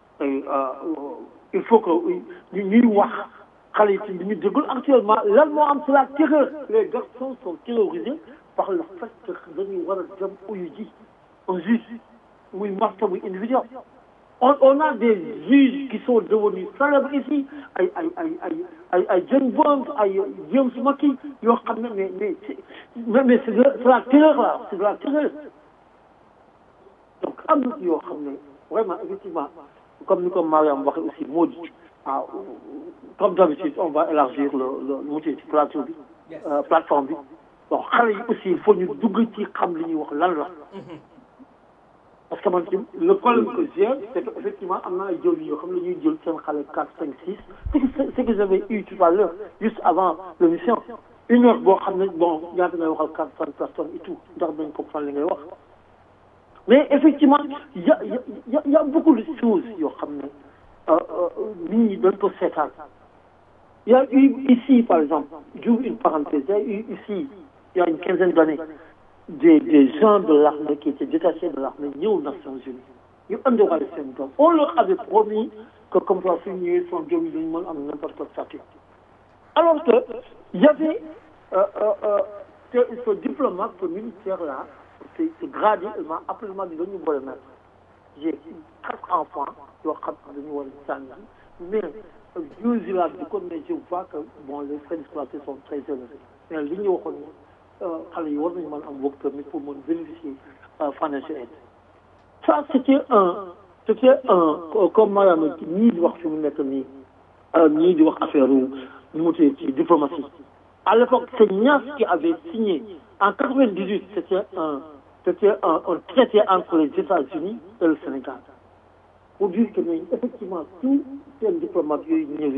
S7: il faut que ñu ñuy wax xale yi ci li ñu déglu actuellement lan moo am c'est la terreur les garçons sont terrorisés par le fait que dañuy war a dem uyu ji un juge muy marta muy individuel on on a des juges qui sont devenus célèbres ici ay ay ay ay ay ay John Bond ay James Mackey yoo xam ne mais mais mais mais c'est de c'est la terreur là c'est de la terreur donc am na yoo xam ne vraiment effectivement comme ni ko Mariam waxee aussi moo di waaw comme d'habitude on va élargir le le mu ci plateau bi plateforme bi bon xale yi aussi il faut ñu dugg ci xam li ñuy wax lan la parce que man ci le problème que j'ai c'est que effectivement am na ay jël yoo xam ne ñuy jël seen xale quatre cinq six c'est que c'est que j'avais eu tout à l'heure juste avant l'émission une heure boo xam ne bon ñaata ngay waxal quatre cent personnes et tout ndax dañ comprendre li ngay wax mais effectivement y a y a y a beaucoup de choses yoo xam ne nit ñi dañ ko seetaan il y a eu ici par exemple j'ouvre une parenthèse il y a eu ici il y a une quinzaine d'années des des gens de l'armée qui étaient détachés de l'armée ñëw Nations Unies ñu andiwaale seen doom on leur avait promis que comme ça su ñëwee son doom yi dañu mën am n'importe quel statut alors que il y avait euh, euh, euh, ce diplomate ce militaire là ce ce gradé il m'a appelé ma bi dañu boole mettre j'ai quatre enfants yoo xam ne dañu war a sànni mais use la du ko mais je vois que bon les frais de scolarité sont très élevés mais li ñu waxoon xale yi war nañu mën am work permit pour mën bénéficier financial aid ça c'était un c'était un comme maanaam ñii di wax fi mu nekk nii ñii di wax affaire nu mu tudd ci diplomatie à l'époque c'est Niass qui avait signé en 98 c'était un c'était un, un traité entre les États-Unis et le Sénégal pour dire que ne effectivement tous seen diplomates yooyu ñëwee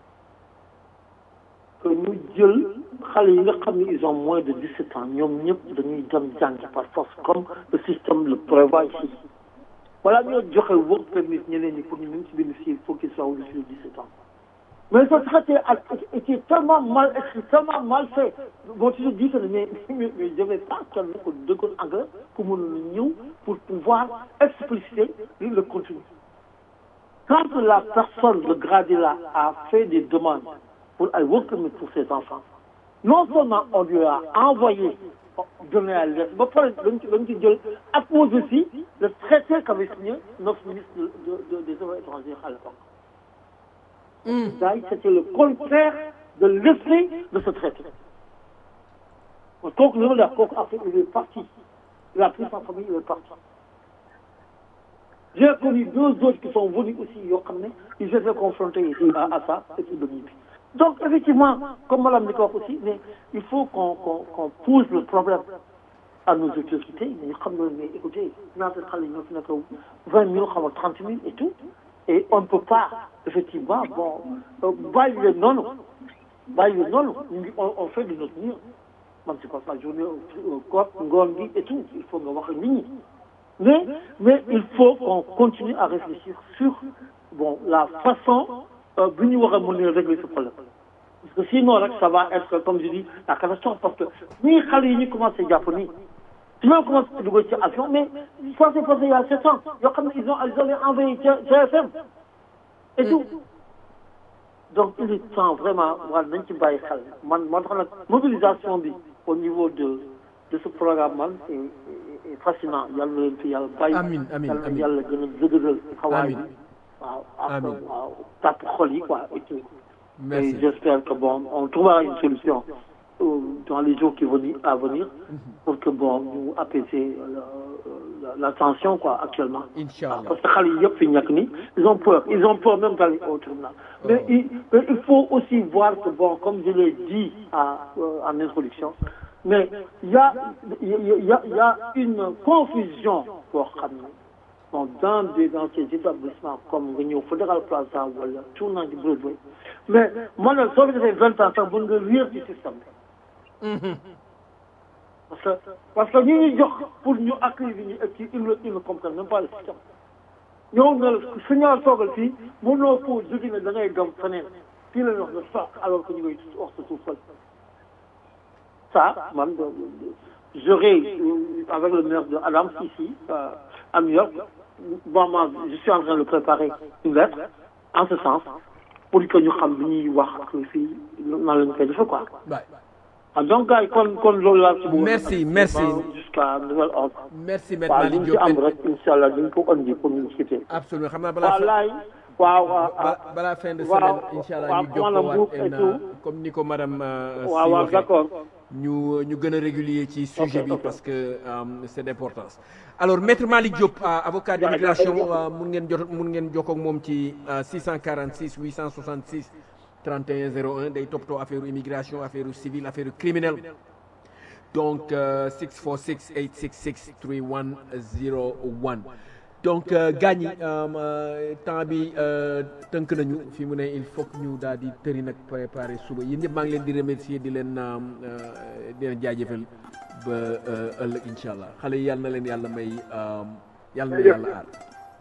S7: que ñu jël xale yi nga xam ne ils ont moins de 17 ans ñoom ñëpp dañuy dem jàngi par force comme le système le prévoit ici voilà ñoo joxe work permit ñeneen ñi pour ñu mën ci bénéficier il faut qu'ils soient au-dessus de 17 ans mais ce traité a été tellement mal écrit tellement mal fait bon tu te dis que mais mais mais je vais pas kenn ko dëggoon anglais pour mën a ñëw pour pouvoir expliciter le contenu quand la personne de gradé là a fait des demandes pour un work permit pour ses enfants non seulement on lui a envoyé donné à lettre ba pare dañ ci dañ ci jël appose aussi le traité qu'avait signé notre ministre de, de, de, des affaires étrangères à l'époque mm. c'était le contraire de l'esprit de ce traité kooku loolu la kooku après il est parti il a pris sa famille il est parti j'ai connu deux autres qui sont venus aussi yoo xam ne ils étaient confrontés à, à ça et puis dañuy bi donc effectivement comme madame di ko wax aussi mais il faut qu'on qu'on qu'on pose le problème à nos autorités mais ñu xam ne mais écoutez ñaata xale ñoo fi nekk vingt mille xam nga trente mille et tout et on ne peut pas effectivement bon bàyyi leen noonu bàyyi leen noonu ñu ngi on on fait de notre mieux man c'est pas ça journée koor ngoon gi et tout il faut nga wax nit ñi mais mais il faut qu'on continue à réfléchir sur bon la façon bi ñu war a mën a régler ce problème parce que sinon rek ça va être comme je dis la catastrophe parce que ñii xale yi ñu commencé jàpp nii su ma commencé dugal ci avion mais ça s'est passé il y a sept ans yoo xam ne ils ont ils ont envoyé TFM et tout donc il est temps vraiment war nañ ci bàyyi xel man moo tax nag mobilisation bi au niveau de de ce programme man est fascinant yàlla na leen fi yàlla bàyyi
S2: amiin amiin
S7: yàlla na
S2: amiin
S7: yàlla gën a dëgëral xawaay bi waaw ak waaw tàpp xol yi quoi et tout
S2: merci
S7: et j'espère que bon on trouvera une solution euh, dans les jours qui venir à venir pour que bon ñu apaiser la, la, la tension quoi actuellement
S2: Inch'Allah.
S7: parce que xale yi yëpp fi ñàkk ni ils ont peur ils ont peur même d'aller au tribunal mais il mais il faut aussi voir que bon comme je l'ai dit à euh, en introduction mais il y a il y a il y a une confusion boo xam ne bon dans des dans ces établissements comme nga ñëw Federal Plaza wala tournant du Broadway mais man nag soo fi defee vingt ans sax mën nga réer ci système bi parce que parce que ñi ñu jox pour ñu accueillir ñu et puis ils ne ils ne comprennent même pas le système ñëw nga su ñoo toogal fii mënoo ko jóge ne da ngay dem feneen fii la ñu wax nga toog alors que ñu ngay wax sa suuf ça man j'aurai avec le maire de Adams ici euh, à New York bon moi je suis en train de préparer une lettre en ce sens pour que ñu xam li ñuy wax fii nan la ñu koy defee quoi
S2: Bye.
S7: ah donc gars yi kon kon loolu laa ci bëggoon
S2: Merci, merci.
S7: jusqu'à nouvel ordre
S2: merci maître
S7: waaw li
S2: Malick
S7: ñu ci am
S2: Diop
S7: rek incha allah dañ ko andi pour ñu cité
S2: absolument xam naa balaa
S7: waaw
S2: fin-
S7: laay waaw waaw
S2: bala balaa fin de
S7: waaw,
S2: semaine incha allah
S7: waaw,
S2: ñu jokkoo
S7: maanaam
S2: waat
S7: buuk et
S2: en,
S7: tout.
S2: comme ni ko madame euh,
S7: waaw
S2: si
S7: waaw
S2: waxee.
S7: d'accord
S2: ñu ñu gën a régulier ci sujet
S7: Ok,
S2: bi
S7: ok.
S2: parce que euh, c'est d'importance alors maître Malick Diop euh, avocat d'immigration euh, mun ngeen jot mun ngeen jokkoo ak moom ci euh, 646 866 31 01 day toppatoo affaire immigration affaire civile affaire criminelle donc euh, 646 866 3101 donc euh, gaañ yi euh, temps bi euh, tënk nañu fi mu ne il faut que ñu daal di tëri nag préparer suba yéen ñëpp maa ngi leen di remercier di leen euh, euh, di leen jaajëfal ba euh, ëllëg incha allah xale yi yàlla na leen yàlla may euh, yàlla na yàlla aar.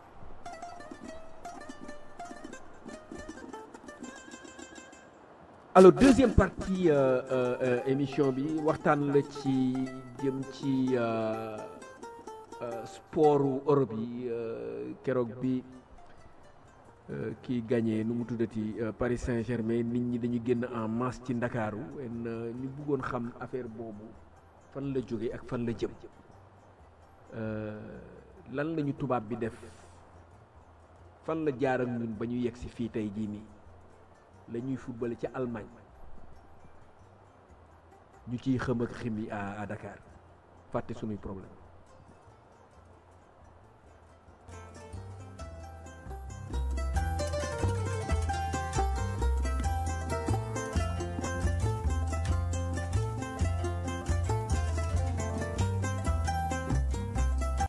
S2: alors deuxième partie euh, euh, euh, émission bi waxtaan la ci jëm ci euh, euh, sportu Europe yi euh, keroog bi euh, kii gagné nu mu tuddati euh, Paris Saint-Germain nit ñi dañu génn en masse ci Ndakaaru en euh, ñu bëggoon xam affaire boobu fan la jóge ak fan la jëm Euh, lan lañu tubaab bi def fan la jaar ak ñun ba ñu yegg si fii tey jii nii la ñuy footballé ca Allemagne ñu ciy xëm ak xim yi à à Dakar fàtte sunuy problème